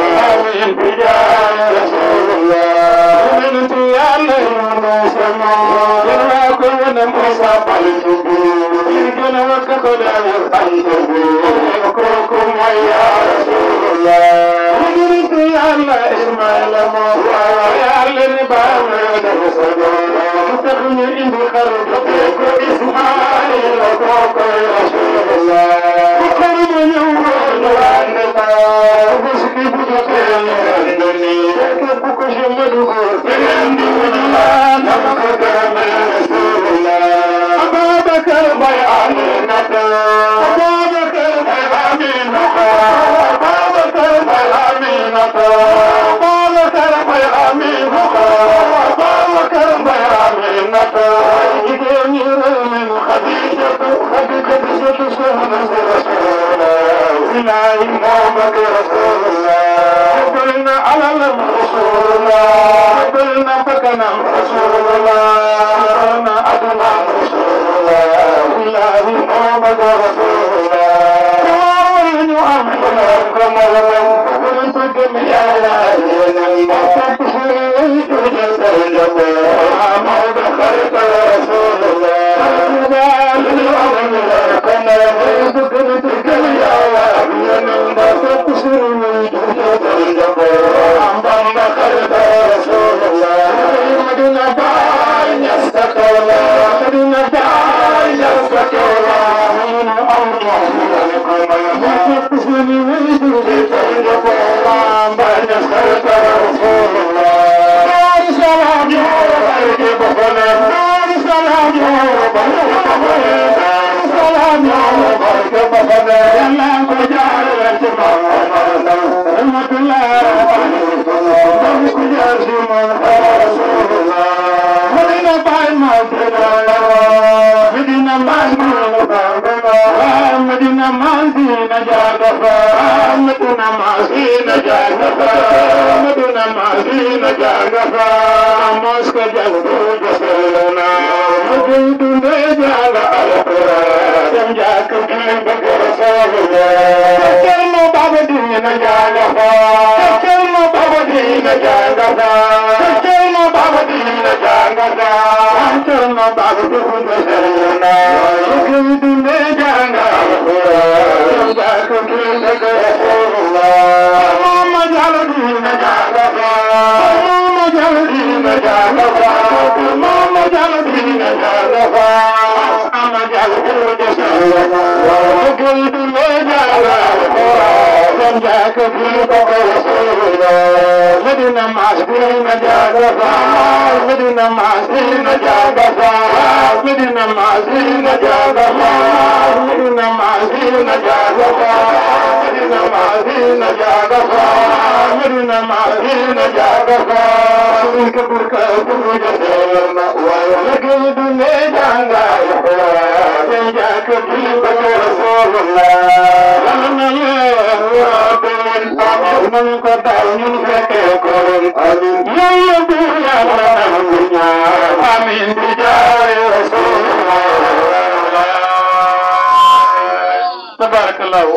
na Musa bantu bi li gën a wakk ko daal bantu bi kooku mooy yaa Rasulullah Yonent Yàlla Ismaïla moo waaw Yàlla ni baam na def sa doom lu tax ñu indi xaru tuddee ko Ismaïla kooku Rasulullah bu xaru ma ñëw ñu ànd ba bés bi bu jotee ñu ànd ni képp ku ci ma dugg beneen di wuñu laa dama ko gërëme Rasulullah Abubakar bay Aminata Abubakar bay Aminata Abubakar bay Aminata Abubakar bay Aminata Abubakar bay Aminata jigéen ñi réew mi Xadijatu Xadijatu soxna si Rasulullah ilahi moo bëgg Rasulullah bëgg na alalam Rasulullah bëgg na bakkanam Rasulullah yoroon na adunaam Rasulullah ilahi moo bëgg Rasulullah war ñu am xelal ko moom bëgg ko gëm yàlla yéenam moo topp si jujal day njabe moo da xarit Rasulullah ñu am xelal ko moom bëgg ko gëm yàlla yéenam moo topp si jujal day njabe Bamba xarit Rasulullah Madina baay ñas ka toola Madina baay ñas ka toola ñu am xelal ko moom topp si jujal day njabe Bamba ñas xarit Rasulullah Dar Salaam yoo barke bafana Dar Salaam yoo barke bafana Dar Salaam yoo barke bafana Yàlla ko jaarale ci Muhammad rahmatullah Dami ko jaar ci Muhammad Rasulullah Madina Baay ma Madina Madina Madina Madina Madina jaagafa Madina Madina jaagafa Madina Madina jaagafa Moska jago jaselna Mudu ne jaga alquran Jam jaga bi Rasulullah Kelmo baba dina jaagafa Kelmo baba dina jaagafa Kelmo baba dina jaagafa Kelmo baba dina jaselna Mudu ne jaga alquran Jam jaga bi Rasulullah Mama jaga dina jaagafa Mama jaga dina jaagafa Mama jaga dina jaagafa Mama jaga dina jaselna Mudu ne jaga alquran Jam jaga bi Rasulullah Medina Masdina jaagafa Medina Masdina jaagafa Medina Masdina jaagafa Medina Masdina jaagafa Medina Masdina jaagafa Medina Masdina jaagafa Surga burka burja selna Waya lagi dunia jangga Yang jaga di bagi Rasulullah Lama ya Rabbil Amin kota ini keke korun Amin Ya Nabi ya Rabbnya Amin Bijari Rasulullah Tabarakallahu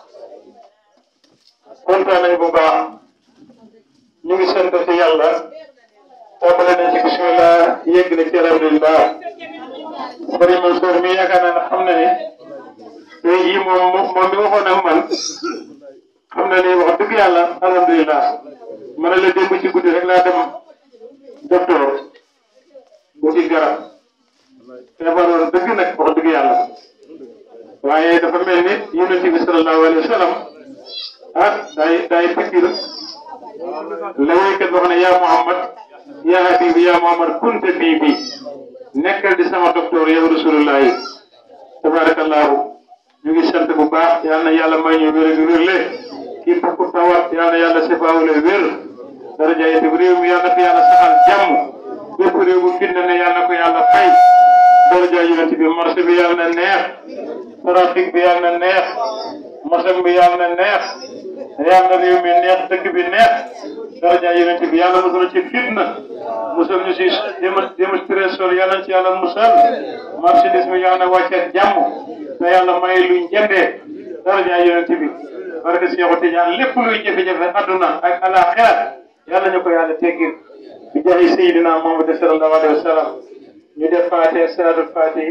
kontaan nañu bu baax ñu ngi sant ci yàlla tàmbale nañ ci bismillah yegg na ci alhamdulillah Sëriñ Mansour mi yaakaar naa ne xam na ne tey jii moom moom mi waxoon ak man xam na ne wax dëgg yàlla alhamdulillah ma ne la démb ci guddi rek laa dem docteur bu ci garab feebaroon dëgg nag wax dëgg yàlla waaye dafa mel ni yonent bi sallallahu alayhi wa sallam ah day day fikir la waykat wax ne yaa Muhammad yaa habibi yaa Muhammad kunte bii bi nekkal di sama docteur yow rasulullah yi tabarakallahu ñu ngi sant bu baax yal na yàlla may ñu wér ak wérle képp ku tawat yal na yàlla sefaawule wér daraja yi réew mi yal na ko yàlla saxal jàmm bépp réew bu fitna ne yal na ko yàlla fay daraja yonent bi marché bi yal na neex trafic bi yal na neex masam bi yal na neex yal na réew mi neex dëkk bi neex daraja yonent bi yàlla musal ci fitna musal ñu si démonstration yàlla na ci yàlla musal marchandise mi yàlla na wàcce ak jàmm te yàlla may luñ jëndee daraja yonent bi barke Seexu Tijaan lépp luy jafe-jafe adduna ak alaxira yàlla ñu ko yàlla teggil bi jaay Seydina Muhammad sallallahu alayhi wa sallam
ñu def faate salaatul faati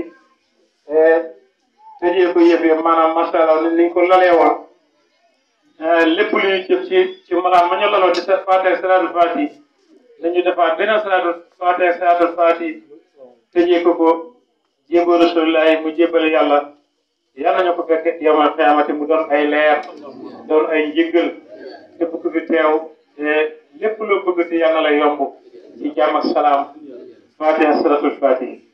tëjee ko yëf yi maanaam macha allah ni ñu ko lalee woon lépp lu ñu jëf ci ci maanaam ma ñu laloo di sa faate salaatul faati dañu defaat beneen salaatul faate salaatul faati tëjee ko ko jébbal rasulullahi mu jébbale yàlla yàlla ñu ko fekk yamal xiyaamati mu doon ay leer doon ay njëggal képp ku fi teew lépp loo bëgg te yàlla la yomb ci jàmm ak salaam faatiha salatul faatihi